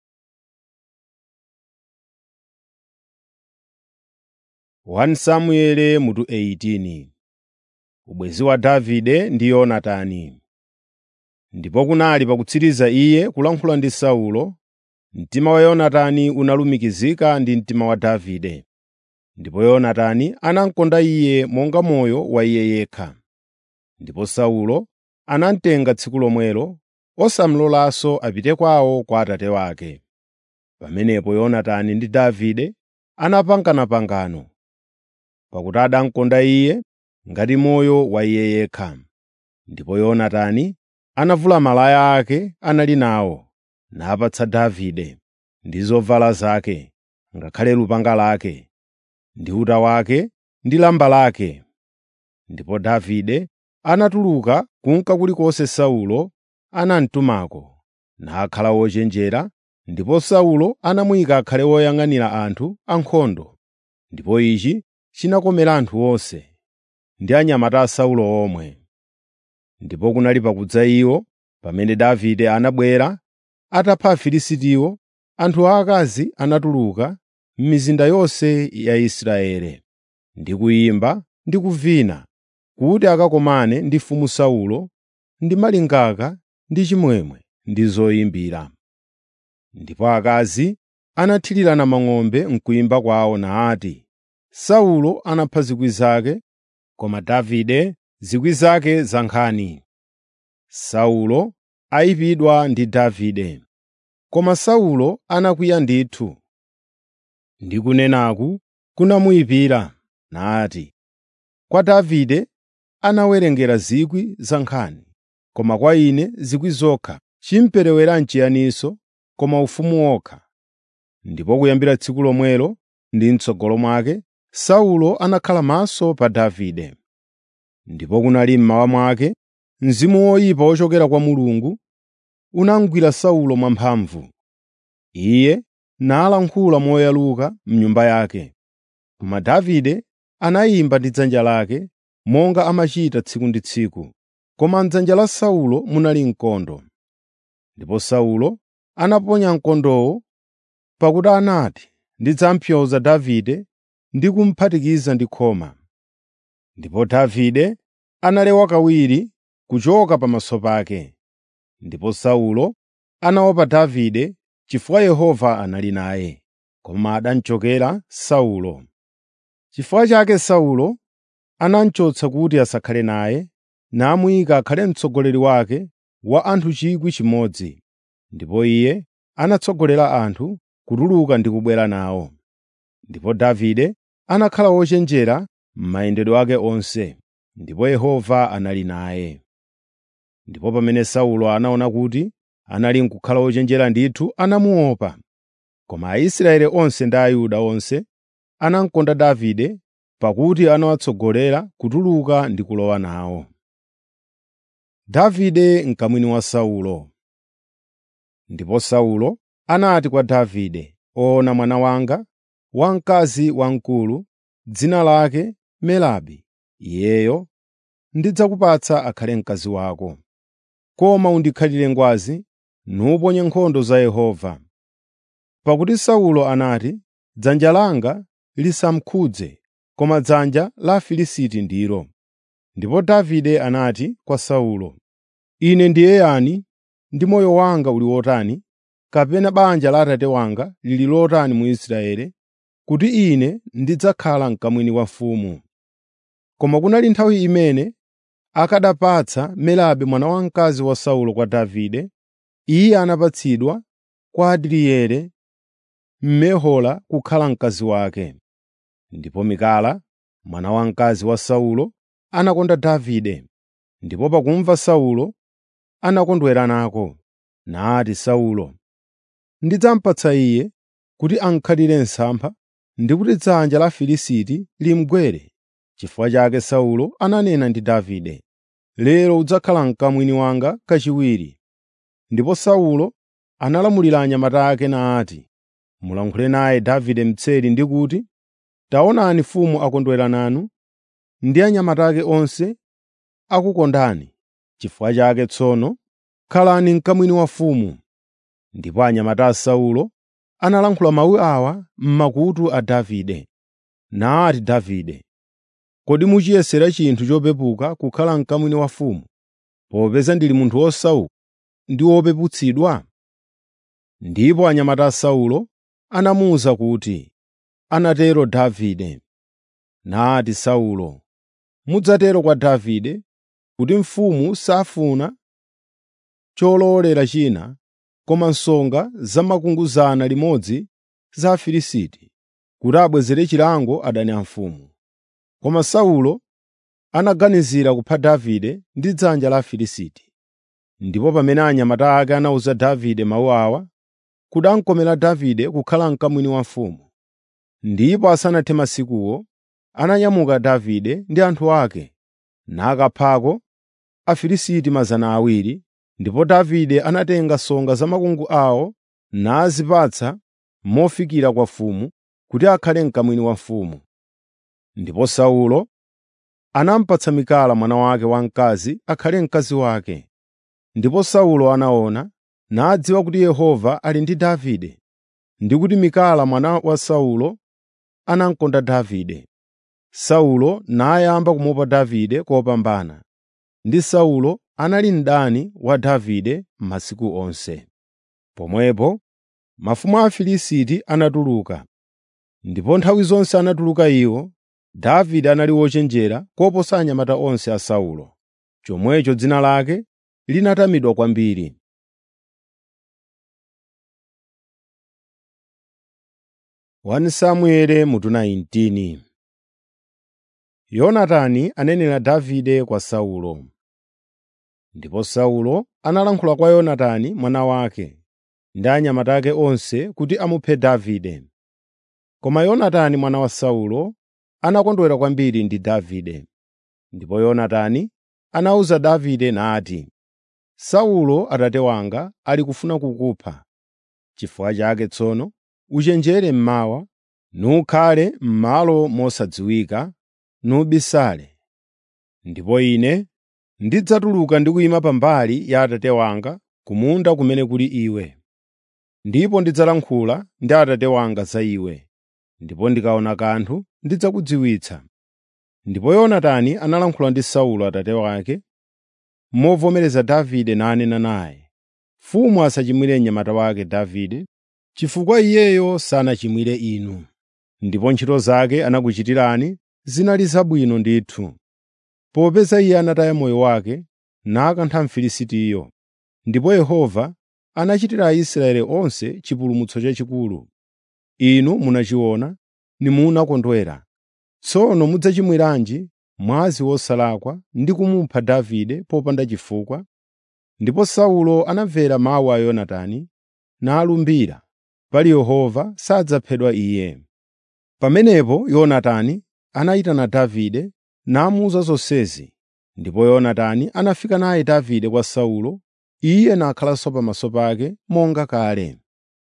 1 Samueli mutu 18 Ubwezi wa Davide ndi Yonatani. Ndipo kunali pakutsiriza iye kulankhula ndi Saulo, mtima wa Yonatani unalumikizika ndi mtima wa Davide. Ndipo Yonatani anamukonda iye monga moyo wa iye yekha. Ndipo Saulo anamutenga tsiku lomwelo, osamlolanso apite kwawo kwa atate wake. Pamenepo Yonatani ndi Davide anapangana pangano, pakuti adamukonda iye ngati moyo wa iye yekha. Ndipo Yonatani anavula malaya ake anali nawo, napatsa Davide ndi zovala zake, ngakhale lupanga lake, ndi uta wake ndi lamba lake. Ndipo Davide anatuluka kunka kulikonse Saulo anamtumako, nakhala wochenjera, ndipo Saulo anamuyika akhale woyang'anira anthu ankhondo. Ndipo ichi chinakomera anthu onse, ndi anyamata a Saulo omwe. Ndipo kunali pakudza iwo, pamene Davide anabwera atapha Afilistiwo, anthu aakazi anatuluka m'mizinda yonse ya Israeli, ndi kuyimba ndi kuvina, kuti akakomane ndi mfumu Saulo ndi malingaka ndi chimwemwe ndi zoyimbira. Ndipo akazi anathirirana mang'ombe m'kuyimba kwawo nati, “Saulo anapha zikwi zake, koma Davide zikwi zake za nkhani.” Saulo ayipidwa ndi Davide Koma Saulo anakwiya ndithu, ndi kunenaku kunamuyipira, nati, “Kwa Davide anawerengera zikwi za nkhani, koma kwa ine zikwi zokha. Chimperewera n'chiyaninso, koma ufumu wokha.” Ndipo kuyambira tsiku lomwelo ndi m'tsogolo mwake, Saulo anakhala maso pa Davide. Ndipo kunali mmawa mwake, mzimu woyipa wochokera kwa Mulungu unamugwira Saulo mwamphamvu. Iye nalankhula moyaluka m'nyumba yake. Koma Davide anayimba ndi dzanja lake, monga amachita tsiku ndi tsiku, koma m'dzanja la Saulo munali mkondo. Ndipo Saulo anaponya mkondowo pakuti anati, “Ndidzampyoza Davide ndi kumuphatikiza ndi khoma.” Ndipo Davide analewa kawiri kuchoka pamaso pake. Ndipo Saulo anaopa Davide chifukwa Yehova anali naye, koma adamuchokera Saulo. Chifukwa chake Saulo anamuchotsa kuti asakhale naye, namuyika akhale mtsogoleri wake wa anthu 1,000, ndipo iye anatsogolera anthu kutuluka ndi kubwera nawo. Ndipo Davide anakhala wochenjera m'mayendedwe ake onse, ndipo Yehova anali naye. Ndipo pamene Saulo anaona kuti anali n'kukhala wochenjera ndithu, anamuopa. Koma Aisraeli onse ndi Ayuda onse anamukonda Davide pakuti anawatsogolera kutuluka ndi kulowa nawo. Davide mkamwini wa Saulo Ndipo Saulo anati kwa Davide, “Ona mwana wanga, wamkazi wamkulu, dzina lake Merabi. Iyeyo ndidzakupatsa akhale mkazi wako. Koma undikhalire ngwazi, nuponye nkhondo za Yehova.” Pakuti Saulo anati, “Dzanja langa lisamkhudze, koma dzanja la Afilisti ndilo.” Ndipo Davide anati kwa Saulo, “Ine ndiye yani, ndi moyo wanga uli wotani, kapena banja la abambo wanga lili lotani mu Israeli, kuti ine ndidzakhala mkamwini wa mfumu?” Koma kunali nthawi imene akanapatsa Merabi mwana wamkazi wa Saulo kwa Davide, iye anapatsidwa kwa Adrieli Mmehola kukhala mkazi wake. Ndipo Mikala, mwana wamkazi wa Saulo, anakonda Davide, ndipo pakumva Saulo anakondwera nako. Nati Saulo, “Ndidzamupatsa iye kuti ankhalire msampha ndi kuti dzanja la Afilisti limugwere.” Chifukwa chake Saulo ananena ndi Davide, “Lero udzakhala mkamwini wanga kachiwiri.” Ndipo Saulo analamulira anyamata ake nati, “Mulankhule naye Davide mtseri ndi kuti, ‘Taonani mfumu akondwera nanu ndi anyamata ake onse akukondani. Chifukwa chake tsono khalani mkamwini wa mfumu.” Ndipo anyamata a Saulo analankhula mawu awa m'makutu a Davide. Nati Davide, “Kodi muchiyesera chinthu chopepuka kukhala mkamwini wa mfumu, popeza ndili munthu wosauka ndi wopeputsidwa?” Ndipo anyamata a Saulo anamuwuza kuti, “Anatero Davide.” Nati Saulo, “Mudzatero kwa Davide kuti mfumu safuna cholowolera china koma nsonga zamakunguzana limodzi za Afilisti, kuti abwezere chilango adani a mfumu.” Koma Saulo anaganizira kupha Davide ndi dzanja la Afilisti. Ndipo pamene anyamata ake anawuza Davide mawu awa, kudankomera Davide kukhala mkamwini wa mfumu. Ndipo asanathe masikuwo, ananyamuka Davide ndi anthu ake, nakaphako Afilisti mazana awiri, ndipo Davide anatenga nsonga za makungu awo nazipatsa mofikira kwa mfumu kuti akhale mkamwini wa mfumu. Ndipo Saulo anamupatsa Mikala mwana wake wamkazi akhale mkazi wake. Ndipo Saulo anaona nadziwa kuti Yehova ali ndi Davide ndi kuti Mikala mwana wa Saulo anamukonda Davide. Saulo nayamba kumuopa Davide kopambana, ndi Saulo anali mdani wa Davide masiku onse. Pomwepo mafumu a Afilisti anatuluka, ndipo nthawi zonse anatuluka iwo, Davide anali wochenjera koposa anyamata onse a Saulo. Chomwecho dzina lake linatamidwa kwambiri. 1 Samueli mutu 19 Yonatani anenera Davide kwa Saulo. Ndipo Saulo analankhula kwa Yonatani mwana wake ndi anyamata ake onse kuti amuphe Davide. Koma Yonatani mwana wa Saulo anakondwera kwambiri ndi Davide. Ndipo Yonatani anawuza Davide nati, “Saulo atate wanga ali kufuna kukupha. Chifukwa chake tsono uchenjere mmawa, nukhale m'malo mosadziwika, nubisale. Ndipo ine ndidzatuluka ndi kuyima pambali ya atate wanga ku munda kumene kuli iwe. Ndipo ndidzalankhula ndi atate wanga za iwe, ndipo ndikaona kanthu ndidzakudziwitsa.” Ndipo Yonatani analankhula ndi Saulo atate wake, movomereza Davide nanena naye, “Mfumu asachimwire mnyamata wake Davide, chifukwa iyeyo sanachimwire inu. Ndipo ntchito zake anakuchitirani zinali zabwino ndithu, popeza iye anataya moyo wake nakantha Mfilisitiyo. Ndipo Yehova anachitira Aisraeli onse chipulumutso chachikulu. Inu munachiona nimunakondwera. Tsono mudzachimwiranji mwazi wosalakwa ndi kumupha Davide popanda chifukwa?” Ndipo Saulo anamvera mawu a Yonatani nalumbira, pali Yehova sadzaphedwa iye. Pamenepo Yonatani anayitana Davide namuwuza zonsezi. Ndipo Yonatani anafika naye Davide kwa Saulo, iye nakhalanso pamaso pake monga kale.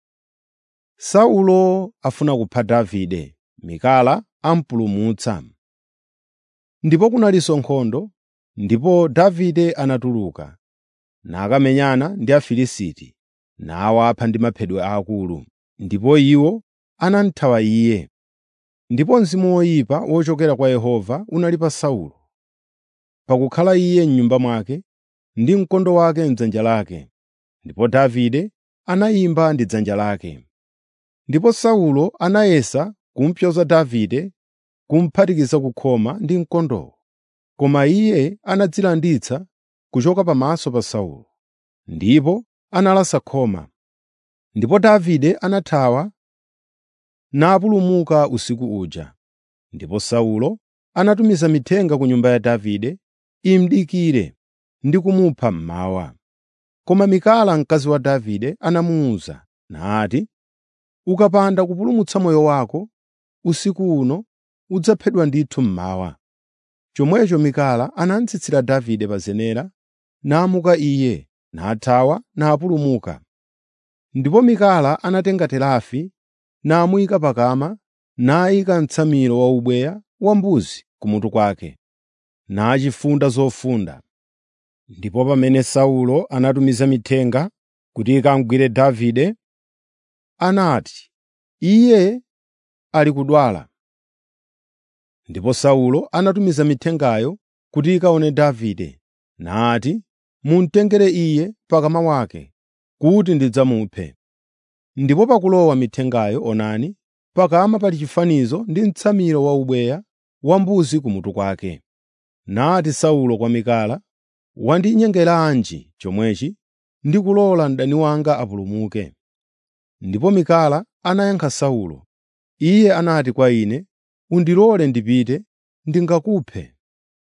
Saulo afuna kupha Davide, Mikala amupulumutsa. Ndipo kunalinso nkhondo, ndipo Davide anatuluka, nakamenyana ndi Afilisti, nawapha ndi maphedwe aakulu. Ndipo iwo anamuthawa iye. Ndipo mzimu woyipa wochokera kwa Yehova unali pa Saulo, pakukhala iye m'nyumba mwake ndi mkondo wake m'dzanja lake. Ndipo Davide anayimba ndi dzanja lake. Ndipo Saulo anayesa kumpyoza Davide kumuphatikiza kukhoma ndi mkondowo. Koma iye anadzilanditsa kuchoka pamaso pa Saulo, ndipo analasa khoma. Ndipo Davide anathawa napulumuka usiku uja. Ndipo Saulo anatumiza mithenga ku nyumba ya Davide imudikire ndi kumupha mmawa. Koma Mikala mkazi wa Davide anamuwuza nati, “Ukapanda kupulumutsa moyo wako usiku uno udzaphedwa ndithu mmawa.” Chomwecho Mikala anatsitsira Davide pa zenera, namuka iye, nathawa napulumuka. Ndipo Mikala anatenga terafi namuyika pakama, nayika mtsamiro wa ubweya wambuzi kumutu kwake, nachifunda zofunda. Ndipo pamene Saulo anatumiza mithenga kuti ikamugwire Davide, anati, “Iye ali kudwala.” Ndipo Saulo anatumiza mithengayo kuti ikaone Davide, nati, “Mumutengere iye pakama wake, kuti ndidzamuphe.” Ndipo pakulowa mithengayo onani, pakama pali chifanizo ndi mtsamiro wa ubweya wambuzi kumutu kwake. Nati Saulo kwa Mikala, “Wandinyengeranji chomwechi ndi kulola mdani wanga apulumuke?” Ndipo Mikala anayankha Saulo. Iye anati kwa ine, “Undilole ndipite, ndingakuphe.”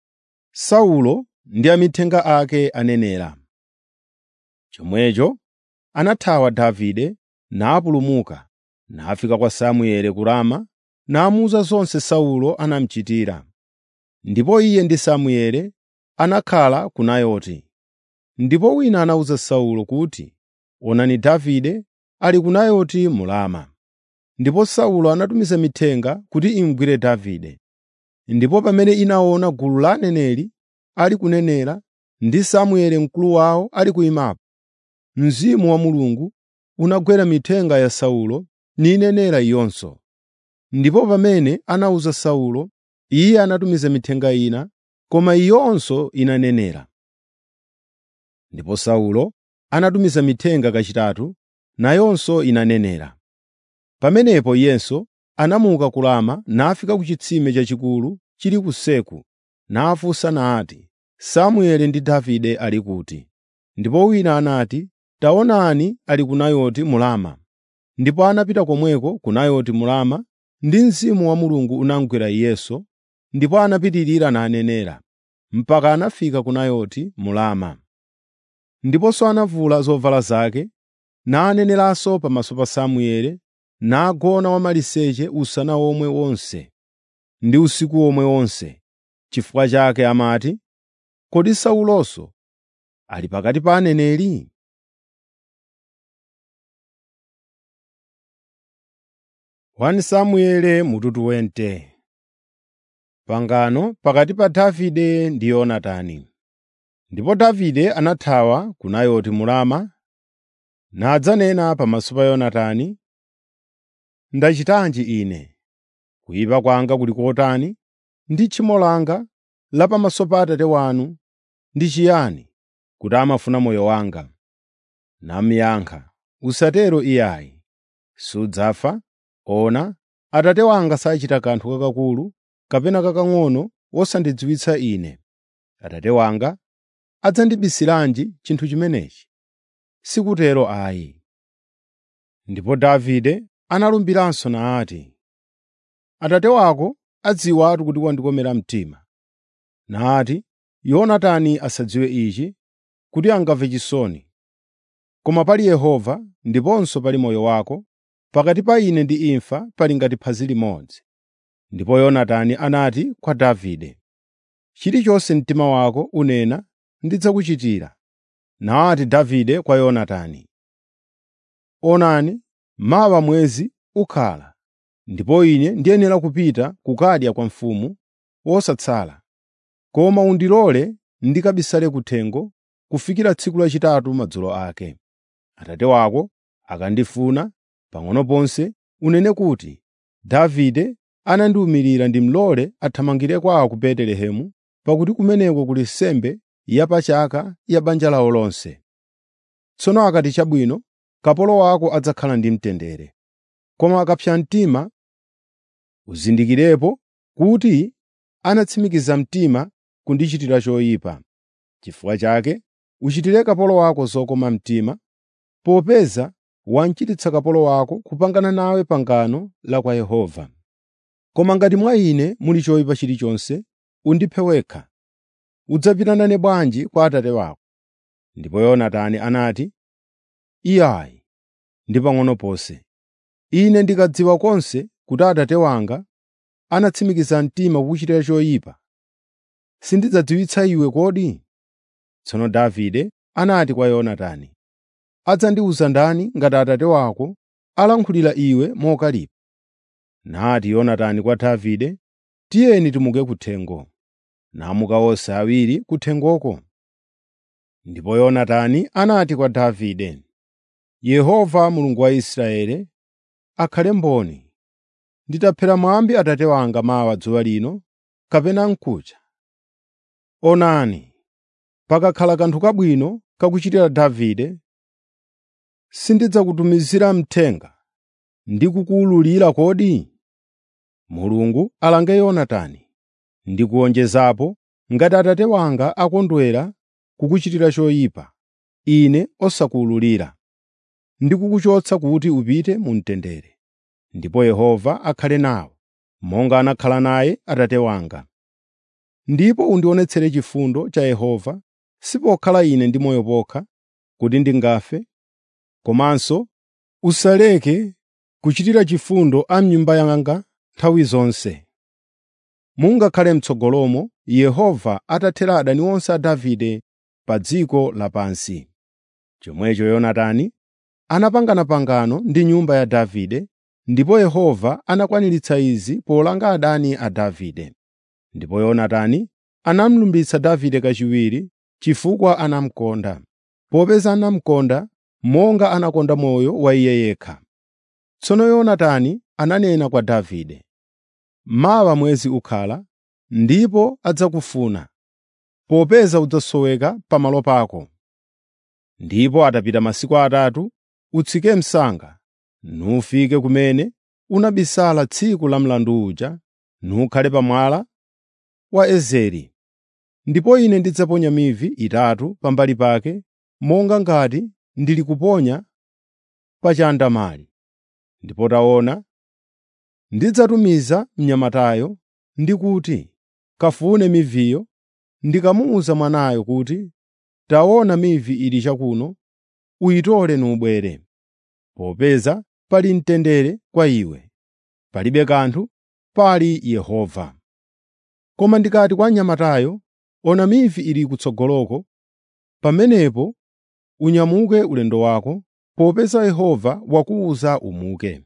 Saulo ndi amithenga ake anenera. Chomwecho anathawa Davide napulumuka, nafika kwa Samueli ku Rama, namuwuza zonse Saulo anamuchitira. Ndipo iye ndi Samueli anakhala ku Nayoti. Ndipo wina anawuza Saulo kuti, “Onani Davide ali ku Nayoti mu Rama.” Ndipo Saulo anatumiza mithenga kuti imugwire Davide. Ndipo pamene inaona gulu la aneneri ali kunenera ndi Samueli mkulu wawo ali kuyimapo, Mzimu wa Mulungu unagwera mithenga ya Saulo ninenera iyonso. Ndipo pamene anawuza Saulo, iye anatumiza mithenga ina, koma iyonso inanenera. Ndipo Saulo anatumiza mithenga kachitatu, nayonso inanenera. Pamenepo iyenso anamuka ku Rama nafika ku chitsime chachikulu chili ku Seku, nafunsa nati, “Samueli ndi Davide ali kuti?” Ndipo wina anati, “Taonani ali ku Nayoti mu Rama.” ndipo anapita komweko ku Nayoti mu Rama ndi Mzimu wa Mulungu unamugwera iyenso, ndipo anapitirira nanenera, mpaka anafika ku Nayoti mu Rama. Ndiponso anavula zovala zake, naneneranso pamaso pa Samueli, nagona wamaliseche usana omwe wonse ndi usiku omwe wonse. Chifukwa chake amati, “Kodi Saulonso ali pakati pa aneneri?” Wani Samueli mututu wente Pangano pakati pa Davide ndi Yonatani. Ndipo Davide anathawa ku Nayoti mu Rama, nadzanena pamaso pa Yonatani, “Ndachitanji ine? Kuyipa kwanga kuli kotani, ndi tchimo langa la pamaso pa Atate wanu ndi chiyani, kuti amafuna moyo wanga?” Namuyankha, “Usatero iyayi. Sudzafa. Ona, Atate wanga sachita kanthu kakakulu kapena kakang'ono wosandidziwitsa ine. Atate wanga adzandibisiranji chinthu chimenechi? Sikutero ayi.” Ndipo Davide analumbiranso nati, “Atate wako adziwatu kuti wandikomera mtima.” Nati, “Yonatani asadziwe ichi, kuti angamve chisoni. Koma pali Yehova ndiponso pali moyo wako, pakati pa ine ndi imfa pali ngati phazi limodzi.” Ndipo Yonatani anati kwa Davide, “Chilichonse mtima wako unena ndidzakuchitira.” Nati Davide kwa Yonatani, “Onani, mawa mwezi ukhala, ndipo ine ndiyenera kupita kukadya kwa mfumu wosatsala. Koma undilole ndikabisale kuthengo kufikira tsiku lachitatu madzulo ake. Atate wako akandifuna pang'ono ponse, unene kuti, ‘Davide anandiwumirira ndimulole athamangire kwawo ku Betelehemu, pakuti kumeneko kuli nsembe yapachaka ya banja lawo lonse.’ Tsono akati chabwino, kapolo wako adzakhala ndi mtendere. Koma akapsa mtima, uzindikirepo kuti anatsimikiza mtima kundichitira choyipa. Chifukwa chake uchitire kapolo wako zokoma mtima, popeza wamchititsa kapolo wako kupangana nawe pangano la kwa Yehova. Koma ngati mwa ine muli choyipa chilichonse, undiphe wekha. Udzapita nane bwanji kwa atate wako?” Ndipo Yonatani anati, “Iyayi, ndi pang'ono ponse. Ine ndikadziwa konse kuti atate wanga anatsimikiza mtima kukuchitira choyipa, sindidzadziwitsa iwe kodi?” Tsono Davide anati kwa Yonatani, “Adzandiwuza ndani ngati atate wako alankhulira iwe mokalipa?” Nati Yonatani kwa Davide, “Tiyeni timuke kuthengo.” Namuka onse awiri kuthengoko. Ndipo Yonatani anati kwa Davide, “Yehova Mulungu wa Israeli akhale mboni, nditaphera mwambi atate wanga mawa dzuwa lino kapena mkucha. Onani, pakakhala kanthu kabwino kakuchitira Davide, sindidzakutumizira mthenga ndi kukuwululira kodi? Mulungu alange Yonatani ndi kuwonjezapo ngati atate wanga akondwera kukuchitira choyipa, ine osakuwululira, ndi kukuchotsa kuti upite mu mtendere. Ndipo Yehova akhale nawe, monga anakhala naye atate wanga. Ndipo undionetsere chifundo cha Yehova, si pokhala ine ndi moyo pokha, kuti ndingafe, komanso usaleke kuchitira chifundo a m'nyumba yanga nthawi zonse. Mungakhale m'tsogolomo Yehova atathera adani onse a Davide pa dziko lapansi. Chomwecho Yonatani anapangana pangano ndi nyumba ya Davide, ndipo Yehova anakwaniritsa izi polanga adani a Davide. Ndipo Yonatani anamulumbitsa Davide kachiwiri chifukwa anamukonda, popeza anamukonda monga anakonda moyo wa iye yekha. Tsono Yonatani ananena kwa Davide, “Mawa mwezi ukhala, ndipo adzakufuna, popeza udzasoweka pamalo pako. Ndipo atapita masiku atatu, utsike msanga, nufike kumene unabisala tsiku la mlandu uja, nukhale pa mwala wa Ezeri. Ndipo ine ndidzaponya mivi itatu pambali pake, monga ngati ndili kuponya pa chandamali. Ndipo taona, ndidzatumiza mnyamatayo ndi kuti, ‘Kafune miviyo,’ ndikamuwuza mwanayo kuti, ‘Taona mivi ili chakuno, uyitole nubwere.’ Popeza pali mtendere kwa iwe, palibe kanthu, pali Yehova. Koma ndikati kwa mnyamatayo, ‘Ona mivi ili kutsogoloko,’ pamenepo unyamuke ulendo wako, popeza Yehova wakuwuza umuke.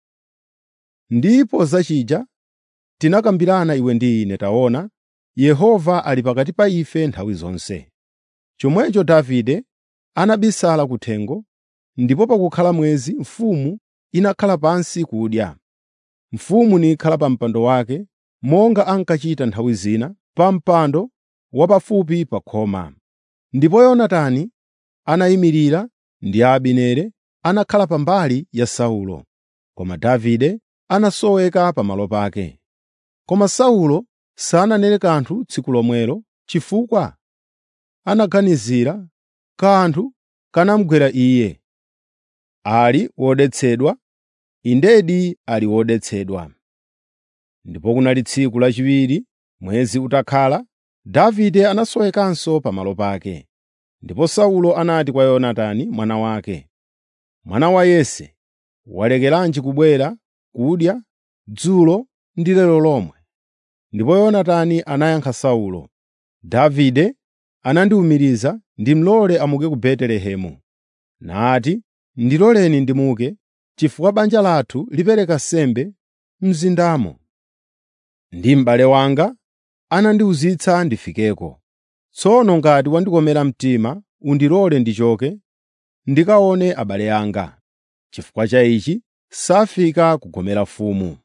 Ndipo zachija tinakambirana iwe ndi ine taona, Yehova ali pakati pa ife nthawi zonse.” Chomwecho Davide anabisala kuthengo, ndipo pakukhala mwezi mfumu inakhala pansi kudya. Mfumu nikhala pa mpando wake, monga ankachita nthawi zina, pa mpando wapafupi pa khoma. Ndipo Yonatani anayimirira ndi Abineri anakhala pambali ya Saulo, koma Davide anasoweka pamalo pake. Koma Saulo sananene kanthu tsiku lomwelo chifukwa anaganizira kanthu kanamugwera iye. Ali wodetsedwa, indedi ali wodetsedwa. Ndipo kunali tsiku lachiwiri, mwezi utakhala, Davide anasowekanso pamalo pake. Ndipo Saulo anati kwa Yonatani mwana wake, “Mwana wa Yese, walekeranji kubwera kudya dzulo ndi lero lomwe?” Ndipo Yonatani anayankha Saulo, “Davide anandiwumiriza ndimulole amuke ku Betelehemu. Nati, ‘Ndiloleni ndimuke, chifukwa banja lathu lipereka nsembe m'mzindamo, ndi m'bale wanga anandiwuzitsa ndifikeko. Tsono ngati wandikomera mtima, undilole ndichoke ndikaone abale anga.’ Chifukwa cha ichi safika kugomera mfumu.”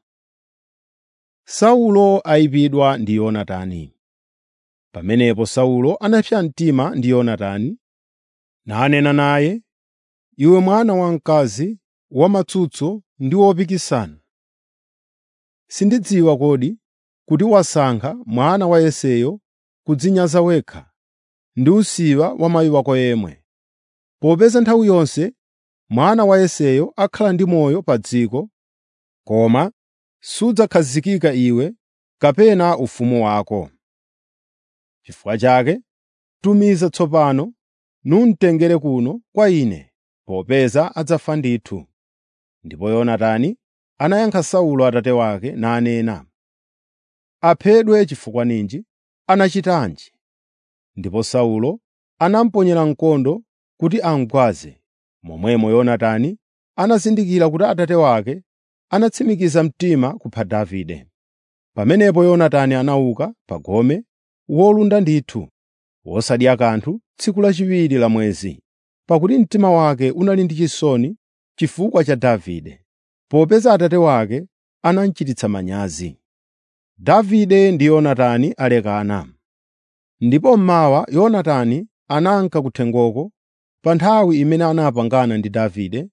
Saulo ayipidwa ndi Yonatani Pamenepo Saulo anapsa mtima ndi Yonatani, nanena naye, “Iwe mwana wamkazi wamatsutso ndi wopikisana, sindidziwa kodi kuti wasankha mwana wa Yeseyo kudzinyaza wekha ndi usiwa wa mayi wako yemwe, popeza nthawi yonse mwana wa Yeseyo akhala ndi moyo pa dziko, koma sudzakhazikika iwe kapena ufumu wako. Chifukwa chake tumiza tsopano numtengere kuno kwa ine, popeza adzafa ndithu.” Ndipo Yonatani anayankha Saulo atate wake nanena, “Aphedwe chifukwa ninji? Anachitanji?” Ndipo Saulo anamuponyera mkondo kuti amugwaze. Momwemo Yonatani anazindikira kuti atate wake anatsimikiza mtima kupha Davide. Pamenepo Yonatani anauka pa gome wolunda ndithu, wosadya kanthu tsiku lachiwiri la mwezi, pakuti mtima wake unali ndi chisoni chifukwa cha Davide, popeza atate wake anamuchititsa manyazi. Davide ndi Yonatani alekana. Ndipo mmawa Yonatani ananka kuthengoko pa nthawi imene anapangana ndi Davide,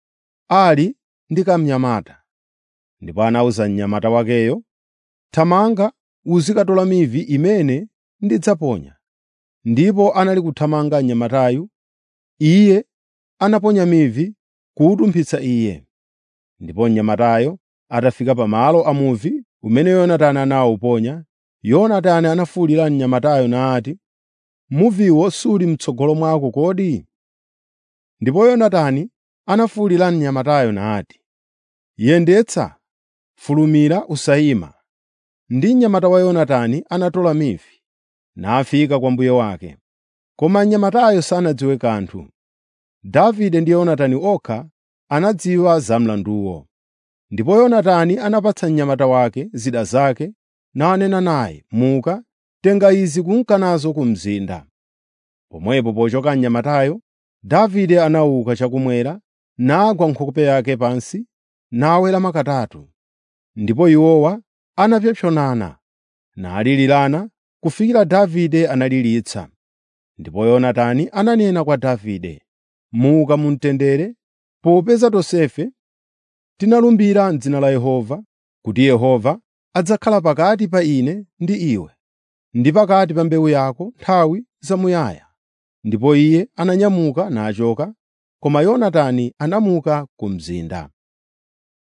ali ndi kamnyamata. Ndipo anawuza mnyamata wakeyo, “Thamanga uzikatola mivi imene ndidzaponya.” Ndipo anali kuthamanga mnyamatayu, iye anaponya mivi kuwutumphitsa iye. Ndipo mnyamatayo atafika pamalo a muvi umene Yonatani anawuponya, Yonatani anafuwulira mnyamatayo nati, “Muviwo suli m'tsogolo mwako kodi?” Ndipo Yonatani anafuwulira mnyamatayo nati, “Yendetsa, fulumira usayima.” Ndi mnyamata wa Yonatani anatola mivi, nafika kwa mbuye wake. Koma mnyamatayo sanadziwe kanthu. Davide ndi Yonatani okha anadziwa za mlanduwo. Ndipo Yonatani anapatsa mnyamata wake zida zake nanena naye, “Muka, tenga izi kunka nazo ku mzinda.” Pomwepo pochoka mnyamatayo, Davide anauka chakumwera, nagwa nkhope yake pansi, naweramu katatu. Ndipo iwowa anapsompsonana, nalilirana kufikira Davide analilitsa. Ndipo Yonatani ananena kwa Davide, “Muka mu mtendere, popeza tonsefe tinalumbira m'dzina la Yehova, kuti Yehova adzakhala pakati pa ine ndi iwe, ndi pakati pa mbewu yako nthawi zamuyaya.” Ndipo iye ananyamuka nachoka, koma Yonatani anamuka ku mzinda.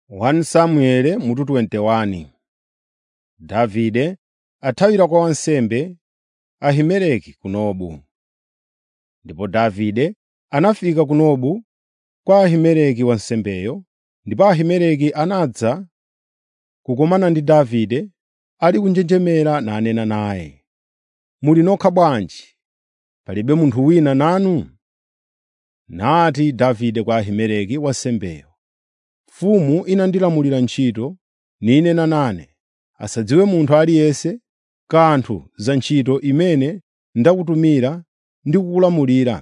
1 Samueli mutu 21 Davide athawira kwa wansembe Ahimeleki ku Nobu. Ndipo Davide anafika ku Nobu kwa Ahimeleki wansembeyo, ndipo Ahimeleki anadza kukumana ndi Davide ali kunjenjemera nanena naye, “Muli nokha bwanji? Palibe munthu wina nanu?” Nati Davide kwa Ahimeleki wansembeyo, “Mfumu inandilamulira ntchito, ninena nane, asadziwe munthu aliyense kanthu za ntchito imene ndakutumira ndi kukulamulira.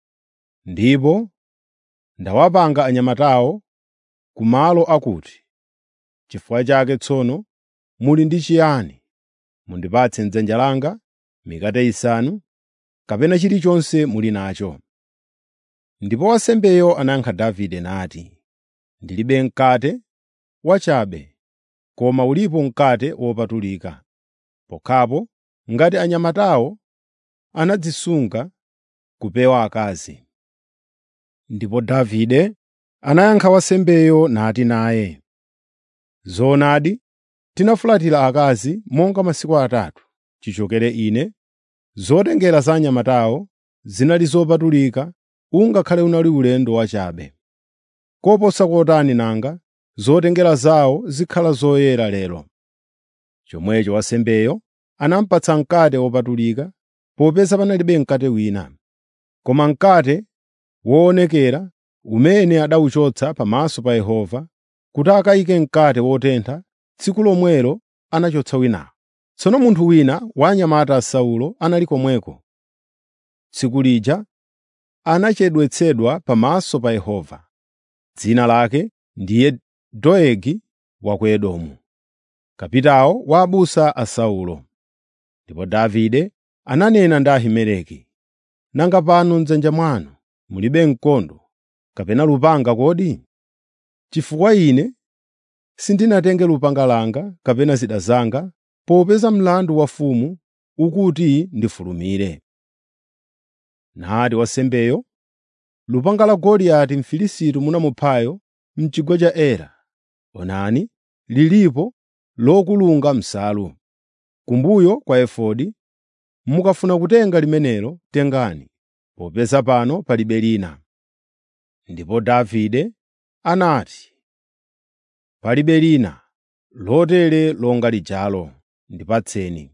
Ndipo ndawapanga anyamatawo ku malo akuti. Chifukwa chake tsono muli ndi chiyani? Mundipatse m'dzanja langa mikate isanu, kapena chilichonse muli nacho.” Ndipo wansembeyo anayankha Davide nati, “Ndilibe mkate wachabe, koma ulipo mkate wopatulika. Pokhapo ngati anyamatawo anadzisunga kupewa akazi.” Ndipo Davide anayankha wansembeyo nati naye, “Zoonadi tinafulatira akazi monga masiku atatu chichokere ine. Zotengera za anyamatawo zinali zopatulika ungakhale unali ulendo wachabe. Koposa kotani nanga zotengera zawo zikhala zoyera lero.” Chomwecho wansembeyo anamupatsa mkate wopatulika popeza panalibe mkate wina. Koma mkate woonekera umene adawuchotsa pamaso pa Yehova kuti akayike mkate wotentha, tsiku lomwelo anachotsa winawo. Tsono munthu wina wa anyamata a Saulo anali komweko. Tsiku lija anachedwetsedwa pamaso pa Yehova. Dzina lake ndiye Doegi wa ku Edomu, kapitawo wa abusa a Saulo. Ndipo Davide ananena ndi Ahimeleki, “Nanga pano m'dzanja mwanu mulibe mkondo kapena lupanga kodi? Chifukwa ine sindinatenge lupanga langa kapena zida zanga popeza mlandu wa mfumu ukuti ndifulumire.” Nati wansembeyo, “Lupanga la Goliati Mfilisiti munamuphayo m'chigwa cha Era, onani, lilipo lokulunga m'nsalu. Kumbuyo kwa efodi, mukafuna kutenga limenelo tengani, popeza pano palibe lina.” Ndipo Davide anati, “Palibe lina lotere longa lijalo, ndipatseni.”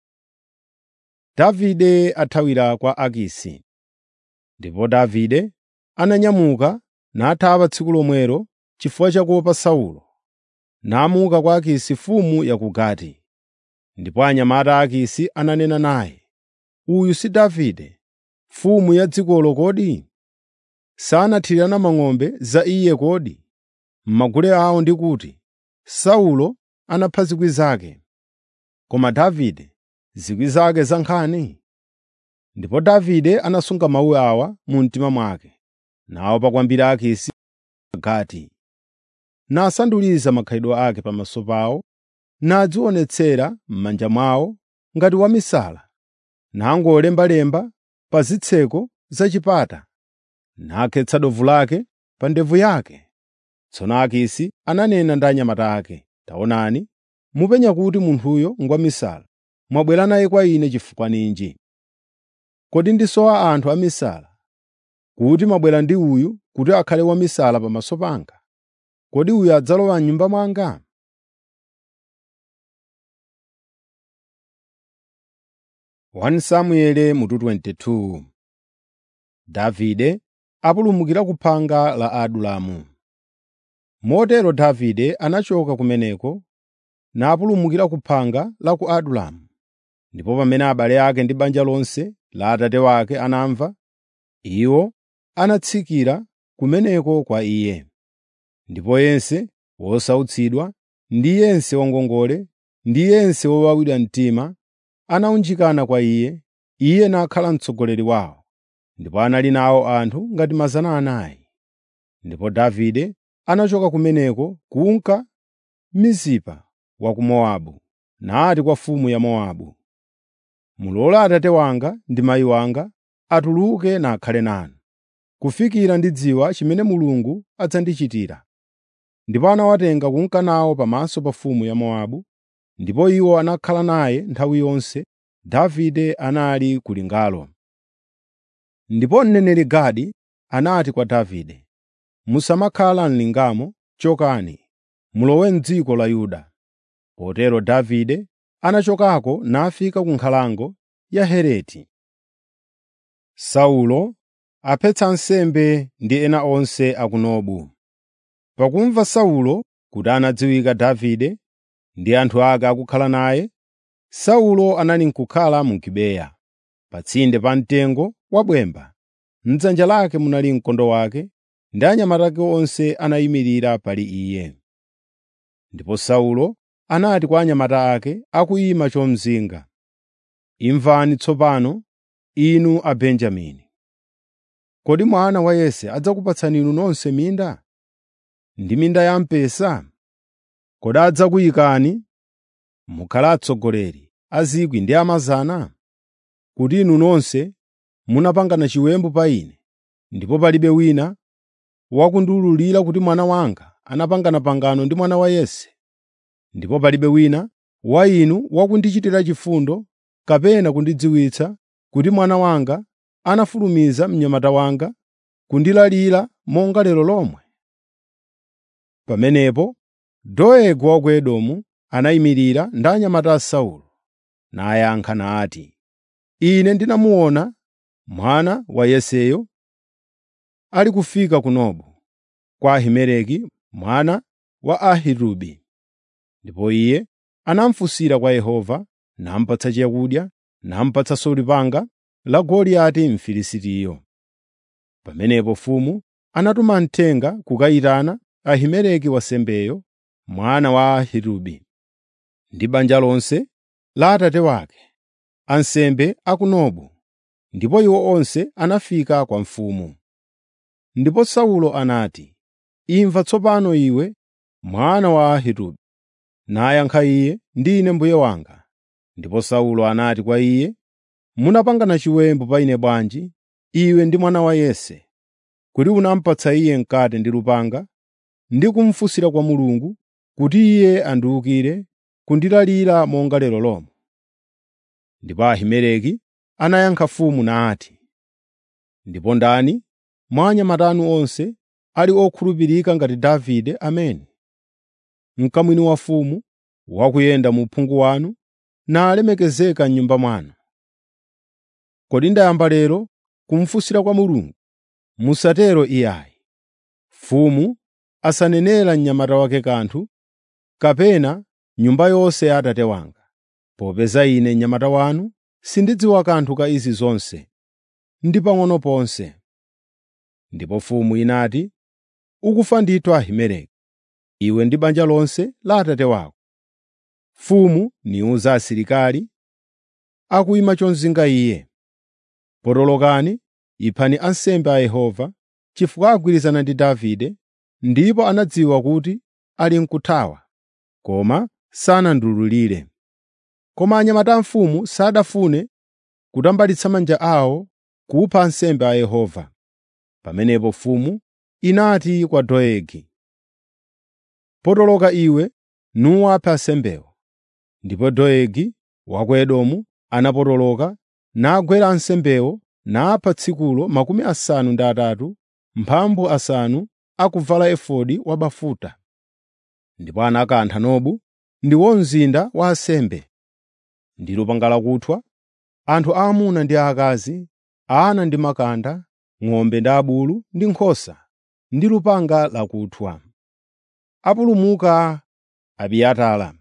Davide athawira kwa Akisi. Ndipo Davide ananyamuka nathawa tsiku lomwelo chifukwa cha kuopa Saulo, namuka kwa Akisi mfumu ya ku Gati. Ndipo anyamata a Akisi ananena naye, “Uyu si Davide, mfumu ya dzikolo kodi? Sanathirana mang'ombe za iye kodi m'magule awo ndi kuti, ‘Saulo anapha zikwi zake, koma Davide zikwi zake za nkhani?’ ” Ndipo Davide anasunga mawu awa mu mtima mwake, naopa kwambiri Akisi Agati. Nasanduliza makhalidwe ake pamaso pawo, nadzionetsera m'manja mwawo ngati wamisala, nangolembalemba pa zitseko za chipata, nakhetsa dovu lake pa ndevu yake. Tsono Akisi ananena ndi anyamata ake, “Taonani, mupenya kuti munthuyo ngwamisala. Mwabwera naye kwa ine chifukwa ninji? Kodi ndisowa anthu amisala kuti mwabwera ndi uyu kuti akhale wamisala pamaso panga? Kodi uyu adzalowa m'nyumba mwanga?” 1 Samueli mutu 22 Davide apulumukira ku phanga la Adulamu. Motero Davide anachoka kumeneko napulumukira ku phanga la ku Adulamu. Ndipo pamene abale ake ndi banja lonse la atate wake anamva, iwo anatsikira kumeneko kwa iye. Ndipo yense wosautsidwa ndi yense wangongole ndi yense wowawidwa mtima anawunjikana kwa iye, iye nakhala mtsogoleri wawo. Ndipo anali nawo anthu ngati mazana anayi. Ndipo Davide anachoka kumeneko kunka Mizipa wa ku Mowabu, nati kwa mfumu ya Mowabu, “Mulole atate wanga ndi mayi wanga atuluke nakhale nanu, kufikira ndidziwa chimene Mulungu adzandichitira.” ndipo anawatenga kunka nawo pamaso pa mfumu ya Mowabu, ndipo iwo anakhala naye nthawi yonse Davide anali ku lingalo. Ndipo mneneri Gadi anati kwa Davide, “Musamakhala m'lingamo, chokani, mulowe m'dziko la Yuda.” Potero Davide anachokako nafika ku nkhalango ya Hereti. Saulo aphetsa nsembe ndi ena onse a ku Nobu. Pakumva Saulo kuti anadziwika Davide ndi anthu ake akukhala naye, Saulo anali n'kukhala mu Gibeya, pa tsinde pa mtengo wa bwemba. M'dzanja lake munali mkondo wake, ndi anyamata ake onse anayimirira pali iye. Ndipo Saulo anati kwa anyamata ake akuyima chomzinga, “Imvani tsopano, inu Abenjamini. Kodi mwana wa Yese adzakupatsani inu nonse minda? Ndi minda ya mpesa? Kodi adzakuyikani mukhala atsogoleri a 1,000 ndi a 100? Kuti inu nonse munapangana chiwembu pa ine, ndipo palibe wina wakundiwululira kuti mwana wanga anapangana pangano ndi mwana wa Yese, ndipo palibe wina wa inu wakundichitira chifundo kapena kundidziwitsa kuti mwana wanga anafulumiza mnyamata wanga kundilalira monga lero lomwe?” Pamenepo Doegi wa ku Edomu anayimirira ndi anyamata a Saulo, nayankha nati, “Ine ndinamuona mwana wa Yeseyo ali kufika ku Nobu, kwa Ahimeleki mwana wa Ahitubi.” Ndipo iye anamufunsira kwa Yehova, namupatsa chakudya, namupatsanso lupanga la Goliati Mfilisitiyo. Pamenepo mfumu anatuma mthenga kukayitana Ahimeleki wansembeyo, mwana wa Ahitubi, ndi banja lonse la atate wake, ansembe a ku Nobu, ndipo iwo onse anafika kwa mfumu. Ndipo Saulo anati, “Imva tsopano iwe, mwana wa Ahitubi.” Nayankha iye, “Ndine mbuye wanga.” Ndipo Saulo anati kwa iye, “Munapangana chiwembu pa ine bwanji, iwe ndi mwana wa Yese, kuti unamupatsa iye mkate ndi lupanga, ndi kumufunsira kwa Mulungu kuti iye andiwukire kundilalira monga lero lomwe?” Ndipo Ahimeleki anayankha mfumu nati, “Ndipo ndani mwa anyamata anu onse ali okhulupirika ngati Davide amene? Mkamwini wa mfumu wakuyenda mu uphungu wanu, nalemekezeka m'nyumba mwanu. Kodi ndayamba lero kumufunsira kwa Mulungu? Musatero iyayi. Mfumu asanenera mnyamata wake kanthu, kapena nyumba yonse ya atate wanga, popeza ine mnyamata wanu sindidziwa kanthu ka izi zonse, ndi pang'ono ponse.” Ndipo mfumu inati, “Ukufa ndithu Ahimeleki, iwe ndi banja lonse la atate wako.” Mfumu niwuza asilikali akuyima chomzinga iye, “Potolokani, iphani ansembe a Yehova, chifukwa agwirizana ndi Davide, ndipo anadziwa kuti ali n'kuthawa, koma sanandiwululire.” Koma anyamata a mfumu sadafune kutambalitsa manja awo kupha ansembe a Yehova. Pamenepo mfumu inati kwa Doegi, “Potoloka iwe nuwaphe ansembewo.” Ndipo Doegi wa ku Edomu anapotoloka nagwera ansembewo napha tsikulo makumi asanu ndi atatu, mphambu asanu akuvala efodi wabafuta. Ndipo anakantha Nobu, ndiwo mzinda wa ansembe, ndi lupanga lakuthwa, anthu aamuna ndi aakazi, ana ndi makanda, ng'ombe ndi abulu ndi nkhosa, ndi lupanga lakuthwa. Apulumuka Abiatara.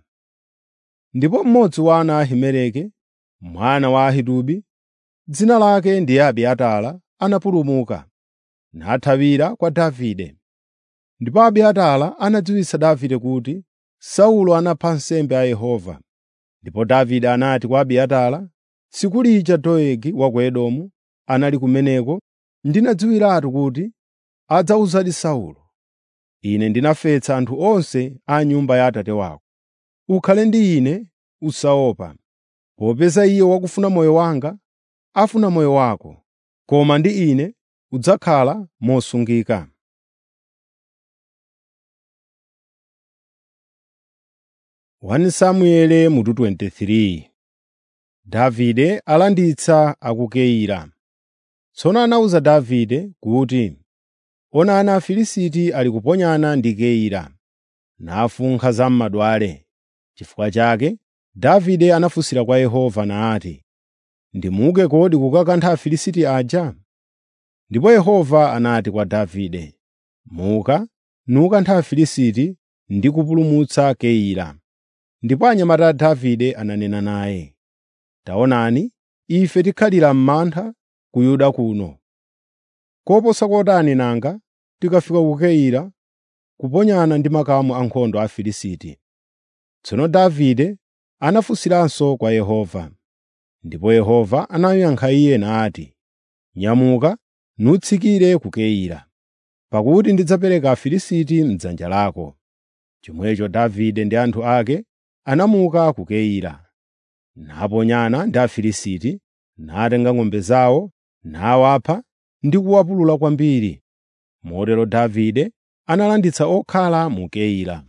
Ndipo mmodzi wa ana a Ahimeleki, mwana wa Ahitubi, dzina lake ndiye Abiatara, anapulumuka, nathawira kwa Davide. Ndipo Abiatara anadziwitsa Davide kuti Saulo anapha ansembe a Yehova. Ndipo Davide anati kwa Abiatara, “Tsiku lija Doegi wa ku Edomu anali kumeneko, ndinadziwiratu kuti adzawuzadi Saulo, ‘Ine ndinafetsa anthu onse a nyumba ya atate wako. Ukhale ndi ine, usaopa, popeza iye wakufuna moyo wanga afuna moyo wako, koma ndi ine udzakhala mosungika.’ ” 1 Samueli mutu 23 Davide alanditsa aku Keila. Tsono anawuza Davide kuti, “Onani Afilisti ali kuponyana ndi Keila, nafunkha za m'madwale.” Chifukwa chake Davide anafunsira kwa Yehova nati, “Ndimuke kodi kukakantha Afilisti aja?” Ndipo Yehova anati kwa Davide, “Muka, nukantha Afilisti ndi kupulumutsa Keila.” Ndipo anyamata a Davide ananena naye, “Taonani, ife tikhalira m'mantha ku Yuda kuno. Koposa kotani nanga tikafika ku Keila kuponyana ndi makamu ankhondo a Afilisti.” Tsono Davide anafunsiranso kwa Yehova. Ndipo Yehova anayankha iye nati, “Nyamuka nutsikire ku Keila, pakuti ndidzapereka Afilisti m'dzanja lako.” Chomwecho Davide ndi anthu ake anamuka ku Keila, naponyana ndi Afilisti, natenga ng'ombe zawo, nawapha ndi kuwapulula kwambiri. Motero Davide analanditsa okhala mu Keila.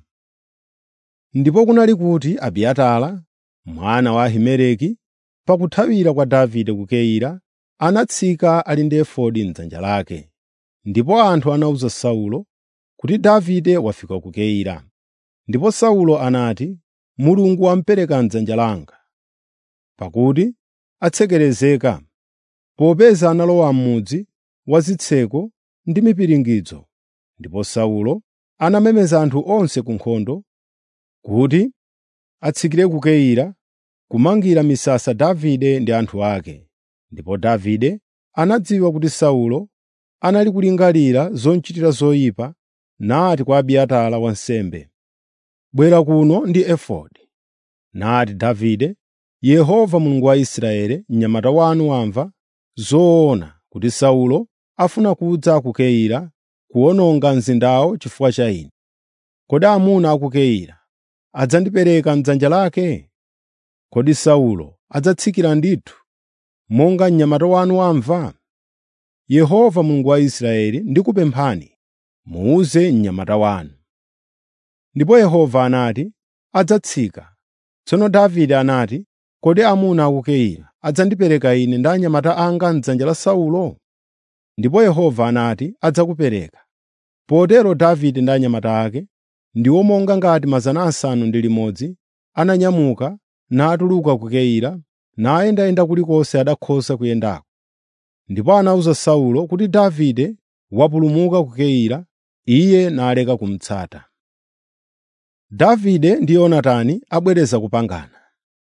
Ndipo kunali kuti Abiatara, mwana wa Ahimeleki, pakuthawira kwa Davide ku Keila, anatsika ali ndi efodi m'dzanja lake. Ndipo anthu anawuza Saulo kuti Davide wafika ku Keila. Ndipo Saulo anati, “Mulungu wamupereka m'dzanja langa, pakuti atsekerezeka, popeza analowa m'mudzi wa zitseko ndi mipiringidzo.” Ndipo Saulo anamemeza anthu onse ku nkhondo kuti atsikire ku Keila kumangira misasa Davide ndi anthu ake. Ndipo Davide anadziwa kuti Saulo anali kulingalira zomuchitira zoyipa, nati kwa Abiatara wansembe, “Bwera kuno ndi efodi.” Nati Davide, “Yehova Mulungu wa Israeli, mnyamata wanu wamva zoona kuti Saulo afuna kudza ku Keila kuwononga mzindawo chifukwa cha ine. Kodi amuna a ku Keila adzandipereka m'dzanja lake? Kodi Saulo adzatsikira ndithu, monga mnyamata wanu wamva? Yehova Mulungu wa Israeli ndikupemphani, muwuze mnyamata wanu.” Ndipo Yehova anati, “Adzatsika.” Tsono Davide anati, “Kodi amuna a ku Keila adzandipereka ine ndi anyamata anga m'dzanja la Saulo?” Ndipo Yehova anati, “Adzakupereka.” Potero Davide ndi anyamata ake, ndiwo monga ngati 600, ananyamuka natuluka ku Keila, nayendayenda kulikonse adakhoza kuyendako. Ndipo anawuza Saulo kuti Davide wapulumuka ku Keila, iye naleka kumutsata. Davide ndi Yonatani abwereza kupangana.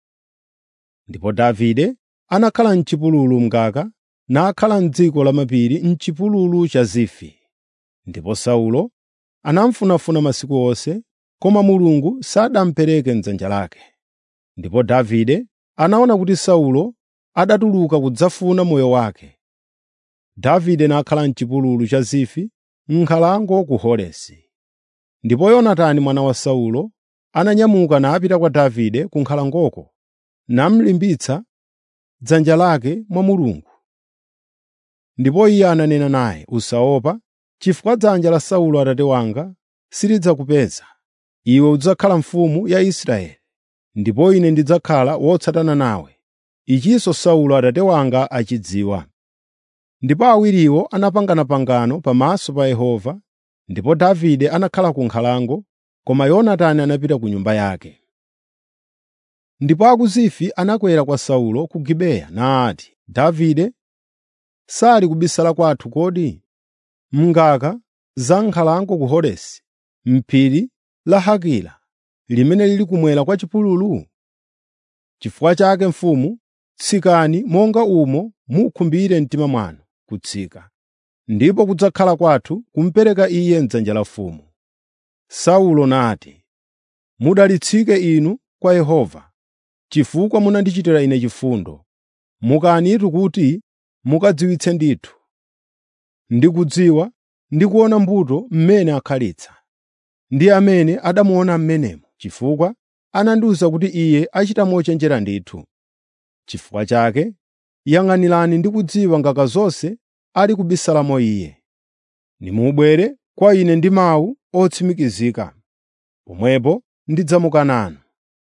Ndipo Davide anakhala m'chipululu mngaka, nakhala m'dziko lamapiri m'chipululu cha Zifi. Ndipo Saulo anamufunafuna masiku onse, koma Mulungu sanamupereke m'dzanja lake. Ndipo Davide anaona kuti Saulo adatuluka kudzafuna moyo wake. Davide nakhala m'chipululu cha Zifi m'nkhalango ku Horesi. Ndipo Yonatani mwana wa Saulo ananyamuka napita kwa Davide ku nkhalangoko, namulimbitsa dzanja lake mwa Mulungu. Ndipo iye ananena naye, “Usaopa, chifukwa dzanja la Saulo atate wanga silidzakupeza. Iwe udzakhala mfumu ya Israeli, ndipo ine ndidzakhala wotsatana nawe. Ichinso Saulo atate wanga achidziwa.” Ndipo awiriwo anapangana pangano pamaso pa Yehova, ndipo Davide anakhala ku nkhalango, koma Yonatani anapita ku nyumba yake. Ndipo a ku Zifi anakwera kwa Saulo ku Gibeya nati, “Davide sali kubisala kwathu kodi? M'ngaka za nkhalango ku Horesi, m'phiri la Hakila, limene lili kumwera kwa chipululu? Chifukwa chake mfumu, tsikani monga umo mukhumbire mtima mwanu kutsika, ndipo kudzakhala kwathu kumupereka iye m'dzanja la mfumu.” Saulo nati, “Mudalitsike inu kwa Yehova, chifukwa munandichitira ine chifundo. Mukanitu kuti mukadziwitse ndithu. Ndikudziwa ndi kuona mbuto mmene akhalitsa. Ndi amene adamuona m'menemo, chifukwa anandiwuza kuti iye achita mochenjera ndithu. Chifukwa chake yang'anirani ndi kudziwa ngaka zonse ali kubisalamo iye. Nimubwere kwa ine ndi mawu otsimikizika. Pomwepo ndidzamuka nanu.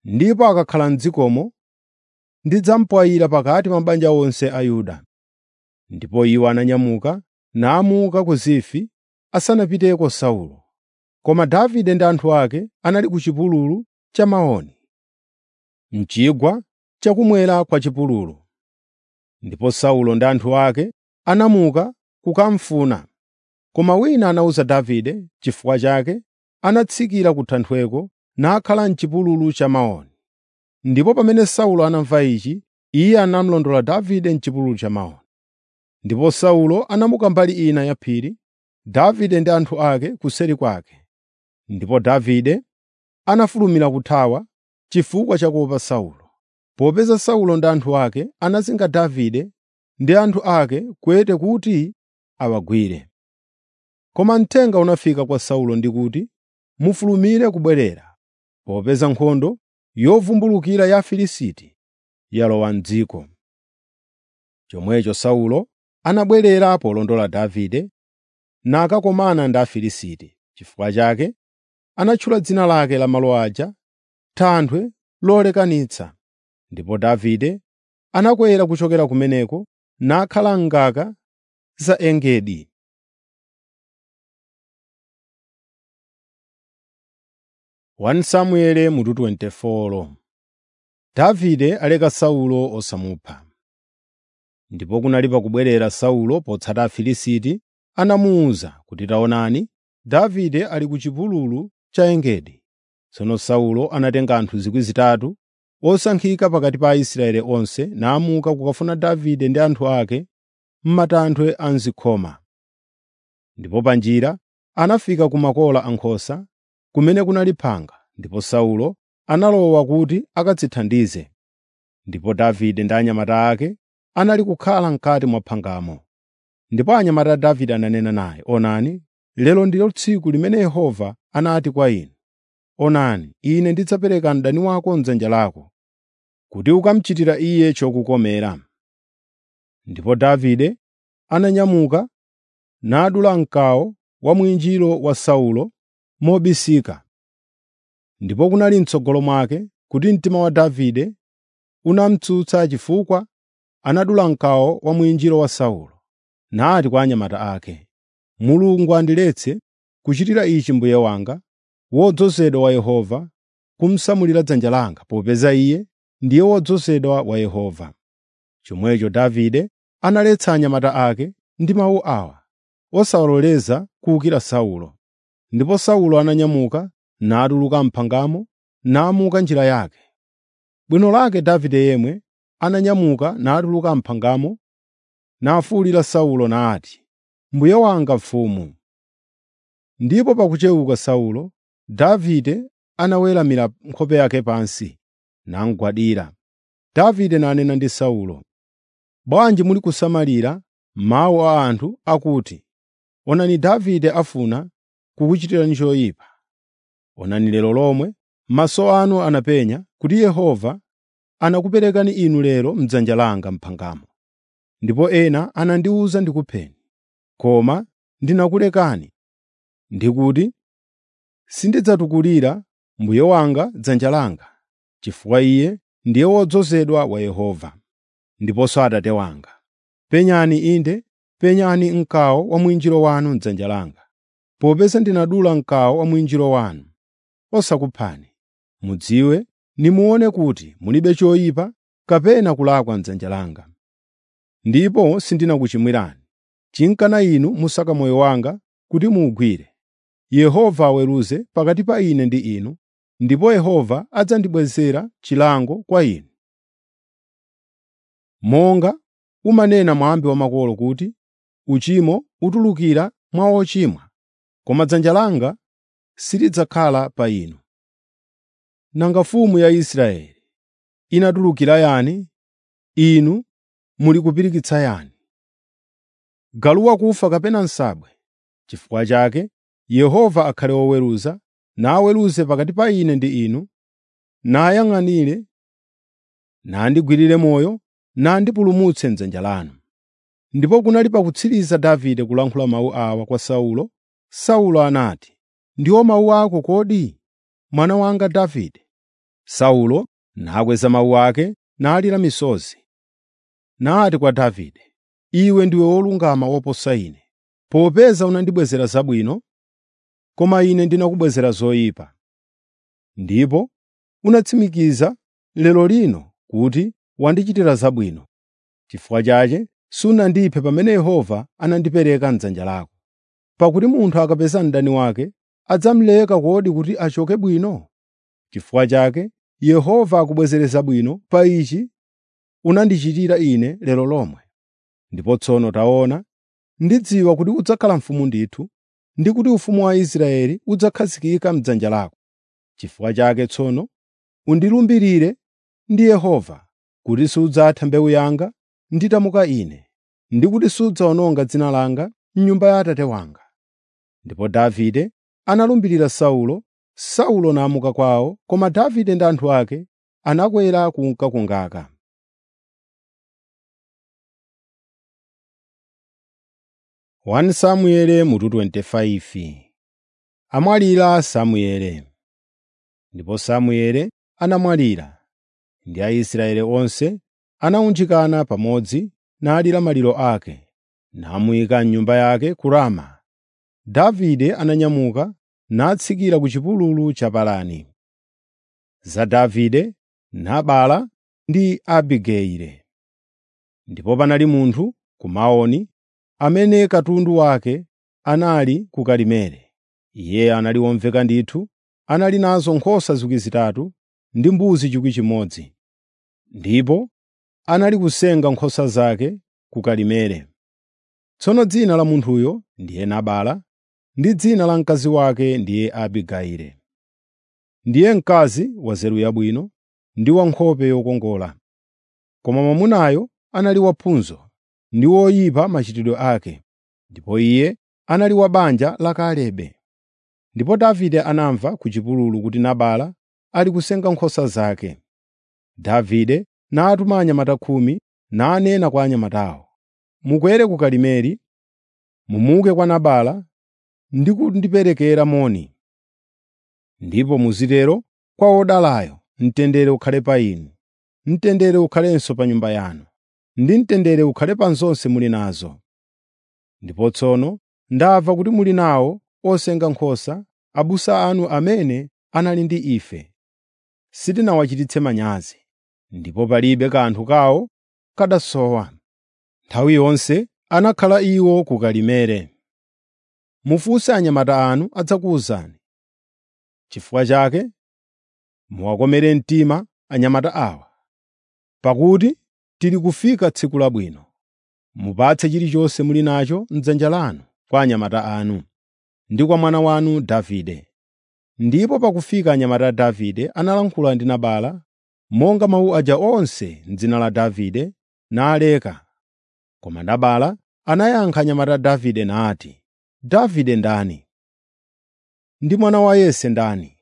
ndipo akakhala m'dzikomo ndidzampwayira pakati pa mabanja onse a Yuda.” Ndipo iwo ananyamuka namuka ku Zifi asanapiteko Saulo. Koma Davide ndi anthu ake anali ku chipululu cha Maoni, m'chigwa chakummwera kwa chipululu. Ndipo Saulo ndi anthu ake anamuka kukamufuna. Koma wina anawuza Davide chifukwa chake anatsikira ku thanthweko nakhala m'chipululu cha Maoni. Ndipo pamene Saulo anamva ichi, iye anamulondola Davide m'chipululu cha Maoni. Ndipo Saulo anamuka mbali ina ya phiri, Davide ndi anthu ake kuseri kwake. Ndipo Davide anafulumira kuthawa chifukwa cha kuopa Saulo. Popeza Saulo ndi anthu ake anazinga Davide ndi anthu ake kwete kuti awagwire. Koma mthenga unafika kwa Saulo ndi kuti, “Mufulumire kubwerera, popeza nkhondo yovumbulukira ya Afilisti yalowa m'dziko.” Chomwecho Saulo anabwerera polondola Davide nakakomana ndi Afilisti. Chifukwa chake anatchula dzina lake la malo aja Thanthwe lolekanitsa. Ndipo Davide anakwera kuchokera kumeneko nakhala m'ngaka za Engedi. Samueli mutu 24 Davide aleka Saulo osamupha. Ndipo kunali pakubwerera Saulo potsata Afilisti anamuwuza kuti taonani, Davide ali ku chipululu cha Engedi. Tsono Saulo anatenga anthu 3,000 osankhika pakati pa Aisraeli onse namuka kukafuna Davide ndi anthu ake m'matanthwe a m'zikhoma. Ndipo pa njira anafika ku makola a nkhosa, kumene kunali phanga, ndipo Saulo analowa kuti akadzithandize. Ndipo Davide ndi anyamata ake anali kukhala m'kati mwa phangamo. Ndipo anyamata a Davide ananena naye, “Onani, lero ndilo tsiku limene Yehova anati kwa inu, ‘Onani, ine ndidzapereka mdani wako m'dzanja lako, kuti ukamuchitira iye chokukomera.’ ” Ndipo Davide ananyamuka nadula mkawo wa mwinjiro wa Saulo mobisika. Ndipo kunali m'tsogolo mwake kuti mtima wa Davide unamutsutsa chifukwa anadula mkawo wa mwinjiro wa Saulo, nati kwa anyamata ake, “Mulungu andiletse kuchitira ichi mbuye wanga, wodzozedwa wa Yehova, kumusamulira dzanja langa, popeza iye ndiye wodzozedwa wa Yehova.” Chomwecho Davide analetsa anyamata ake ndi mawu awa, osawaloleza kuwukira Saulo. Ndipo Saulo ananyamuka natuluka m'phangamo namuka njira yake. Bwino lake Davide yemwe ananyamuka natuluka m'phangamo nafuwulira Saulo nati, “Mbuye wanga mfumu.” Ndipo pakuchewuka Saulo, Davide anaweramira nkhope yake pansi namugwadira. Davide nanena ndi Saulo, “Bwanji muli kusamalira mawu a anthu akuti, ‘Onani Davide afuna kukuchitirani choyipa.’ Onani lero lomwe maso anu anapenya kuti Yehova anakuperekani inu lero m'dzanja langa m'phangamo. Ndipo ena anandiwuza ndikupheni, koma ndinakulekani ndikuti, ‘Sindidzatukulira mbuye wanga dzanja langa, chifukwa iye ndiye wodzozedwa wa Yehova, ndiponso Atate wanga. Penyani inde, penyani mkawo wa mwinjiro wanu m'dzanja langa, popeza ndinadula mkawo wa mwinjiro wanu, osakuphani. Mudziwe nimuone kuti mulibe choyipa kapena kulakwa m'dzanja langa. Ndipo sindinakuchimwirani. Chinkana inu musaka moyo wanga kuti muwugwire. Yehova aweruze pakati pa ine ndi inu, ndipo Yehova adzandibwezera chilango kwa inu. Monga umanena mwambi wa makolo kuti, ‘Uchimo utulukira mwa ochimwa,’ koma dzanja langa silidzakhala pa inu. Nanga mfumu ya Israeli inatulukira yani? Inu muli kupirikitsa yani? Galu wakufa kapena nsabwe? Chifukwa chake Yehova akhale woweruza, naweruze pakati pa ine ndi inu, nayang'anire, nandigwirire moyo, nandipulumutse m'dzanja lanu.” Ndipo kunali pakutsiriza Davide kulankhula mawu awa kwa Saulo, Saulo anati, “Ndiwo mawu ako kodi, mwana wanga Davide?” Saulo nakweza mawu ake nalira misozi. Nati kwa Davide, “Iwe ndiwe wolungama woposa ine, popeza unandibwezera zabwino, koma ine ndinakubwezera zoyipa. Ndipo unatsimikiza lero lino kuti wandichitira zabwino. Chifukwa chake sunandiphe pamene Yehova anandipereka m'dzanja lako. Pakuti munthu akapeza mdani wake, adzamuleka kodi kuti achoke bwino? Chifukwa chake Yehova akubwezere zabwino pa ichi unandichitira ine lero lomwe. Ndipo tsono taona, ndidziwa kuti udzakhala mfumu ndithu, ndi kuti ufumu wa Israeli udzakhazikika m'dzanja lako. Chifukwa chake tsono undilumbirire ndi Yehova kuti sudzatha mbewu yanga nditamuka ine, ndi kuti sudzawononga dzina langa m'nyumba ya Atate wanga.” Ndipo Davide analumbirira Saulo, Saulo namuka kwawo, koma Davide ndi anthu ake anakwera kunka ku ngaka. Wani Samueli mutu 25 Amwalira Samueli. Ndipo Samueli anamwalira, ndi Aisraeli onse anawunjikana pamodzi nalira maliro ake, namuyika m'nyumba yake ku Rama. Davide ananyamuka natsikira ku chipululu cha Parani. Za Davide, Nabala ndi Abigayili. Ndipo panali munthu ku Maoni amene katundu wake anali ku Karimeli. Iye anali womveka ndithu, anali nazo nkhosa zikwi zitatu ndi mbuzi chikwi chimodzi. Ndipo anali kusenga nkhosa zake ku Karimeli. Tsono dzina la munthuyo ndiye Nabala, ndi dzina la mkazi wake ndiye Abigayili. Ndiye mkazi wa nzeru yabwino ndi wa nkhope yokongola. Koma mwamunayo anali waphunzo ndi woyipa machitidwe ake, ndipo iye anali wa banja la Kalebe. Ndipo Davide anamva ku chipululu kuti Nabala ali kusenga nkhosa zake. Davide natuma anyamata khumi nanena kwa anyamatawo, “Mukwere ku Karimeli, mumuke kwa Nabala ndi kundiperekera moni. Ndipo muzitero kwa wodalayo, mtendere ukhale pa inu, mtendere ukhalenso pa nyumba yanu, ndi mtendere ukhale pa zonse muli nazo. Ndipo tsono ndamva kuti muli nawo osenga nkhosa, abusa anu amene anali ndi ife. Sitinawachititse manyazi, ndipo palibe kanthu kawo kadasowa. Nthawi yonse anakhala iwo ku Karimeli. Mufunse anyamata anu adzakuwuzani. Chifukwa chake muwakomere mtima anyamata awa, pakuti tili kufika tsiku labwino. Mupatse chilichonse muli nacho m'dzanja lanu kwa anyamata anu ndi kwa mwana wanu Davide.” Ndipo pakufika anyamata a Davide analankhula ndi Nabala monga mawu aja onse m'dzina la Davide naleka. Koma Nabala anayankha anyamata a Davide nati, “Davide ndani? Ndi mwana wa Yese ndani?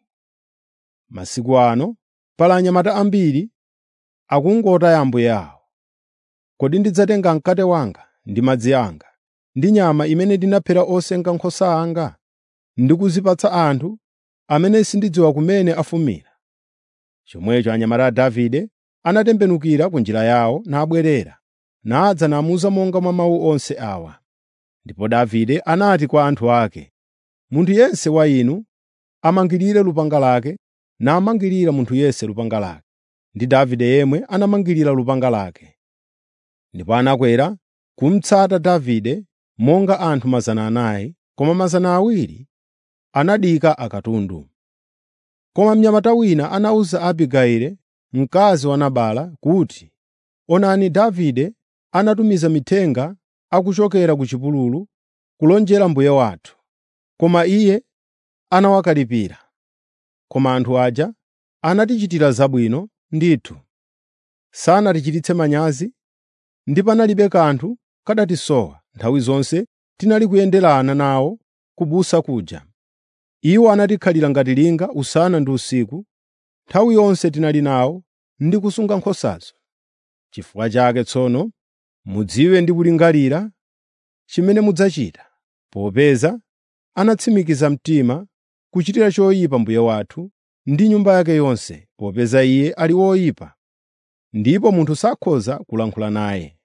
Masiku ano pali anyamata ambiri akungotaya ambuye awo. Kodi ndidzatenga mkate wanga ndi madzi anga ndi nyama imene ndinaphera osenga nkhosa anga ndi kuzipatsa anthu amene sindidziwa kumene afumira?” Chomwecho anyamata a Davide anatembenukira ku njira yawo nabwerera, nadza namuwuza monga mwa mawu onse awa. Ndipo Davide anati kwa anthu ake, “Munthu yense wa inu amangirire lupanga lake.” Namangirira munthu yense lupanga lake, ndi Davide yemwe anamangirira lupanga lake. Ndipo anakwera kumutsata Davide monga anthu 400, koma 200 anadika akatundu. Koma mnyamata wina anawuza Abigayili, mkazi wa Nabala kuti, “Onani Davide anatumiza mithenga akuchokera ku chipululu kulonjera mbuye wathu, koma iye anawakalipira. Koma anthu aja anatichitira zabwino ndithu, sanatichititse manyazi, ndi panalibe kanthu kadatisowa nthawi zonse tinali kuyenderana nawo kubusa kuja. Iwo anatikhalira ngati linga usana ndi usiku, nthawi yonse tinali nawo ndi kusunga nkhosazo. Chifukwa chake tsono mudziwe ndi kulingalira chimene mudzachita, popeza anatsimikiza mtima kuchitira choyipa mbuye wathu ndi nyumba yake yonse, popeza iye ali woyipa, ndipo munthu sakhoza kulankhula naye.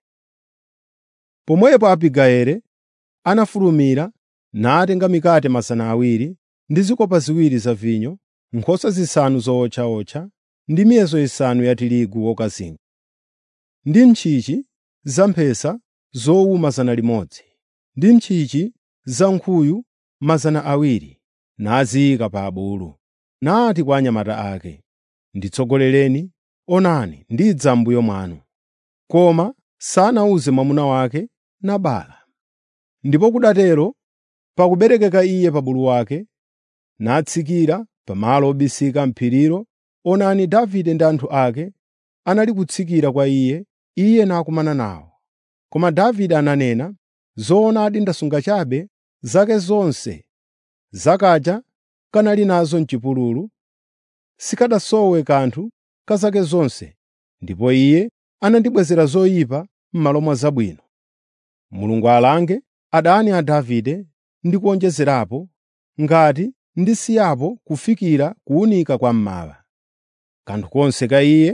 Pomwepo Abigayeli anafulumira natenga mikate mazana awiri ndi zikopa ziwiri za vinyo, nkhosa zisanu zowotchawotcha ndi miyeso isanu ya tirigu wokazinga, ndi ntchintchi zamphesa zowuma 100 ndi ntchintchi zankhuyu 200 naziyika pa abulu, nati kwa anyamata ake, “Nditsogolereni, onani ndidza m'mbuyo mwanu.” Koma sanawuze mwamuna wake Nabala. Ndipo kudatero pakuberekeka iye pa bulu wake, natsikira pamalo obisika m'phirilo, onani Davide ndi anthu ake anali kutsikira kwa iye, iye nakumana nawo. Koma Davide ananena, “Zoonadi ndasunga chabe zake zonse zakaja kanali nazo m'chipululu, sikanasowe kanthu ka zake zonse, ndipo iye anandibwezera zoyipa m'malo mwa zabwino. Mulungu alange adani a Davide ndi kuwonjezerapo, ngati ndisiyapo kufikira kuwunika kwa mmawa. Kanthu konse ka iye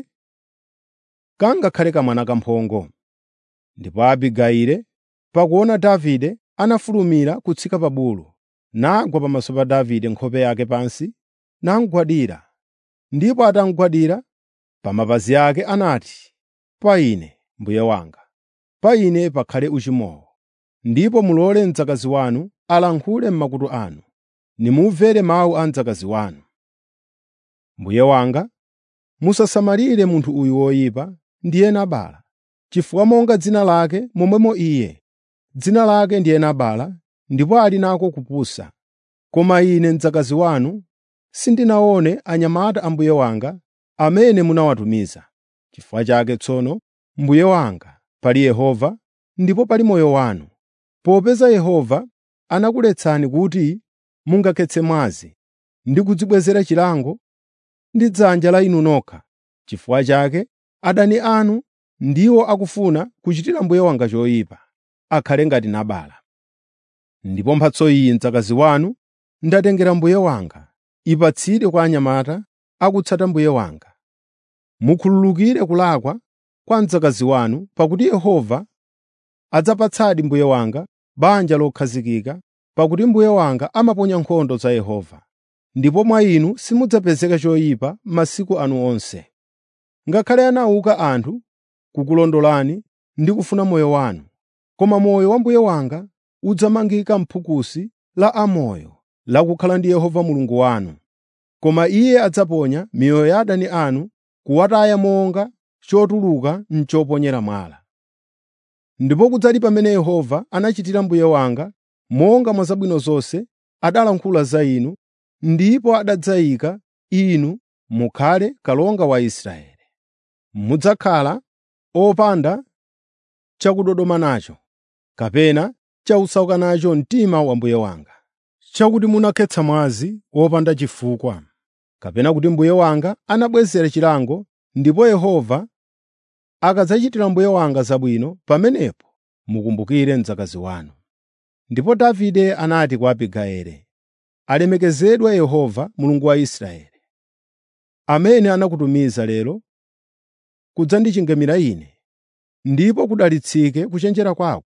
kangakhale kamwana kamphongo.” Ndipo Abigayili pakuona Davide anafulumira kutsika pa bulu, nagwa pamaso pa Davide nkhope yake pansi, namugwadira. Ndipo atamugwadira pa mapazi ake anati, “Pa ine, mbuye wanga, pa ine pakhale uchimowo, ndipo mulole mdzakazi wanu alankhule m'makutu anu, nimumvere mawu a mdzakazi wanu. Mbuye wanga, musasamalire munthu uyu woyipa, ndiye Nabala, chifukwa monga dzina lake momwemo iye. Dzina lake ndiye Nabala, ndipo ali nako kupusa. Koma ine mdzakazi wanu sindinaone anyamata a mbuye wanga amene munawatumiza. Chifukwa chake tsono, mbuye wanga, pali Yehova ndipo pali moyo wanu, popeza Yehova anakuletsani kuti mungakhetse mwazi ndi kudzibwezera chilango ndi dzanja la inu nokha. Chifukwa chake adani anu ndiwo akufuna kuchitira mbuye wanga choyipa, akhale ngati Nabala. Ndipo mphatso iyi mdzakazi wanu ndatengera mbuye wanga, ipatsire kwa anyamata akutsata mbuye wanga. Mukhululukire kulakwa kwa mdzakazi wanu, pakuti Yehova adzapatsadi mbuye wanga banja lokhazikika, pakuti mbuye wanga amaponya nkhondo za Yehova, ndipo mwa inu simudzapezeka choyipa masiku anu onse. Ngakhale anauka anthu kukulondolani ndi kufuna moyo wanu, koma moyo wa mbuye wanga udzamangika m'phukusi la amoyo lakukhala ndi Yehova Mulungu wanu. Koma Iye adzaponya miyoyo ya adani anu kuwataya monga chotuluka m'choponyera mwala. Ndipo kudzali pamene Yehova anachitira mbuye wanga monga mwa zabwino zonse adalankhula za inu, ndipo adadzayika inu mukhale kalonga wa Israeli. Mudzakhala opanda chakudodoma nacho, kapena chausauka nacho mtima wa mbuye wanga, chakuti munakhetsa mwazi wopanda chifukwa, kapena kuti mbuye wanga anabwezera chilango, ndipo Yehova akadzachitira mbuye wanga zabwino, pamenepo mukumbukire mdzakazi wanu. Ndipo Davide anati kwa Abigayeli, “Alemekezedwe Yehova, Mulungu wa Israeli, amene anakutumiza lero kudzandichingamira ine, ndipo kudalitsike kuchenjera kwako.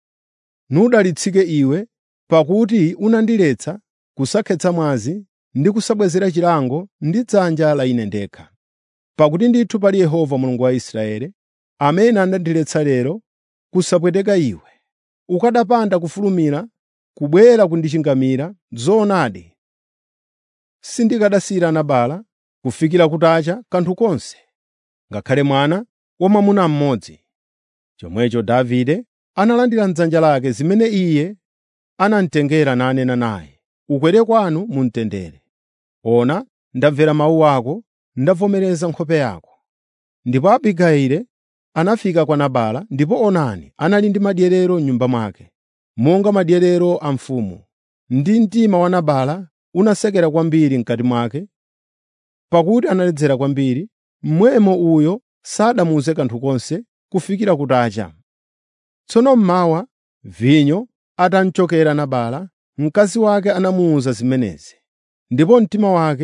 Nudalitsike iwe, pakuti unandiletsa kusakhetsa mwazi ndi kusabwezera chilango ndi dzanja la ine ndekha. Pakuti ndithu pali Yehova Mulungu wa Israeli, amene anandiletsa lero kusapweteka iwe, ukanapanda kufulumira kubwera kundichingamira, zoonadi sindikanasiyira Nabala kufikira kutacha kanthu konse, ngakhale mwana wamwamuna mmodzi. Chomwecho Davide analandira m'dzanja lake zimene iye anamutengera nanena naye, “Ukwere kwanu mu mtendere. Ona, ndamvera mawu ako, ndavomereza nkhope yako.” Ndipo Abigayili anafika kwa Nabala, ndipo onani anali ndi madyerero m'nyumba mwake, monga madyerero a mfumu. Ndi mtima wa Nabala unasekera kwambiri m'kati mwake, pakuti analedzera kwambiri, mmwemo uyo sanamuwuze kanthu konse kufikira kutacha. Tsono mmawa, vinyo atamchokera Nabala, mkazi wake anamuwuza zimenezi, ndipo mtima wake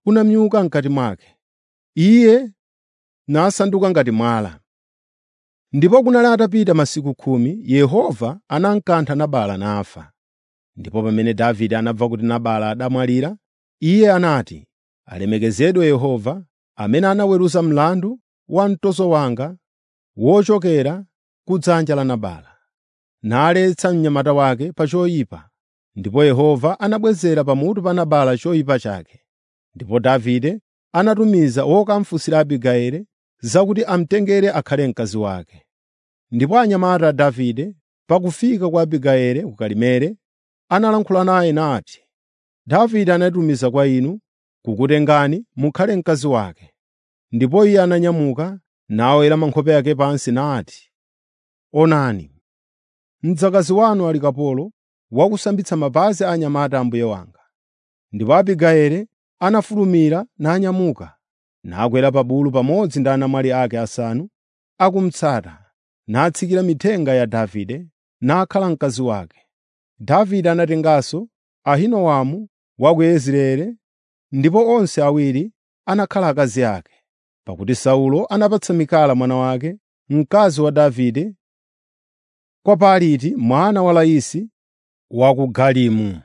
kunamyuka m'kati mwake. Iye nasanduka ngati mwala. Ndipo kunali atapita masiku khumi, Yehova anamkantha Nabala nafa. Ndipo pamene Davide anamva kuti Nabala adamwalira, iye anati, “Alemekezedwe Yehova, amene anaweruza mlandu wa mtoso wanga wochokera ku dzanja la Nabala, naletsa mnyamata wake pa choyipa.” Ndipo Yehova anabwezera pamutu pa Nabala choyipa chake. Ndipo Davide anatumiza wokamufunsira Abigayili zakuti amutengere akhale mkazi wake. Ndipo anyamata a Davide pakufika kwa Abigayili ku Karimeli, analankhula naye nati, “Davide anatumiza kwa inu kukutengani mukhale mkazi wake.” Ndipo iye ananyamuka naweramitsa nkhope yake pansi nati, “Onani, mdzakazi wanu ali kapolo wakusambitsa mapazi a anyamata a mbuye wanga.” Ndipo Abigayili anafulumira nanyamuka, nakwera pa bulu pamodzi ndi anamwali ake asanu akumutsata, natsikira mithenga ya Davide, nakhala mkazi wake. Davide anatenganso Ahinoamu wa ku Yezireeli, ndipo onse awiri anakhala akazi ake, pakuti Saulo anapatsa Mikala mwana wake, mkazi wa Davide, kwa Paliti mwana wa Laisi wa ku Galimu.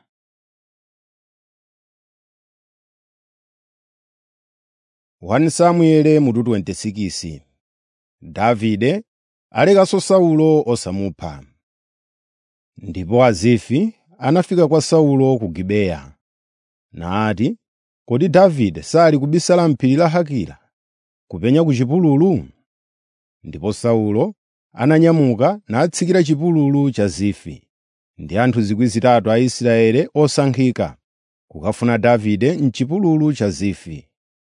1 Samueli mutu 26 Davide alekanso Saulo osamupha. Ndipo Azifi anafika kwa Saulo ku Gibeya, nati, “Kodi Davide sali kubisala m'phiri la Hakila, kupenya ku chipululu?” Ndipo Saulo ananyamuka natsikira chipululu cha Zifi ndi anthu 3,000 a Israeli osankhika kukafuna Davide m'chipululu cha Zifi.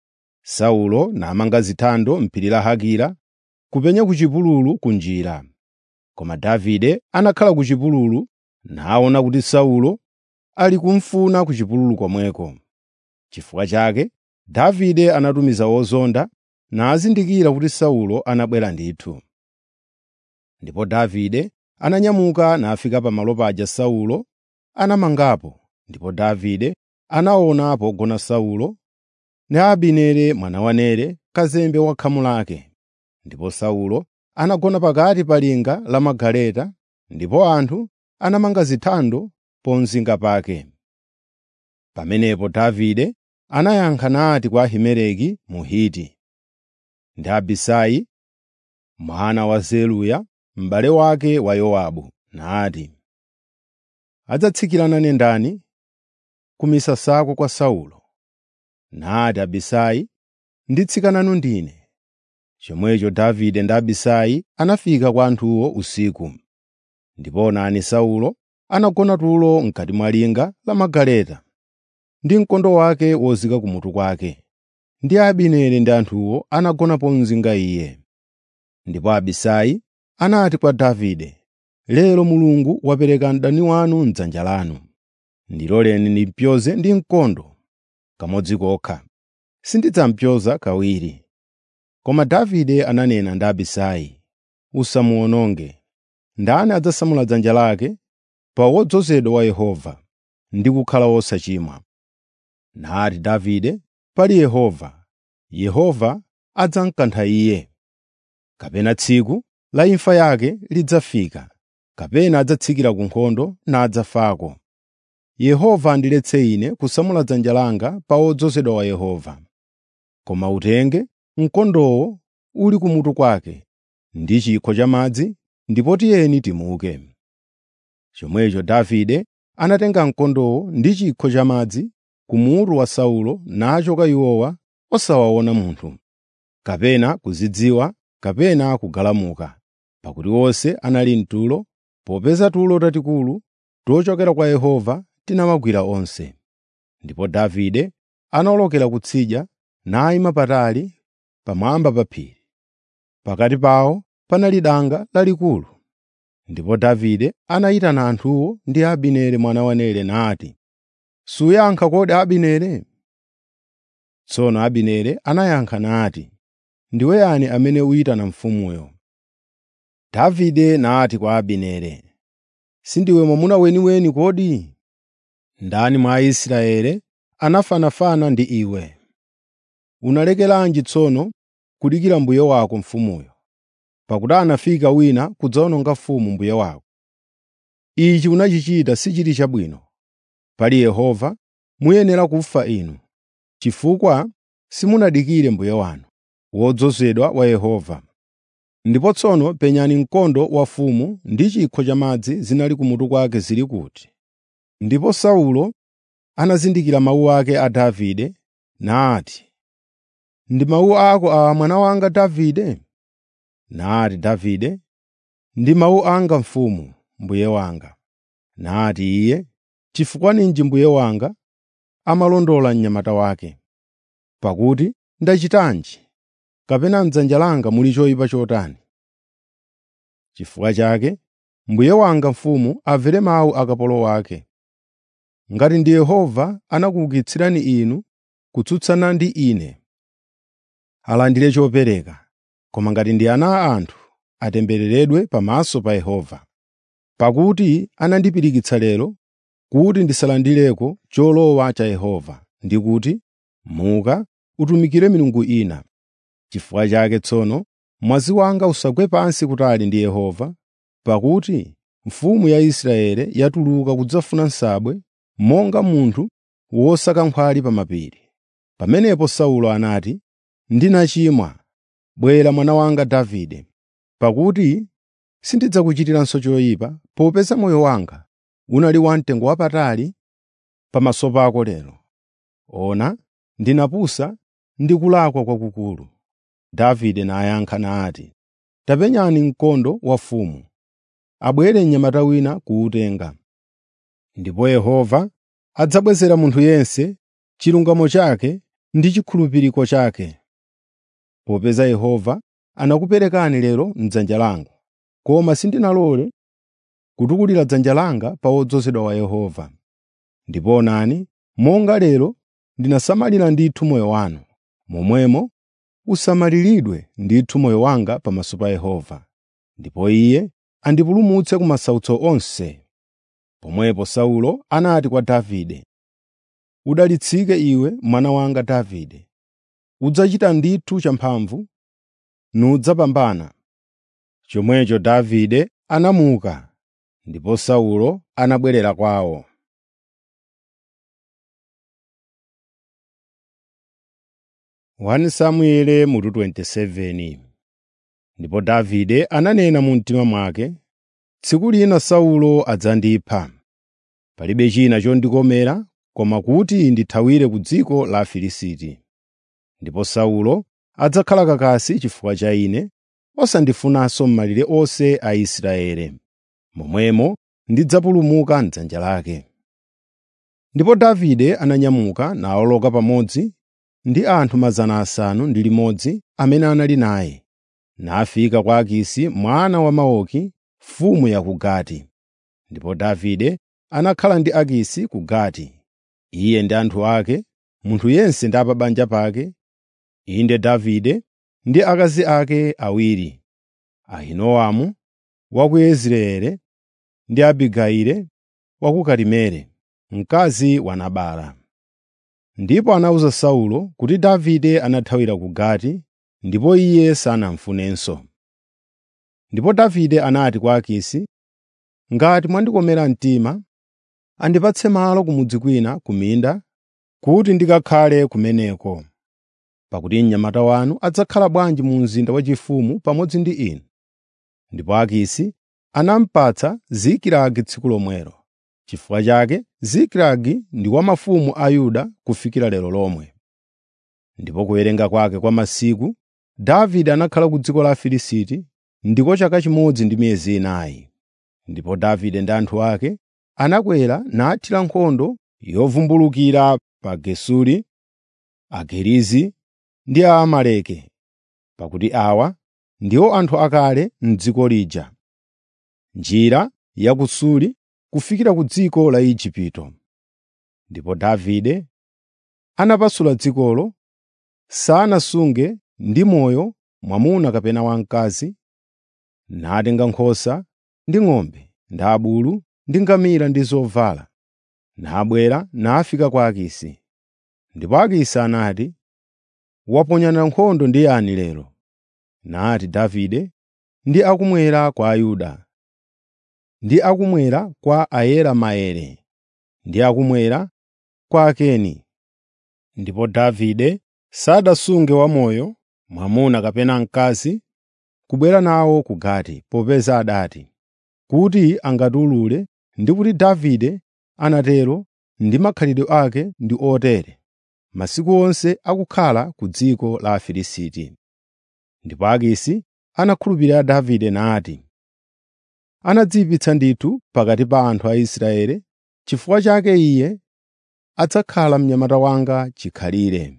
Saulo namanga zithando m'phiri la Hakila kupenya ku chipululu kunjira. Koma Davide anakhala ku chipululu naona kuti Saulo ali kumufuna ku chipululu komweko. Chifukwa chake Davide anatumiza ozonda nazindikira kuti Saulo anabwera ndithu. Ndipo Davide ananyamuka nafika pamalo paja Saulo anamangapo, ndipo Davide anaona pogona Saulo ndi Abineri mwana wa Nere, kazembe wa khamu lake. Ndipo Saulo anagona pakati pa linga la magaleta, ndipo anthu anamanga zithando pomzinga pake. Pamenepo Davide anayankha nati kwa Ahimeleki Mhiti ndi Abisai mwana wa Zeruya m'bale wake wa Yowabu, nati, “Adzatsikirana ndani ku misasako kwa Saulo?” Nati Abisai, “Nditsika nanu ndine.” Chomwecho Davide ndi Abisai anafika kwa anthuwo usiku. Ndipo onani Saulo anagona tulo m'kati mwa linga la magaleta, ndi mkondo wake wozika kumutu kwake, ndi Abineri ndi anthuwo anagona pomzinga iye. Ndipo Abisai anati kwa Davide, “Lero Mulungu wapereka mdani wanu m'dzanja lanu. Ndiloleni ndimpyoze ndi mkondo kamodzi kokha, sindidzampyoza kawiri.” Koma Davide ananena ndi Abisai, “Usamuwononge. Ndani adzasamula dzanja lake pa wodzozedwa wa Yehova ndi kukhala wosachimwa?” Nati Davide, “Pali Yehova, Yehova adzamkantha iye. Kapena tsiku la imfa yake lidzafika, kapena adzatsikira ku nkhondo nadzafako. Yehova andiletse ine kusamula dzanja langa pa wodzozedwa wa Yehova. Koma utenge mkondowo uli kumutu kwake ndi chikho cha madzi, ndipo tiyeni timuke.” Chomwecho Davide anatenga mkondowo ndi chikho cha madzi kumutu wa Saulo nachoka iwowa osawaona munthu, kapena kuzidziwa kapena kugalamuka, pakuti onse anali mtulo, popeza tulo tatikulu tochokera kwa Yehova tinawagwira onse. Ndipo Davide anawolokera kutsidya nayima patali pamwamba pa phiri. Pakati pawo panali danga lalikulu. Ndipo Davide anayitana anthuwo ndi Abineri mwana wa Nere nati, “Suyankha kodi Abineri?” Tsono Abineri anayankha nati, “Ndiwe yani amene uyitana mfumuyo?” Davide nati kwa Abineri, “Sindiwe mwamuna weniweni kodi? Ndani mwa Aisraeli anafanafana ndi iwe? unalekeranji tsono kudikira mbuye wako mfumuyo pakuti anafika wina kudzawononga mfumu mbuye wako ichi unachichita sichili chabwino pali yehova muyenera kufa inu chifukwa simunadikire mbuye wanu wodzozedwa wa yehova ndipo tsono penyani mkondo wa mfumu ndi chikho cha madzi zinali kumutu kwake zili kuti ndipo saulo anazindikira mawu ake a davide nati ndi mawu ako awa mwana wanga davide nati davide ndi mawu anga mfumu mbuye wanga nati iye chifukwa ninji mbuye wanga amalondola mnyamata wake pakuti ndachitanji kapena m'dzanja langa muli choyipa chotani chifukwa chake mbuye wanga mfumu amvere mawu a kapolo wake ngati ndi yehova anakuukitsirani inu kutsutsana ndi ine alandire chopereka koma ngati ndi ana a anthu atembereredwe pamaso pa yehova pakuti anandipirikitsa lero kuti ndisalandireko cholowa cha yehova ndi kuti muka utumikire milungu ina chifukwa chake tsono mwazi wanga usagwe pansi kutali ndi yehova pakuti mfumu ya israeli yatuluka kudzafuna nsabwe monga munthu wosaka nkhwali pa mapiri pamenepo saulo anati ndinachimwa bwera mwana wanga davide pakuti sindidzakuchitiranso choyipa popeza moyo wanga unali wamtengo wapatali pamaso pako lero ona ndinapusa ndi kulakwa kwakukulu davide nayankha nati tapenyani mkondo wa mfumu abwere mnyamata wina kuwutenga ndipo yehova adzabwezera munthu yense chilungamo chake ndi chikhulupiriko chake popeza yehova anakuperekani lero m'dzanja langa koma sindinalole kutukulira dzanja langa pa wodzozedwa wa yehova ndipo onani monga lero ndinasamalira ndithu moyo wanu momwemo usamaliridwe ndithu moyo wanga pamaso pa yehova ndipo iye andipulumutse ku masautso onse pomwepo saulo anati kwa davide udalitsike iwe mwana wanga davide udzachita ndithu champhamvu nudzapambana chomwecho davide anamuka ndipo saulo anabwerera kwawo 1 Samueli mutu 27 Ndipo Davide ananena mu mtima mwake, tsiku lina Saulo adzandipha. Palibe china chondikomera koma kuti ndithawire ku dziko la Afilisti. Ndipo Saulo adzakhala kakasi chifukwa cha ine, osandifunanso m'malire onse a Israeli. Momwemo ndidzapulumuka m'dzanja lake. Ndipo Davide ananyamuka nawoloka pamodzi ndi anthu mazana asanu ndi limodzi amene anali naye, nafika kwa Akisi mwana wa Maoki, mfumu ya ku Gati. Ndipo Davide anakhala ndi Akisi ku Gati, iye ndi anthu ake, munthu yense ndi a pa banja pake, inde Davide ndi akazi ake awiri, Ahinoamu wa ku Yezireeli ndi Abigayili wa ku Karimeli, mkazi wa Nabala. Ndipo anawuza Saulo kuti Davide anathawira ku Gati ndipo iye sanamfunenso. Ndipo Davide anati kwa Akisi, “Ngati mwandikomera mtima, andipatse malo kumudzi kwina ku minda kuti ndikakhale kumeneko. Pakuti mnyamata wanu adzakhala bwanji mu mzinda waufumu pamodzi ndi inu?” Ndipo Akisi anamupatsa Zikilagi tsiku lomwelo. Chifukwa chake Zikilagi ndi wa mafumu a Yuda kufikira lero lomwe. Ndipo kuwerenga kwake kwa masiku, Davide anakhala ku dziko la Afilisti ndiko chaka chimodzi ndi miyezi inayi. Ndipo Davide ndi anthu ake anakwera nathira nkhondo yovumbulukira pa Gesuri, Agirizi ndi Aamaleki, pakuti awa ndiwo anthu akale m'dziko lija. Njira ya ku Suri kufikira ku dziko la Igupto. Ndipo Davide anapasula dzikolo, sanasunge ndi moyo mwamuna kapena wamkazi, natenga nkhosa ndi ng'ombe ndi abulu ndi ngamira ndi zovala, nabwera nafika kwa Akisi. Ndipo Akisi anati, waponyana nkhondo ndi yani lero?” Nati Davide, “Ndi akumwera kwa Ayuda, ndi akumwera kwa ayera maere, ndi akumwera kwa Akeni.” Ndipo Davide sadasunge wamoyo, mwamuna kapena mkazi, kubwera nawo ku Gati, popeza adati, kuti angatiwulule ndi kuti Davide anatero ndi makhalidwe ake ndi otere masiku onse akukhala ku dziko la Afilisti. Ndipo Akisi anakhulupirira Davide nati, “Anadziyipitsa ndithu pakati pa anthu a Israeli, chifukwa chake iye adzakhala mnyamata wanga chikhalire.”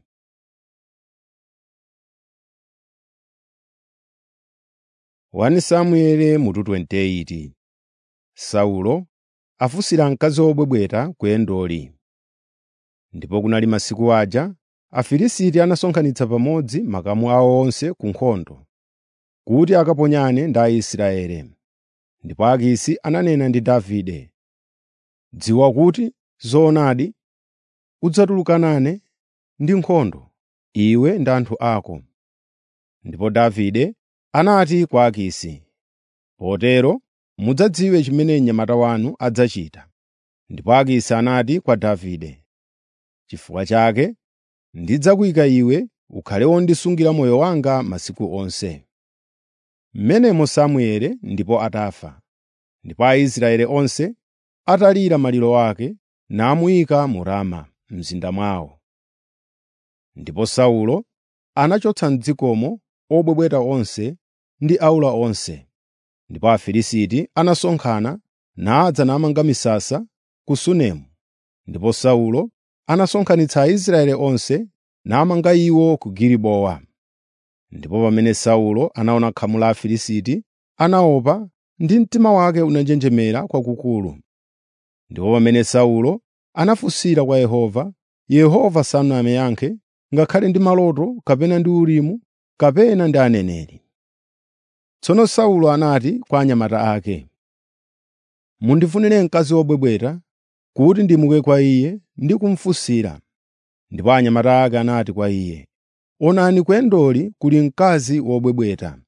1 Samueli mutu 28 Saulo afunsira mkazi wobwebweta ku Endori. Ndipo kunali masiku aja Afilisti anasonkhanitsa pamodzi makamu awo onse ku nkhondo, kuti akaponyane ndi Aisraeli. Ndipo Akisi ananena ndi Davide, “Dziwa kuti zoonadi udzatulukanane ndi nkhondo, iwe ndi anthu ako.” Ndipo Davide anati kwa Akisi, “Potero mudzadziwe chimene mnyamata wanu adzachita.” Ndipo Akisi anati kwa Davide, “Chifukwa chake ndidzakuyika iwe ukhale wondisungira moyo wanga masiku onse.” Mmenemo Samueli ndipo atafa, ndipo Aisraeli onse atalira maliro ake, namuyika mu Rama m'mzinda mwawo. Ndipo Saulo anachotsa m'dzikomo obwebweta onse ndi aula onse. Ndipo Afilisti anasonkhana nadza namanga misasa ku Sunemu. Ndipo Saulo anasonkhanitsa Aisraeli onse namanga iwo ku Gilibowa. Ndipo pamene Saulo anaona khamu la Afilisti, anaopa ndi mtima wake unanjenjemera kwakukulu. Ndipo pamene Saulo anafunsira kwa Yehova, Yehova sanamuyankhe ngakhale ndi maloto kapena ndi Urimu kapena ndi aneneri. Tsono Saulo anati kwa anyamata ake, “Mundifunire mkazi wobwebweta kuti ndimuke kwa iye ndi kumufunsira.” Ndipo anyamata ake anati kwa iye, “Onani ku Endori kuli mkazi wobwebweta.”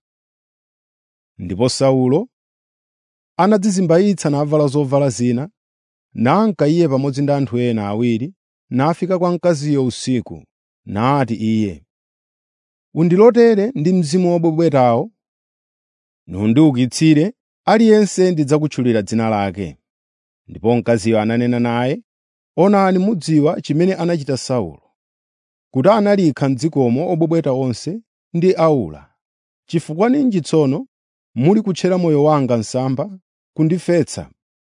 Ndipo Saulo anadzizimbayitsa navala zovala zina, nanka iye pamodzi ndi anthu ena awiri, nafika kwa mkaziyo usiku, nati iye, “Undilotere ndi mzimu wobwebwetawo, nundiukitsire, aliyense ndidzakutchulira dzina lake.” Ndipo mkaziyo ananena naye, “Onani mudziwa chimene anachita Saulo, kuti analikha m'dzikomo obwebweta onse ndi aula. Chifukwa ninji tsono muli kutchera moyo wanga msampha kundifetsa?”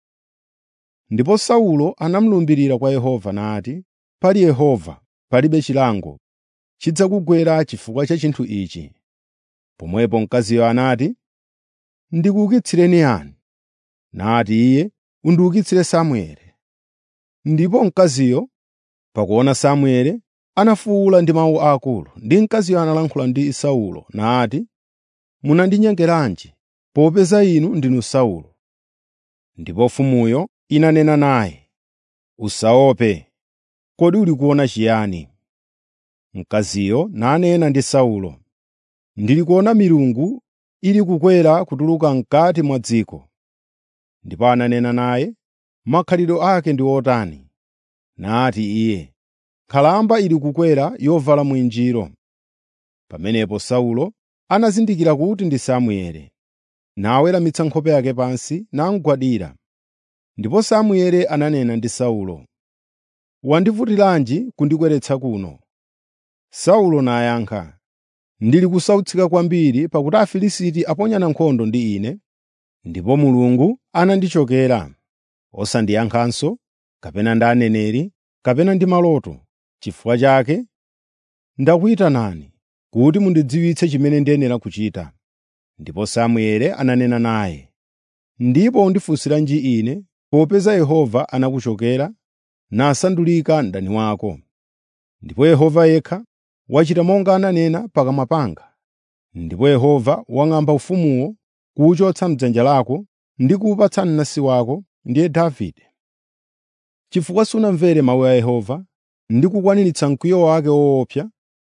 Ndipo Saulo anamulumbirira kwa Yehova nati, “Pali Yehova, palibe chilango chidzakugwera chifukwa cha chinthu ichi.” Pomwepo mkaziyo anati, “Ndikuukitsireni yani?” Nati iye, “Undiukitsire Samueli.” Ndipo mkaziyo, pakuona Samueli, anafuwula ndi mawu akulu, ndi mkaziyo analankhula ndi Saulo nati, “Munandinyengeranji, popeza inu ndinu Saulo?” Ndipo mfumuyo inanena naye, “Usaope, kodi uli kuona chiyani?” Mkaziyo nanena ndi Saulo, “Ndili kuona milungu ili kukwera kutuluka m'kati mwa dziko.” Ndipo ananena naye, “Makhalidwe ake ndi otani?” Nati iye, “Nkhalamba ili kukwera yovala mwinjiro.” Pamenepo Saulo anazindikira kuti ndi Samueli, naweramitsa nkhope yake pansi namugwadira. Ndipo Samueli ananena ndi Saulo, “Wandivutiranji kundikweretsa kuno?” Saulo nayankha, “Ndili kusautsika kwambiri pakuti Afilisti aponyana nkhondo ndi ine, ndipo Mulungu anandichokera, osandiyankhanso, kapena ndi aneneri, kapena ndi maloto. Chifukwa chake ndakuyitanani kuti mundidziwitse chimene ndiyenera kuchita.” Ndipo Samueli ananena naye, “Ndipo undifunsiranji ine, popeza Yehova anakuchokera nasandulika mdani wako? Ndipo Yehova yekha wachita monga ananena pakamwa panga. Ndipo Yehova wang'amba ufumuwo kuwuchotsa m'dzanja lako ndi kuwupatsa mnansi wako, ndiye Davide. Chifukwa sunamvere mawu a Yehova ndi kukwaniritsa mkwiyo wake woopsa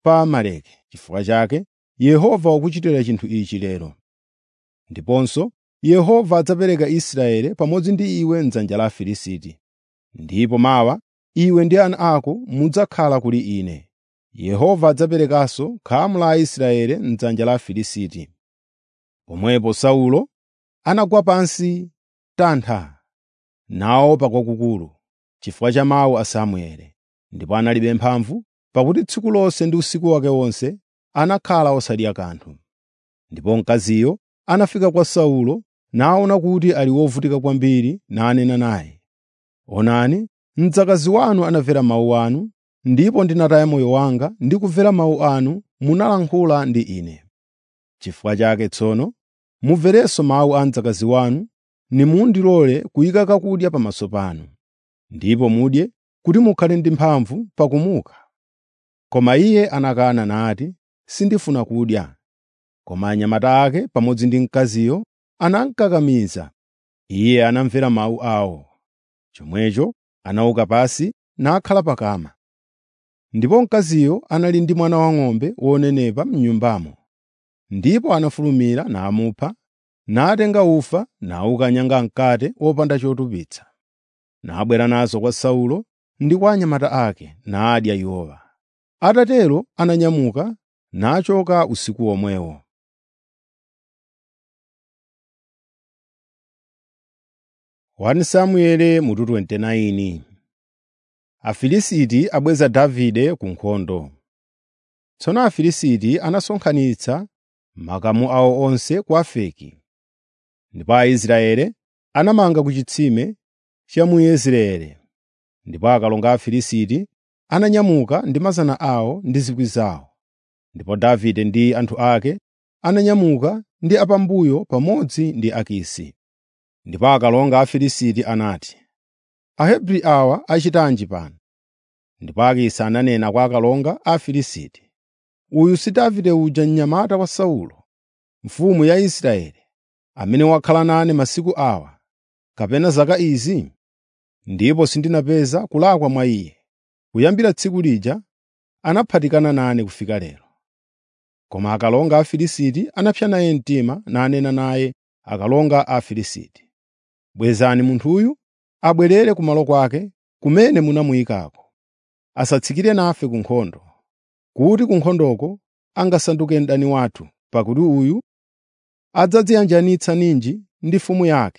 pa Amaleki. Chifukwa chake Yehova wakuchitira chinthu ichi lero. Ndiponso Yehova adzapereka Israeli pamodzi ndi iwe m'dzanja la Afilisti. Ndipo mawa iwe ndi ana ako mudzakhala kuli ine. Yehova adzaperekanso khamu la Aisraeli m'dzanja la Afilisti.” Pomwepo Saulo anagwa pansi tantha, naopa kwakukulu, chifukwa cha mawu a Samueli. Ndipo analibe mphamvu, pakuti tsiku lonse ndi usiku wake wonse anakhala osadya kanthu. Ndipo mkaziyo anafika kwa Saulo naona kuti ali wovutika kwambiri nanena naye, “Onani, mdzakazi wanu anamvera mawu anu, ndipo ndinataya moyo wanga ndi kumvera mawu anu munalankhula ndi ine. Chifukwa chake tsono mumverenso mawu a mdzakazi wanu, nimundilole kuyika kakudya pamaso panu, ndipo mudye kuti mukhale ndi mphamvu pakumuka.” Koma iye anakana nati, “Sindifuna kudya.” Koma anyamata ake pamodzi ndi mkaziyo anamukakamiza. Iye anamvera mawu awo. Chomwecho anauka pansi nakhala pakama. Ndipo mkaziyo anali ndi mwana wang'ombe wonenepa m'nyumbamo. Ndipo anafulumira namupha, natenga ufa nawukanyanga mkate wopanda chotupitsa. Nabwera nazo kwa Saulo ndi kwa anyamata ake, nadya iwowa. Atatero ananyamuka nachoka usiku womwewo. Wani Samueli mutu 29 Afilisiti abweza Davide ku nkhondo. Tsono Afilisiti anasonkhanitsa makamu awo onse ku Afeki. Ndipo Aisraeli anamanga ku chitsime cha mu Yezireeli. Ndipo akalonga a Afilisti ananyamuka ndi mazana awo ndi zikwi zawo. Ndipo Davide ndi anthu ake ananyamuka ndi apambuyo pamodzi ndi Akisi. Ndipo akalonga a Afilisti anati, “Ahebri awa achitanji pano?” Ndipo Akisi ananena kwa akalonga a Afilisti, “Uyu si Davide uja mnyamata wa Saulo, mfumu ya Israeli, amene wakhala nane masiku awa, kapena zaka izi? Ndipo sindinapeza kulakwa mwa iye. Kuyambira tsiku lija anaphatikana nane kufika lero.” Koma akalonga a Afilisti anapsa naye mtima nanena naye akalonga a Afilisti, “Bwezani munthuyu abwerere kumalo kwake kumene munamuyikako. Asatsikire nafe ku nkhondo, kuti ku nkhondoko angasanduke mdani wathu, pakuti uyu adzadziyanjanitsa ninji ndi mfumu yake.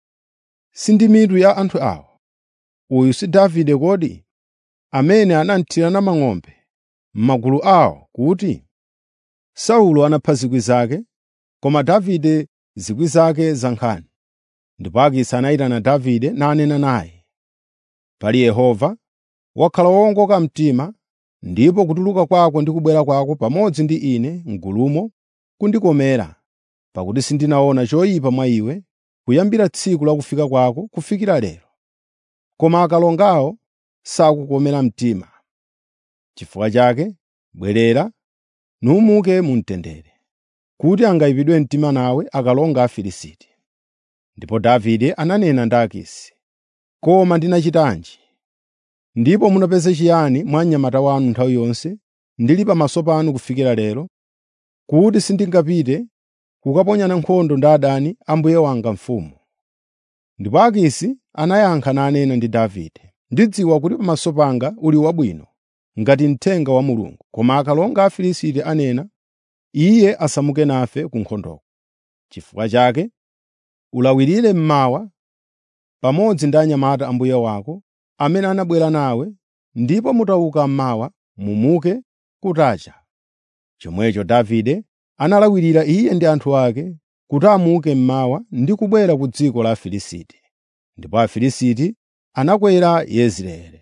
Si ndi mitu ya anthu awa. Uyu si Davide kodi, amene anathirana mang'ombe m'magulu awo kuti, ‘Saulo anapha zikwi zake, koma Davide zikwi zake za nkhani.’ ” Ndipo Akisi anayitana Davide nanena naye, “Pali Yehova, wakhala wowongoka mtima ndipo kutuluka kwako ndi kubwera kwako pamodzi ndi ine m'gulumo kundikomera, pakuti sindinaona choyipa mwa iwe kuyambira tsiku la kufika kwako kufikira lero. Koma akalongawo sakukomera mtima. Chifukwa chake bwerera numuke mu mtendere, kuti angayipidwe mtima nawe akalonga a Afilisti.” Ndipo Davide ananena ndi Akisi, “Koma ndinachitanji? Ndipo munapeza chiyani mwa mnyamata wanu nthawi yonse ndili pamaso panu kufikira lero, kuti sindingapite kukaponyana nkhondo ndi adani a mbuye wanga mfumu?” Ndipo Akisi anayankha nanena ndi Davide, “Ndidziwa kuti pamaso panga uli wabwino ngati mthenga wa Mulungu.” Koma akalonga a Afilisti anena, “Iye asamuke nafe ku nkhondoko. Chifukwa chake ulawirire mmawa pamodzi ndi anyamata a mbuye wako amene anabwera nawe, ndipo mutauka mmawa mumuke kutacha.” Chomwecho Davide analawirira iye ndi anthu ake kuti amuke mmawa ndi kubwera ku dziko la Afilisti. Ndipo Afilisti anakwera Yezireeli.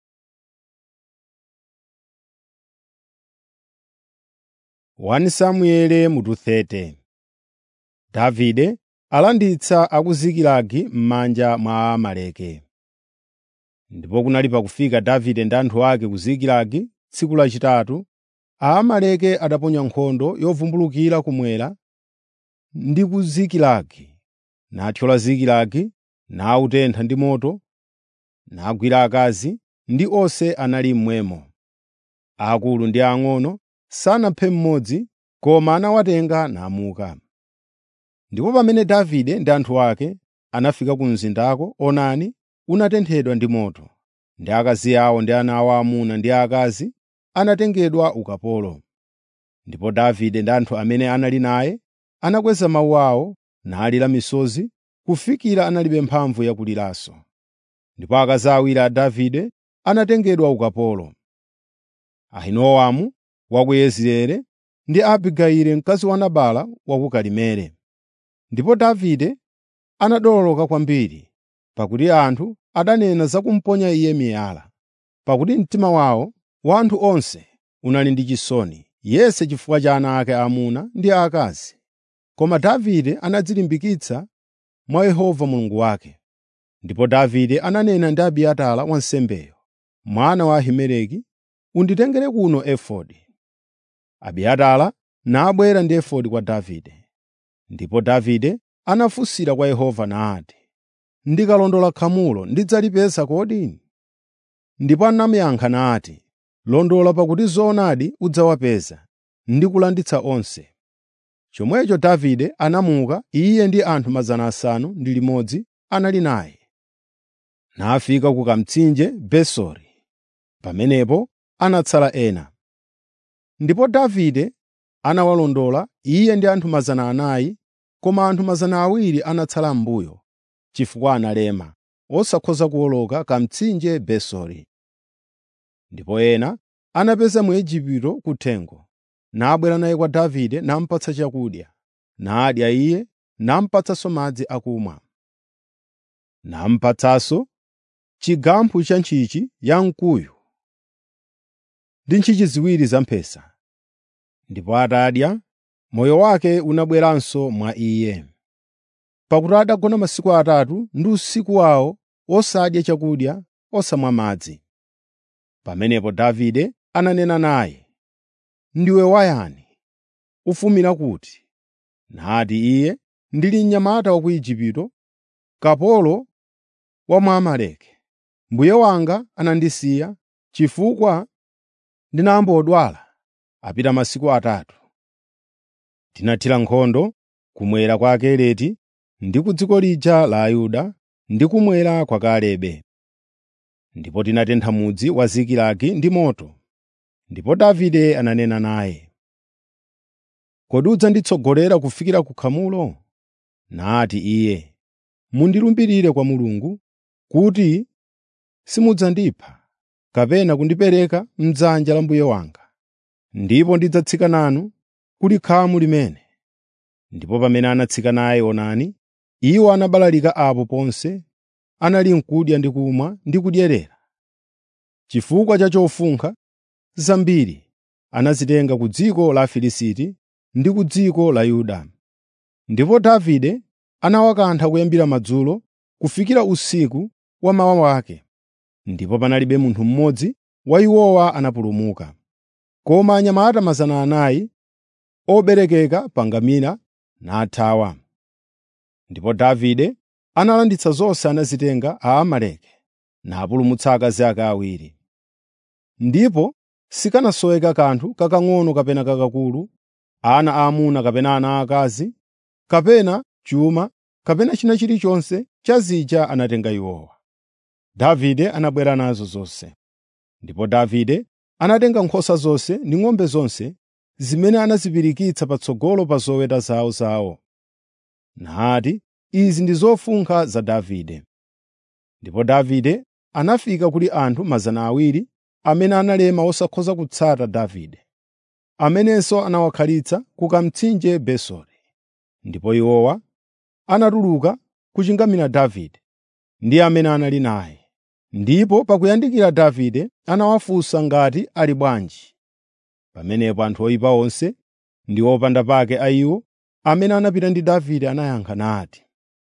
Wani Samueli mutu 30 Davide alanditsa a ku Zikilagi m'manja mwa Amaleki. Ndipo kunali pakufika Davide ndi anthu ake ku Zikilagi tsiku lachitatu, Aamaleki adaponya nkhondo yovumbulukira kumwera ndi ku Zikilagi, nathyola Zikilagi, nawutentha ndi moto, nagwira akazi ndi onse anali mmwemo, aakulu ndi ang'ono, sanaphe mmodzi, koma anawatenga namuka. Ndipo pamene Davide ndi anthu ake anafika ku mzindako, onani, unatenthedwa ndi moto, ndi akazi awo ndi ana awo aamuna ndi aakazi anatengedwa ukapolo. Ndipo Davide ndi anthu amene anali naye anakweza mawu awo nalira misozi kufikira analibe mphamvu yakuliranso. Ndipo akazi awiri a Davide anatengedwa ukapolo, Ahinoamu wa ku Yezireeli ndi Abigayili mkazi wa Nabala wa ku Karimeli. Ndipo Davide anadolola kwambiri, pakuti anthu adanena za kumuponya iye miyala, pakuti mtima wawo wa anthu onse unali ndi chisoni, yense chifukwa cha ana ake aamuna ndi aakazi. Koma Davide anadzilimbikitsa mwa Yehova Mulungu wake. Ndipo Davide ananena ndi Abiatara wansembeyo, mwana wa Ahimeleki, “Unditengere kuno efodi.” Abiatara nabwera ndi efodi kwa Davide. Ndipo Davide anafunsira kwa Yehova nati, “Ndikalondola khamulo ndidzalipeza kodi?” Ndipo anamuyankha nati, “Londola pakuti zoonadi udzawapeza ndi kulanditsa onse.” Chomwecho Davide anamuka iye ndi anthu 600 anali naye. Nafika ku kamtsinje Besori. Pamenepo anatsala ena. Ndipo Davide anawalondola iye ndi anthu 400, koma anthu 200 anatsala m'mbuyo, chifukwa analema, osakhoza kuwoloka kamtsinje Besori. Ndipo ena anapeza Mwigupto kuthengo, nabwera naye kwa Davide namupatsa chakudya, nadya iye, namupatsanso madzi akumwa. Namupatsanso chigamphu cha ntchintchi yamkuyu ndi ntchintchi ziwiri za mphesa. Ndipo atadya, moyo wake unabweranso mwa iye. Pakuti adagona masiku atatu ndi usiku wawo osadya chakudya, osamwa madzi. Pamenepo Davide ananena naye, “Ndiwe wayani? Ufumira kuti?” Nati iye, “Ndili mnyamata wa ku Igupto, kapolo wa Mwamaleki. Mbuye wanga anandisiya chifukwa ndinambodwala apita masiku atatu. Tinathira nkhondo kumwera kwa Akereti ndi ku dziko lija la Ayuda ndi kumwera kwa Kalebe. Ndipo tinatentha mudzi wa Zikilagi ndi moto. Ndipo Davide ananena naye, “Kodi udzanditsogolera kufikira ku khamulo?” Nati iye, “Mundilumbirire kwa Mulungu kuti simudzandipha kapena kundipereka m'dzanja la mbuye wanga, ndipo ndidzatsika nanu kuli khamu limene.” Ndipo pamene anatsika naye onani, iwo anabalalika apo ponse, anali n'kudya ndi kumwa ndi kudyerera. Chifukwa cha chofunkha zambiri anazitenga ku dziko la Afilisti ndi ku dziko la Yuda. Ndipo Davide anawakantha kuyambira madzulo kufikira usiku wa mawa wake, ndipo panalibe munthu mmodzi wa iwowa anapulumuka. Koma anyamata 400 oberekeka pa ngamira nathawa. Ndipo Davide analanditsa zonse anazitenga Aamaleki, napulumutsa akazi ake awiri. Ndipo sikanasoweka kanthu kakang'ono kapena kakakulu, ana aamuna kapena ana aakazi, kapena chuma, kapena china chilichonse cha zija anatenga iwowa. Davide anabwera nazo zonse. Ndipo Davide anatenga nkhosa zonse ndi ng'ombe zonse zimene anazipirikitsa patsogolo pa zoweta zawo zawo. Nati, “Izi ndi zofunkha za Davide.” Ndipo Davide anafika kuli anthu 200 amene analema osakhoza kutsata Davide, amenenso anawakhalitsa ku kamtsinje Besori. Ndipo iwowa anatuluka kuchingamira Davide ndi amene anali naye. Ndipo pakuyandikira Davide anawafunsa ngati ali bwanji. Pamenepo anthu oyipa onse ndi opanda pake a iwo amene anapita ndi Davide anayankha nati,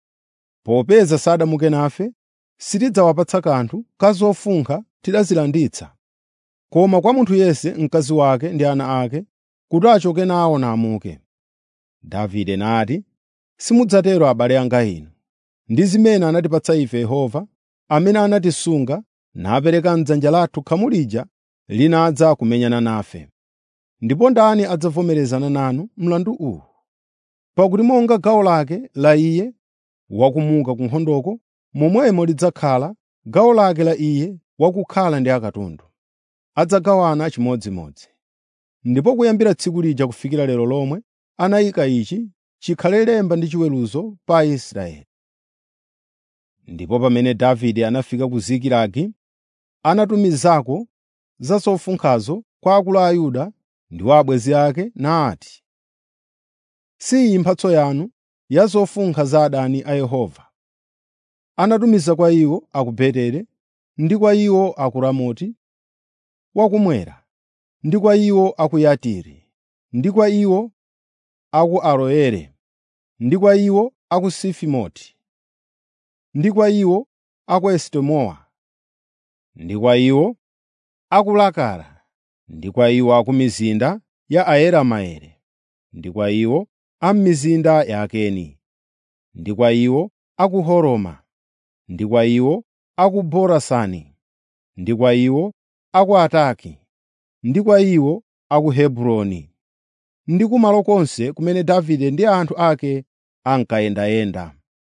“Popeza sadamuke nafe, sitidzawapatsa kanthu ka zofunkha tidazilanditsa, koma kwa munthu yense mkazi wake ndi ana ake kuti achoke nawo namuke.” Davide nati, “Simudzatero abale anga inu. Ndi zimene anatipatsa ife Yehova, amene anatisunga napereka m'dzanja lathu khamu lija linadza kumenyana nafe. ndipo ndani adzavomerezana nanu mlandu uwu? Pakuti monga gawo lake la iye wakumuka ku nkhondoko, momwemo lidzakhala gawo lake la iye wakukhala ndi akatundu. Adzagawana chimodzimodzi. Ndipo kuyambira tsiku lija kufikira lero lomwe anayika ichi chikhale lemba ndi chiweruzo pa Aisraeli. Ndipo pamene Davide anafika ku Zikilagi, anatumizako za zofunkhazo kwa akulu a Yuda ndi wa abwenzi ake nati, “Si iyi mphatso yanu ya zofunkha za adani a Yehova.” Anatumiza kwa iwo a ku Beteli ndi kwa iwo a ku Ramoti wakummwera, ndi kwa iwo a ku Yatiri, ndi kwa iwo a ku Aroeri, ndi kwa iwo a ku Sifimoti, ndi kwa iwo a ku Esitemowa, ndi kwa iwo a ku Lakara, ndi kwa iwo a ku mizinda ya Aerameeli, ndi kwa iwo a m'mizinda ya Akeni, ndi kwa iwo a ku Horoma, ndi kwa iwo a ku Borasani, ndi kwa iwo a ku Ataki, ndi kwa iwo a ku Hebroni, ndi kumalo konse kumene Davide ndi anthu ake ankayendayenda.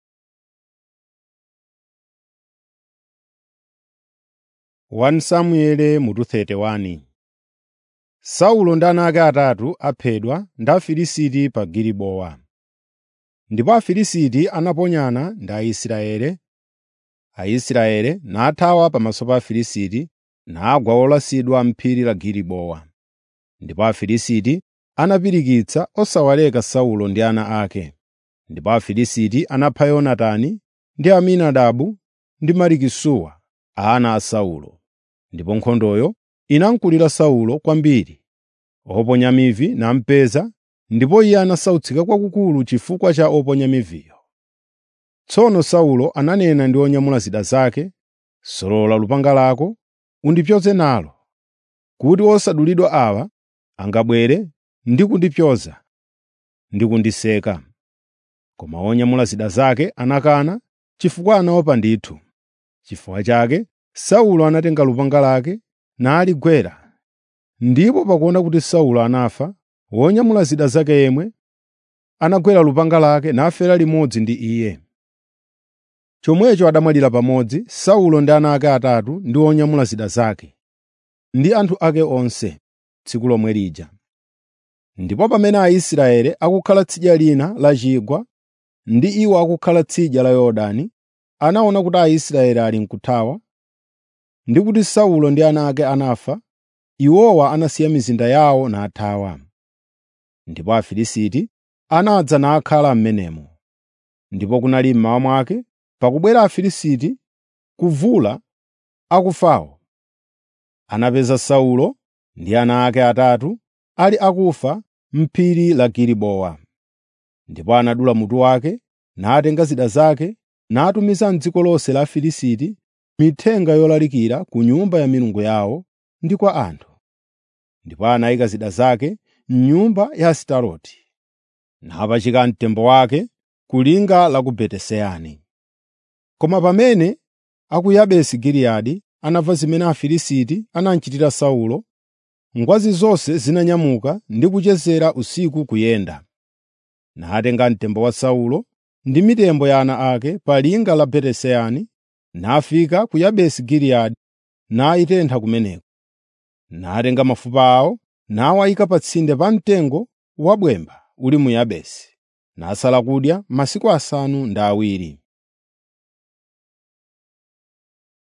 1 Samueli mutu 31 Saulo ndi ana ake atatu aphedwa ndi Afilisti pa Gilibowa. Ndipo Afilisti anaponyana ndi Aisraeli. Aisraeli nathawa pamaso pa Afilisti nagwa olasidwa m'phiri la Gilibowa. Ndipo Afilisti anapirikitsa osawaleka Saulo ndi ana ake. Ndipo Afilisti anapha Yonatani ndi Aminadabu ndi Malikisuwa, ana a Saulo. Ndipo nkhondoyo inamkulira Saulo kwambiri. Oponya mivi namupeza, ndipo iye anasautsika kwakukulu chifukwa cha oponya miviyo. Tsono Saulo ananena ndi onyamula zida zake, “Solola lupanga lako undipyoze nalo, kuti osadulidwa awa angabwere ndi kundipyoza ndi kundiseka.” Koma onyamula zida zake anakana chifukwa anaopa ndithu. Chifukwa chake Saulo anatenga lupanga lake naligwera. Ndipo pakuona kuti Saulo anafa, wonyamula zida zake yemwe anagwera lupanga lake nafera limodzi ndi iye. Chomwecho adamwalira pamodzi Saulo ndi ana ake atatu ndi onyamula zida zake, ndi anthu ake onse, tsiku lomwe lija. Ndipo pamene Aisraeli akukhala tsidya lina la chigwa ndi iwo akukhala tsidya la Yorodani, anaona kuti Aisraeli ali m'kuthawa ndi kuti Saulo ndi ana ake anafa, iwowa anasiya mizinda yawo nathawa. Ndipo Afilisti anadza nakhala m'menemo. Ndipo kunali mmawa mwake pakubwera Afilisti kuvula akufawo. Anapeza Saulo ndi ana ake atatu ali akufa m'phiri la Gilibowa. Ndipo anadula mutu wake, natenga zida zake, natumiza m'dziko lonse la Afilisti mithenga yolalikira ku nyumba ya milungu yawo ndi kwa anthu. Ndipo anayika zida zake m'nyumba ya Astaroti, napachika mtembo wake ku linga la ku Betesani. Koma pamene a ku Yabesi Giliyadi anamva zimene Afilisti anachitira Saulo, ngwazi zonse zinanyamuka ndi kuchezera usiku kuyenda. Natenga mtembo wa Saulo ndi mitembo ya ana ake pa linga la Betesani, nafika ku Yabesi Giliyadi nayitentha kumeneko. Natenga mafupa awo nawayika pa tsinde pa mtengo wabwemba uli mu Yabesi, nasala kudya masiku asanu ndi awiri.